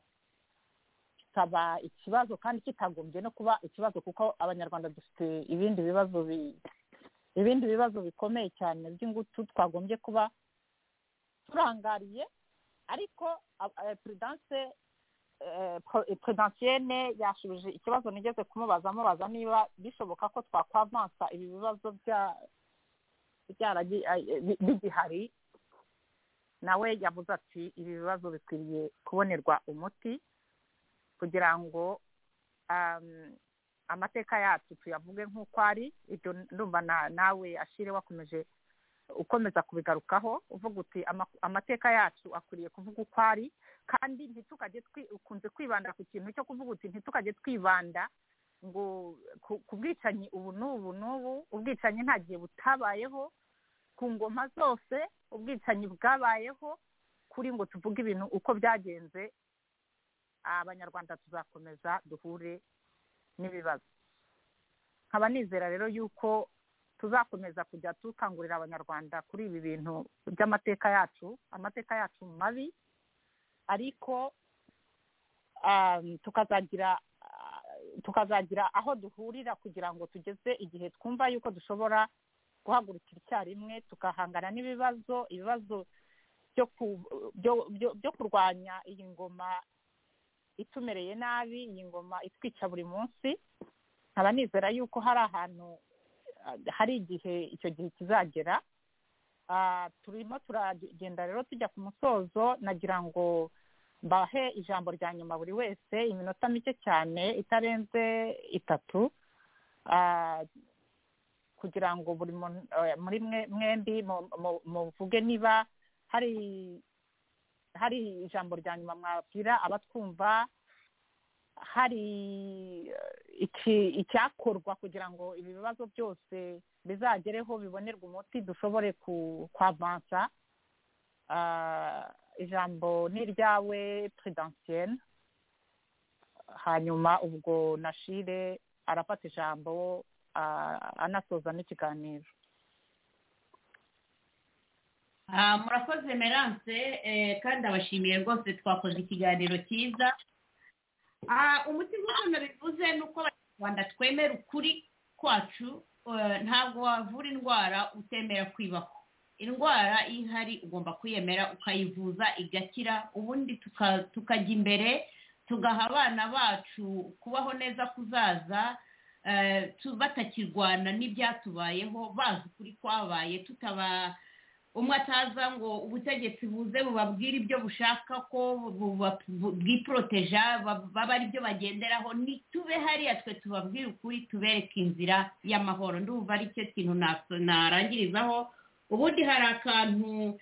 kikaba ikibazo kandi kitagombye no kuba ikibazo kuko abanyarwanda dufite ibindi bibazo bi- ibindi bibazo bikomeye cyane by'ingutu twagombye kuba turangariye ariko ab- eh, prudence eh, pro- eh, prudentienne yashubije ikibazo nigeze kumubaza amubaza niba bishoboka ko twakwavansa ibi bibazo bya- byaragi- eh, bi- bigihari nawe yavuze ati ibi bibazo bikwiriye kubonerwa umuti kugira ngo um, amateka yacu tuyavuge nk'uko ari ibyo ndumva na- nawe ashire wakomeje ukomeza kubigarukaho uvuga uti "Ama- amateka yacu akwiriye kuvuga uko ari kandi ntitukajye twi- ukunze kwibanda ku kintu cyo kuvuga uti ntitukajye twibanda ngo ku- ku bwicanyi ubu n'ubu n'ubu ubwicanyi nta gihe butabayeho ku ngoma zose ubwicanyi bwabayeho kuri ngo tuvuge ibintu uko byagenze abanyarwanda tuzakomeza duhure n'ibibazo nkaba nizera rero yuko tuzakomeza kujya dukangurira abanyarwanda kuri ibi bintu by'amateka yacu amateka yacu mabi ariko um, tukazagira ah, tukazagira aho duhurira kugira ngo tugeze igihe twumva yuko dushobora guhagurukira icyarimwe tukahangana n'ibibazo ibibazo byo ku- byo- byo- byo kurwanya iyi ngoma itumereye nabi iyi ngoma itwica buri munsi nkaba nizera yuko hari ahantu ah, hari igihe icyo gihe kizagera Ah, turimo turagenda rero tujya ku musozo nagira ngo mbahe ijambo rya nyuma buri wese iminota mike cyane itarenze itatu Ah, kugira ngo buri muntu- eh, muri mwe mwembi mu- mu- muvuge niba hari hari ijambo rya nyuma mwabwira abatwumva hari eh, iki- icyakorwa kugira ngo ibi bibazo byose bizagereho bibonerwe umuti dushobore ku- kwavansa Ah, ijambo ni iryawe prudentienne hanyuma ubwo nashire arafata ijambo ah, anasoza n'ikiganiro Ah, murakoze merance eh, kandi abashimiye rwose twakoze ikiganiro cyiza Ah, umuti nk'uko nabivuze ni uko abanyarwanda twemera ukuri kwacu eh, ntabwo wavura indwara utemera kwibako indwara iyo ihari ugomba kwiyemera ukayivuza igakira ubundi tuka- tukajya imbere tugaha abana bacu kubaho neza kuzaza eh, tu- batakirwana n'ibyatubayeho bazi ukuri kwabaye tutaba umwe ataza ngo ubutegetsi buze bubabwire ibyo bushaka ko bwiporoteja baba ari byo bagenderaho ntitube hariya twe tubabwire ukuri tubereke inzira y'amahoro ndumva ari cyo kintu narangirizaho ubundi hari akantu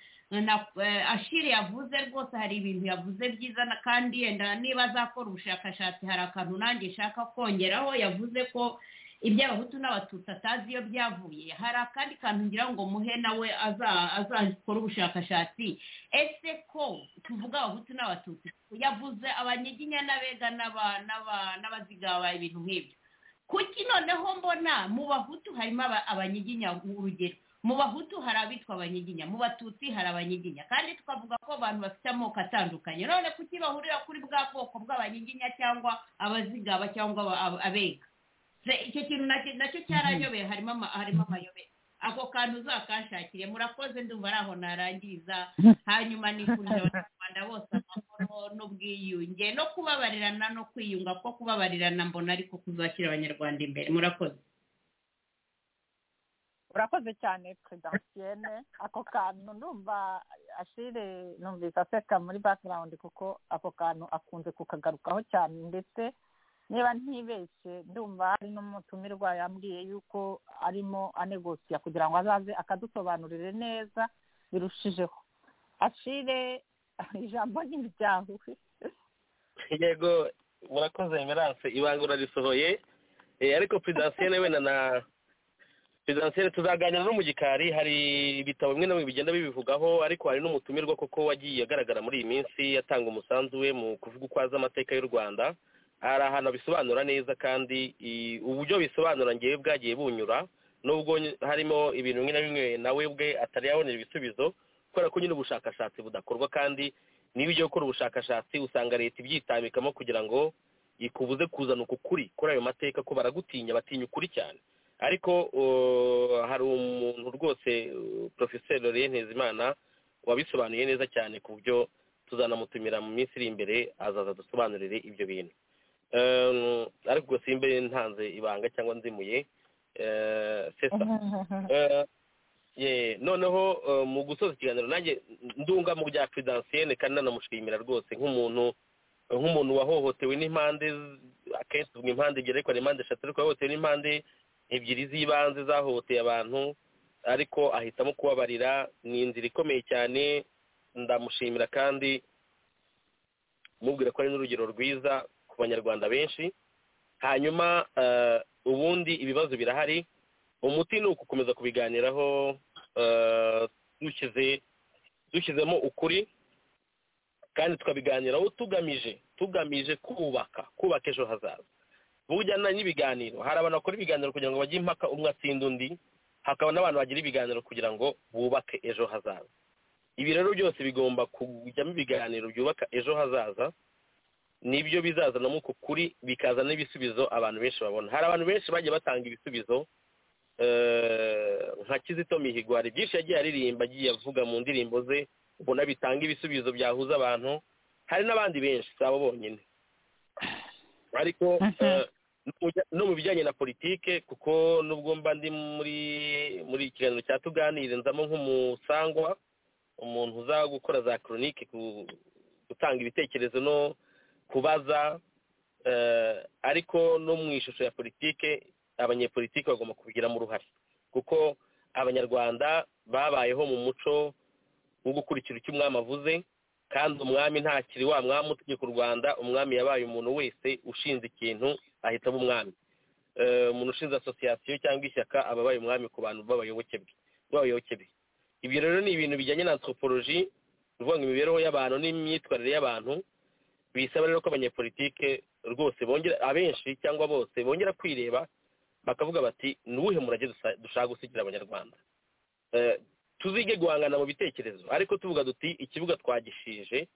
ashiri yavuze rwose hari ibintu yavuze byiza kandi yenda niba azakora ubushakashatsi hari akantu nanjye nshaka kongeraho yavuze ko iby'abahutu n'abatutsi atazi iyo byavuye hari akandi kantu ngira ngo muhe nawe azakora ubushakashatsi ese ko tuvuga abahutu n'abatutsi yavuze abanyiginya n'abega n'abazigaba ibintu nk'ibyo kuki noneho mbona mu bahutu harimo abanyiginya urugero mu bahutu hari abitwa abanyiginya mu batutsi hari abanyiginya kandi tukavuga ko abantu bafite amoko atandukanye none kuki bahurira kuri bwa bwoko bw'abanyiginya cyangwa abazigaba cyangwa abega icyo kintu nacyo cyarayobeye harimo amayobera ako kantu uzakashakire murakoze ndumva ari aho narangiriza hanyuma nifurije abanyarwanda bose amahoro n'ubwiyunge no kubabarirana no kwiyunga ko kubabarirana mbona ariko kuzashyira abanyarwanda imbere murakoze urakoze cyane perezida mutiyene ako kantu ndumva ashire numvise aseka muri background kuko ako kantu akunze kukagarukaho cyane ndetse niba ntibeshye ndumva hari n'umutumirwa yambwiye yuko arimo anegosiya kugira ngo azaze akadusobanurire neza birushijeho ashire ijambo ry'imiryango yego murakoze emerance ibanga urarisohoye ariko perezidansiyene wenda na perezidansiyene tuzaganira no mu gikari hari ibitabo bimwe na bimwe bigenda bibivugaho ariko hari n'umutumirwa koko wagiye agaragara muri iyi minsi atanga umusanzu we mu kuvuga uko azi amateka y'u rwanda hari ahantu abisobanura neza kandi uburyo bisobanura ngewe bwagiye bunyura nubwo harimo ibintu bimwe na bimwe nawe bwe atari yabonera ibisubizo kubera ko nyine ubushakashatsi budakorwa kandi niba ujya gukora ubushakashatsi usanga leta ibyitambikamo kugira ngo ikubuze kuzana uku kuri kuri ayo mateka ko baragutinya batinya ukuri cyane ariko hari umuntu rwose porofeseri lorien ntezimana wabisobanuye neza cyane ku buryo tuzanamutumira mu minsi iri imbere azaza dusobanurire ibyo bintu ariko simbe ntanze ibanga cyangwa nzimuye sesa noneho mu gusoza ikiganiro nanjye ndunga mu bya perezidansiyene kandi nanamushimira rwose nk'umuntu nk'umuntu wahohotewe n'impande akenshi tuvuga impande ebyiri ariko impande eshatu ariko wahohotewe n'impande ebyiri z'ibanze zahohoteye abantu ariko ahitamo kubabarira ni inzira ikomeye cyane ndamushimira kandi mubwira ko ari n'urugero rwiza ku banyarwanda benshi hanyuma ubundi ibibazo birahari umuti ni ugukomeza kubiganiraho dushyizemo ukuri kandi tukabiganiraho tugamije tugamije kubaka kubaka ejo hazaza bujyana n'ibiganiro hari abantu bakora ibiganiro kugira ngo bajye impaka umwe atsinda undi hakaba n'abantu bagira ibiganiro kugira ngo bubake ejo hazaza ibi rero byose bigomba kujyamo ibiganiro byubaka ejo hazaza nibyo bizazanamo uko kuri bikazana n'ibisubizo abantu benshi babona hari abantu benshi bagiye batanga ibisubizo nka kizito mihigo hari byinshi yagiye aririmba agiye avuga mu ndirimbo ze ubona bitanga ibisubizo byahuza abantu hari n'abandi benshi si abo bonyine ariko no mu bijyanye na politike kuko nubwo mba ndi muri muri ikiganiro cya tuganire nzamo nk'umusangwa umuntu uza gukora za koronike gutanga ibitekerezo no kubaza ariko no mu ishusho ya politike abanyepolitike bagomba kubigiramo uruhare kuko abanyarwanda babayeho mu muco wo gukurikira icyo umwami avuze kandi umwami ntakiri wa mwami utegeka u rwanda umwami yabaye umuntu wese ushinze ikintu ahitamo umwami umuntu ushinze asosiyasiyo cyangwa ishyaka aba abaye umwami ku bantu b'abayoboke be ibyo rero ni ibintu bijyanye na antropoloji bivuga ngo imibereho y'abantu n'imyitwarire y'abantu bisaba rero ko abanyepolitike rwose bongera abenshi cyangwa bose bongera kwireba bakavuga bati ni uwuhe murage dushaka gusigira abanyarwanda tuzige guhangana mu bitekerezo ariko tuvuga duti ikibuga twagishije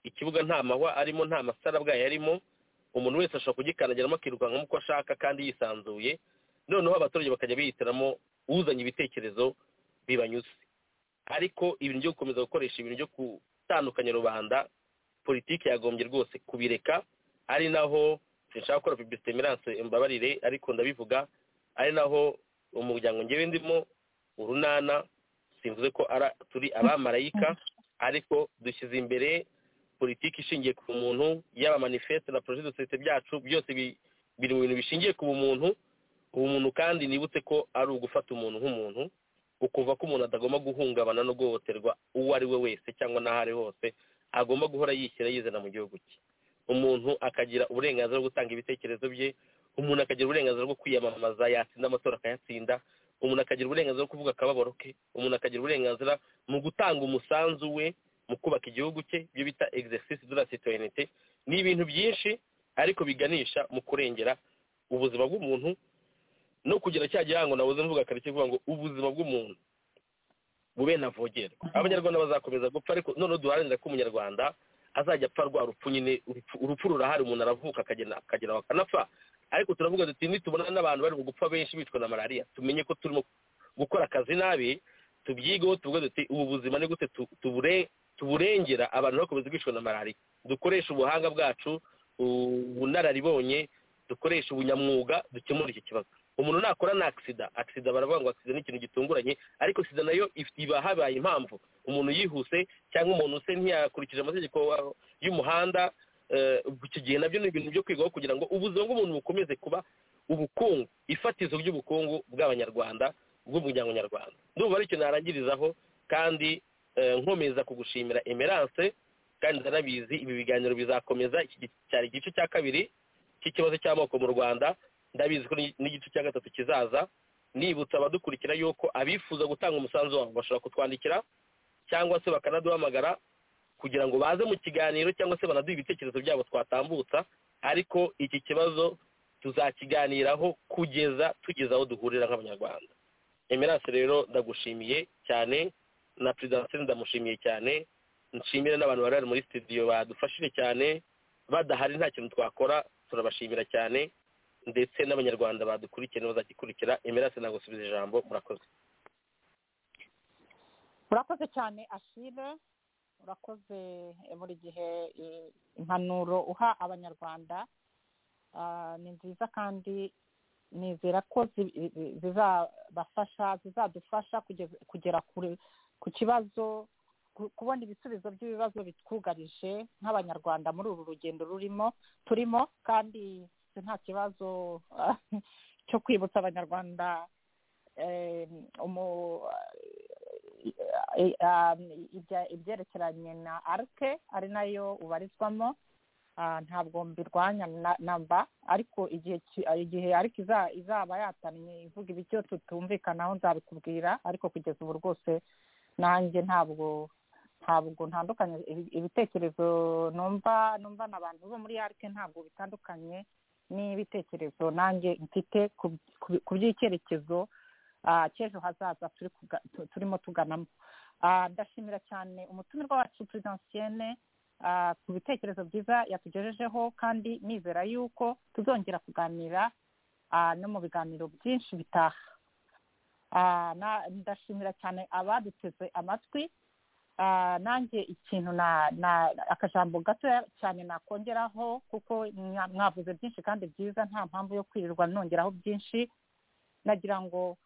ikibuga nta mahwa arimo nta masarabwayi arimo umuntu wese ashobora kugikandagiramo akirukankamo uko ashaka kandi yisanzuye noneho abaturage bakajya bihitiramo uzanye ibitekerezo bibanyuze ariko ibintu byo gukomeza gukoresha ibintu byo gutandukanya rubanda politiki yagombye rwose kubireka ari naho sinshaka gukora publicite emerance mbabarire ariko ndabivuga ari naho umuryango ngewe ndimo urunana sinvuze ko ara turi abamarayika ariko dushyize imbere politiki ishingiye ku muntu yaba manifeste na projet de société byacu byose bi- biri mu bintu bishingiye ku bumuntu ubumuntu kandi nibutse ko ari ugufata umuntu nk'umuntu ukuva ko umuntu atagomba guhungabana no guhohoterwa uwo ari we wese cyangwa n'aho ari hose agomba guhora yishyira yizana mu gihugu cye umuntu akagira uburenganzira bwo gutanga ibitekerezo bye umuntu akagira uburenganzira bwo kwiyamamaza yatsinda amatora akayatsinda umuntu akagira uburenganzira bwo kuvuga akababaro ke umuntu akagira uburenganzira mu gutanga umusanzu we mu kubaka igihugu cye ibyo bita exercice de la citoyenete ni ibintu byinshi ariko biganisha mu kurengera ubuzima bw'umuntu no kugira cya gihango nabuze mvuga kare cyo kuvuga ngo ubuzima bw'umuntu bube navogerwa abanyarwanda bazakomeza gupfa ariko noneho duharanira ko umunyarwanda azajya apfa rwa rupfu nyine urupfu- urupfu rurahari umuntu aravuka akagenda akagera akanapfa ariko turavuga duti nitubona n'abantu bari mu gupfa benshi bicwa na malariya tumenye ko turimo gukora akazi nabi tubyigeho tuvuge duti ubu buzima ni gute tu- tubure- tuburengera abantu bakomeza bicwa na malariya dukoreshe ubuhanga bwacu u- ubunararibonye dukoreshe ubunyamwuga dukemure iki kibazo umuntu nakora ni akisida akisida baravuga ngo akisida ni ikintu gitunguranye ariko sida nayo if- iba habaye impamvu umuntu yihuse cyangwa umuntu se ntiyakurikije amategeko wa- y'umuhanda eh, iki gihe nabyo ni ibintu byo kwigaho kugira ngo ubuzima bw'umuntu bukomeze kuba ubukungu ifatizo ry'ubukungu bw'abanyarwanda bw'umuryango nyarwanda ndumva aricyo narangirizaho kandi eh, nkomeza kugushimira emerance kandi ndanabizi ibi biganiro bizakomeza iki gi- cyari igice cya kabiri cy'ikibazo cy'amoko mu rwanda ndabizi ko ni- n'igice cya gatatu kizaza nibutsa abadukurikira yuko abifuza gutanga umusanzu wabo bashobora kutwandikira cyangwa se bakanaduhamagara kugira ngo baze mu kiganiro cyangwa se banaduhe ibitekerezo byabo twatambutsa ariko iki kibazo tuzakiganiraho kugeza tugeze aho duhurira nk'abanyarwanda emerance rero ndagushimiye cyane na perezida wa sena ndamushimiye cyane nshimire n'abantu bari bari muri studio badufashije cyane badahari nta kintu twakora turabashimira cyane ndetse n'abanyarwanda badukurikiye n'abazagikurikira emerase ntabwo usubiza ijambo murakoze urakoze cyane ashire urakoze buri gihe eh, impanuro uha abanyarwanda Ah, ni nziza kandi nizera ko zi- zi- zizabafasha zizadufasha kugeza- kugera kure ku kibazo ku- kubona ibisubizo by'ibibazo bitwugarije nk'abanyarwanda muri uru rugendo rurimo turimo kandi nta kibazo cyo kwibutsa abanyarwanda eh, umu- eh, um, ibya- ibyerekeranye na arke ari nayo ubarizwamo Ah, ntabwo mbirwanya na- namba ariko igihe ki- ah, igihe ariko iza- izaba yatannye ivuga ibicyo tutumvikanaho nzabikubwira ariko kugeza ubu rwose nanjye ntabwo ntabwo ntandukanye ibi- ibitekerezo numva numva na abantu bo muri arike ntabwo bitandukanye n'ibitekerezo nanjye mfite ku- ku- ku by'icyerekezo ah, cy'ejo hazaza turi kuga- tu- turimo tuganamo Ah, ndashimira cyane umutumirwa wacu perezidansiyene ah, ku bitekerezo byiza yatugejejeho kandi nizera yuko tuzongera kuganira ah, no mu biganiro byinshi bitaha Ah, na- ndashimira cyane abaduteze amatwi Ah, nanjye ikintu na na akajambo gato cyane nakongeraho kuko mwa- mwavuze byinshi kandi byiza nta mpamvu yo kwirirwa nongeraho byinshi nagira ngo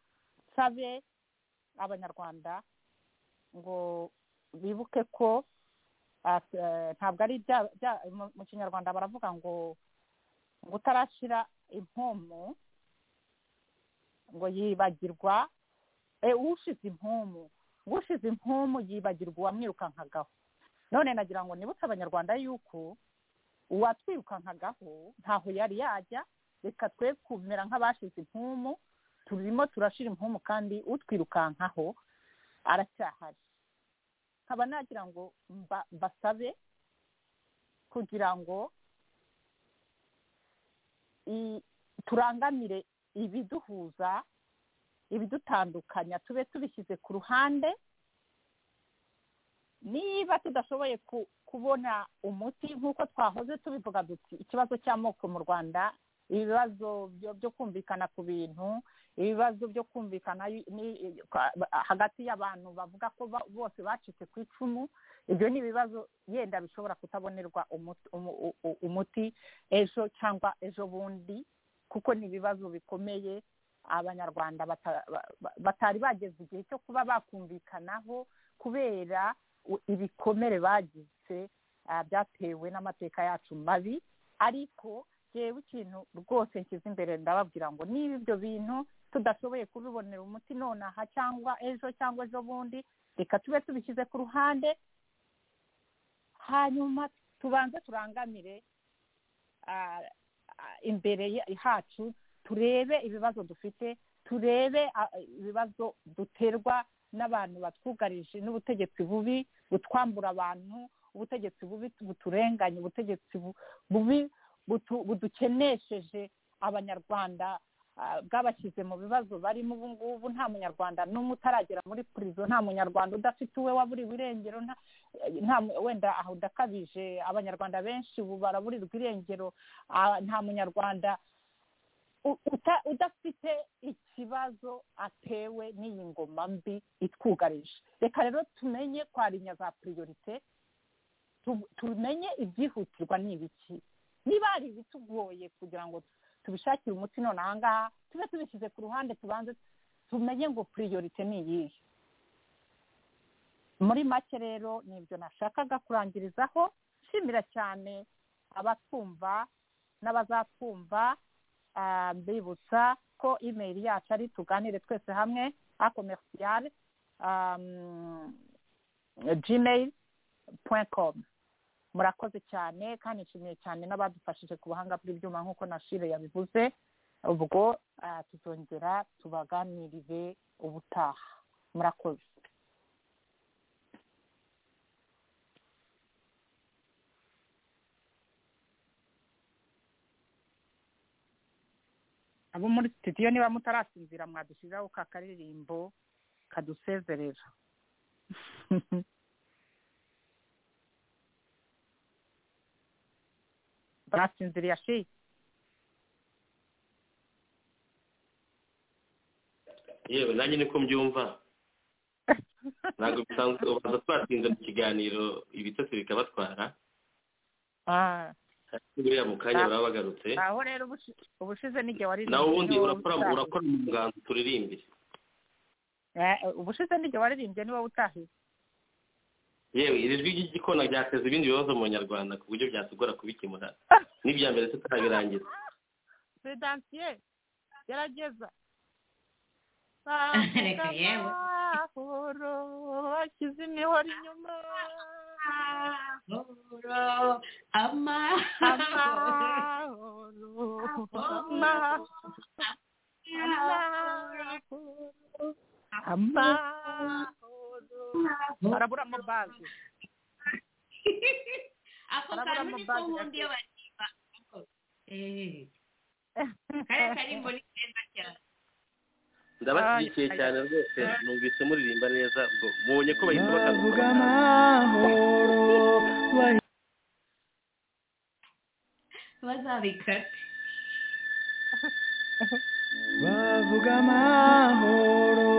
nsabe abanyarwanda ngo bibuke ko ah, eh, ntabwo ari ibya- bya- mu- mu kinyarwanda baravuga ngo ngo utarashyira impomu ngo yibagirwa eh, ushize impomu ngo ushize impomu yibagirwa uwamwirukankagaho none nagira ngo nibutse abanyarwanda yuko uwatwirukankagaho ntaho yari yajya reka twe kumera nk'abashize impumu turimo turashira impumu kandi utwirukankaho aracyahari nkaba nagira ngo mba- mbasabe kugira ngo i- turangamire ibiduhuza ibidutandukanya tube tubishyize ku ruhande niba tudashoboye ku- kubona umuti nk'uko twahoze tubivuga duti ikibazo cy'amoko mu rwanda ibibazo byo- byo kumvikana ku bintu ibibazo byo kumvikana ni- kwa- hagati y'abantu bavuga ko ba- bose bacitse ku icumu ibyo ni ibibazo yenda bishobora kutabonerwa umuti- umu- u- u- umuti ejo cyangwa ejo bundi kuko ni ibibazo bikomeye abanyarwanda bata- ba- ba- batari bageze igihe cyo kuba bakumvikanaho kubera u- ibikomere bagize ah, byatewe n'amateka yacu mabi ariko reba ikintu rwose nshyize imbere ndababwira ngo niba ibyo bintu tudashoboye kubibonera umuti nonaha cyangwa ejo cyangwa ejo bundi reka tube tubishyize ku ruhande hanyuma tubanze turangamire ah, ah, imbere ya- hacu turebe ibibazo dufite turebe ah, ibibazo duterwa n'abantu batwugarije n'ubutegetsi bubi butwambura abantu ubutegetsi bubi buturenganya ubutegetsi bu- bubi butu- budukenesheje abanyarwanda ah, bwabashyize mu bibazo barimo ubu ngubu nta munyarwanda n'umwe utaragera muri purizo nta munyarwanda udafite uwe waburiwe irengero nta nta wenda aho udakabije abanyarwanda benshi ubu baraburirwa irengero ah, nta munyarwanda u- uta- udafite ikibazo atewe n'iyi ngoma mbi itwugarije reka rero tumenye kwarinya za piriyorite tu- tumenye ibyihutirwa ni ibiki niba hari ibitugoye kugira ngo tubishakire umuti none aha ngaha tube tubishyize ku ruhande tubanze tumenye ngo piriyorite ni iyihe muri make rero ni ibyo nashakaga kurangirizaho nshimira cyane abatwumva n'abazatwumva ah, mbibutsa ko imeri yacu ari tuganire twese hamwe a komerisiyare gmail point com murakoze cyane kandi nshimiye cyane n'abadufashije ku buhanga bw'ibyuma nk'uko nashire yabivuze ubwo ah, tuzongera tubaganirire ubutaha murakoze abo muri studio niba mutarasinzira mwadushyizeho ka karirimbo kadusezerera basinziriye shi yewe nanjye niko mbyumva ntabwo bisanzwe ubanza twatinze mu kiganiro ibitotsi bikabatwara Ah, buriya mu kanya baba bagarutse aho rero ubushi- ubushize n'igihe wari nawe ubundi urakora urakora mu nganzo turirimbire ubushize n'igihe waririmbye niba utahiye yewe iri jwi ry'igikona ryateza ibindi bibazo mu banyarwanda ku buryo byatugora kubikemura n'ibya mbere tutarabirangiza pedansiye gerageza Reka yewe. amahoro bashyize imihoro inyuma Amahoro, amahoro, amahoro amahoro barabura amabazi ako Barabura kantu niko amabazi nkunda iyo baririmba Eh, kariya karirimbo ni keza cyane ndabashyigikiye cyane rwose numvise muririmba neza ubwo mubonye ko bahita bavuga bakagukunda amahoro bahita bazabikate bavuga amahoro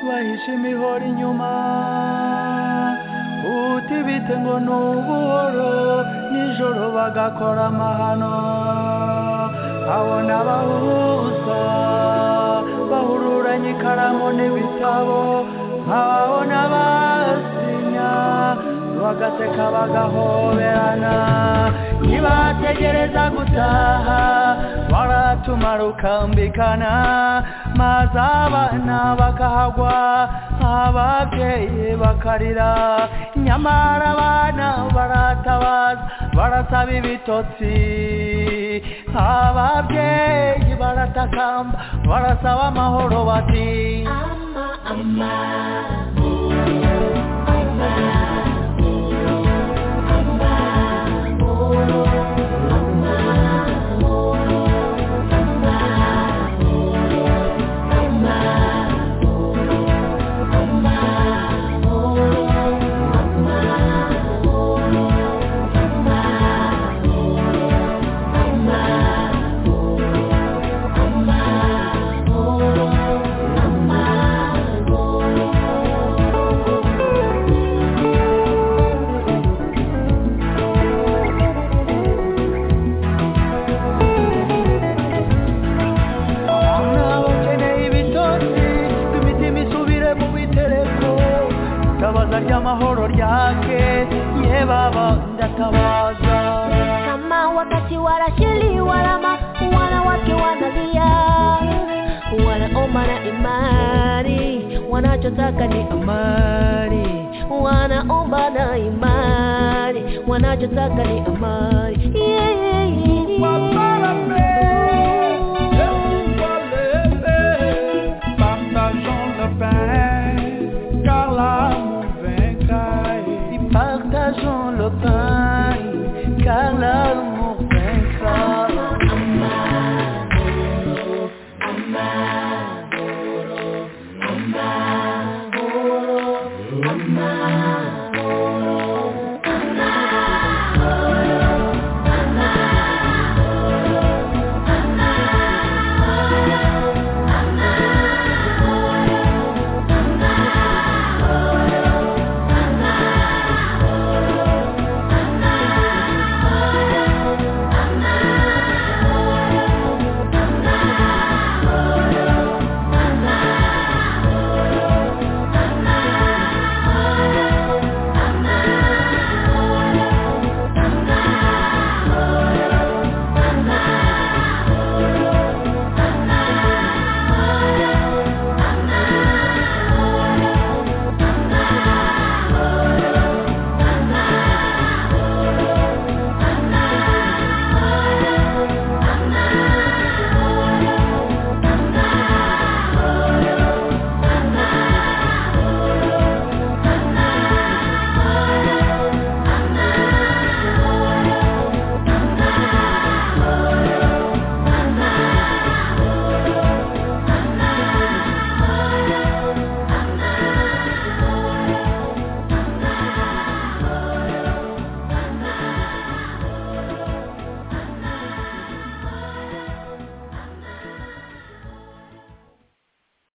bahisha imihoro inyuma utibitse ngo ni ubuhoro nijoro bagakora amahano abona abahuza bahururanye ikaramu n'ibitabo nkababona basinya bagaseka bagahoberana ntibategereza gutaha baratumara ukambikana maze abana bakahagwa ababyeyi bakarira nyamara abana baratabaza barasaba ibitotsi ababyeyi baratakamba barasaba amahoro bati Ama, ama, ama, ama, ry'amahoro ryake ye baba ndatabaza kama wakati wanashili walama wanawake wanalia wanaomba na imani wanachotaka ni amani wanaomba na imani wanachotaka ni amani yeah. Babalame, Yerusalem, partageons le pain, car l'amour vaincra. Partageons le pain, car l'amour vaincra. Amani.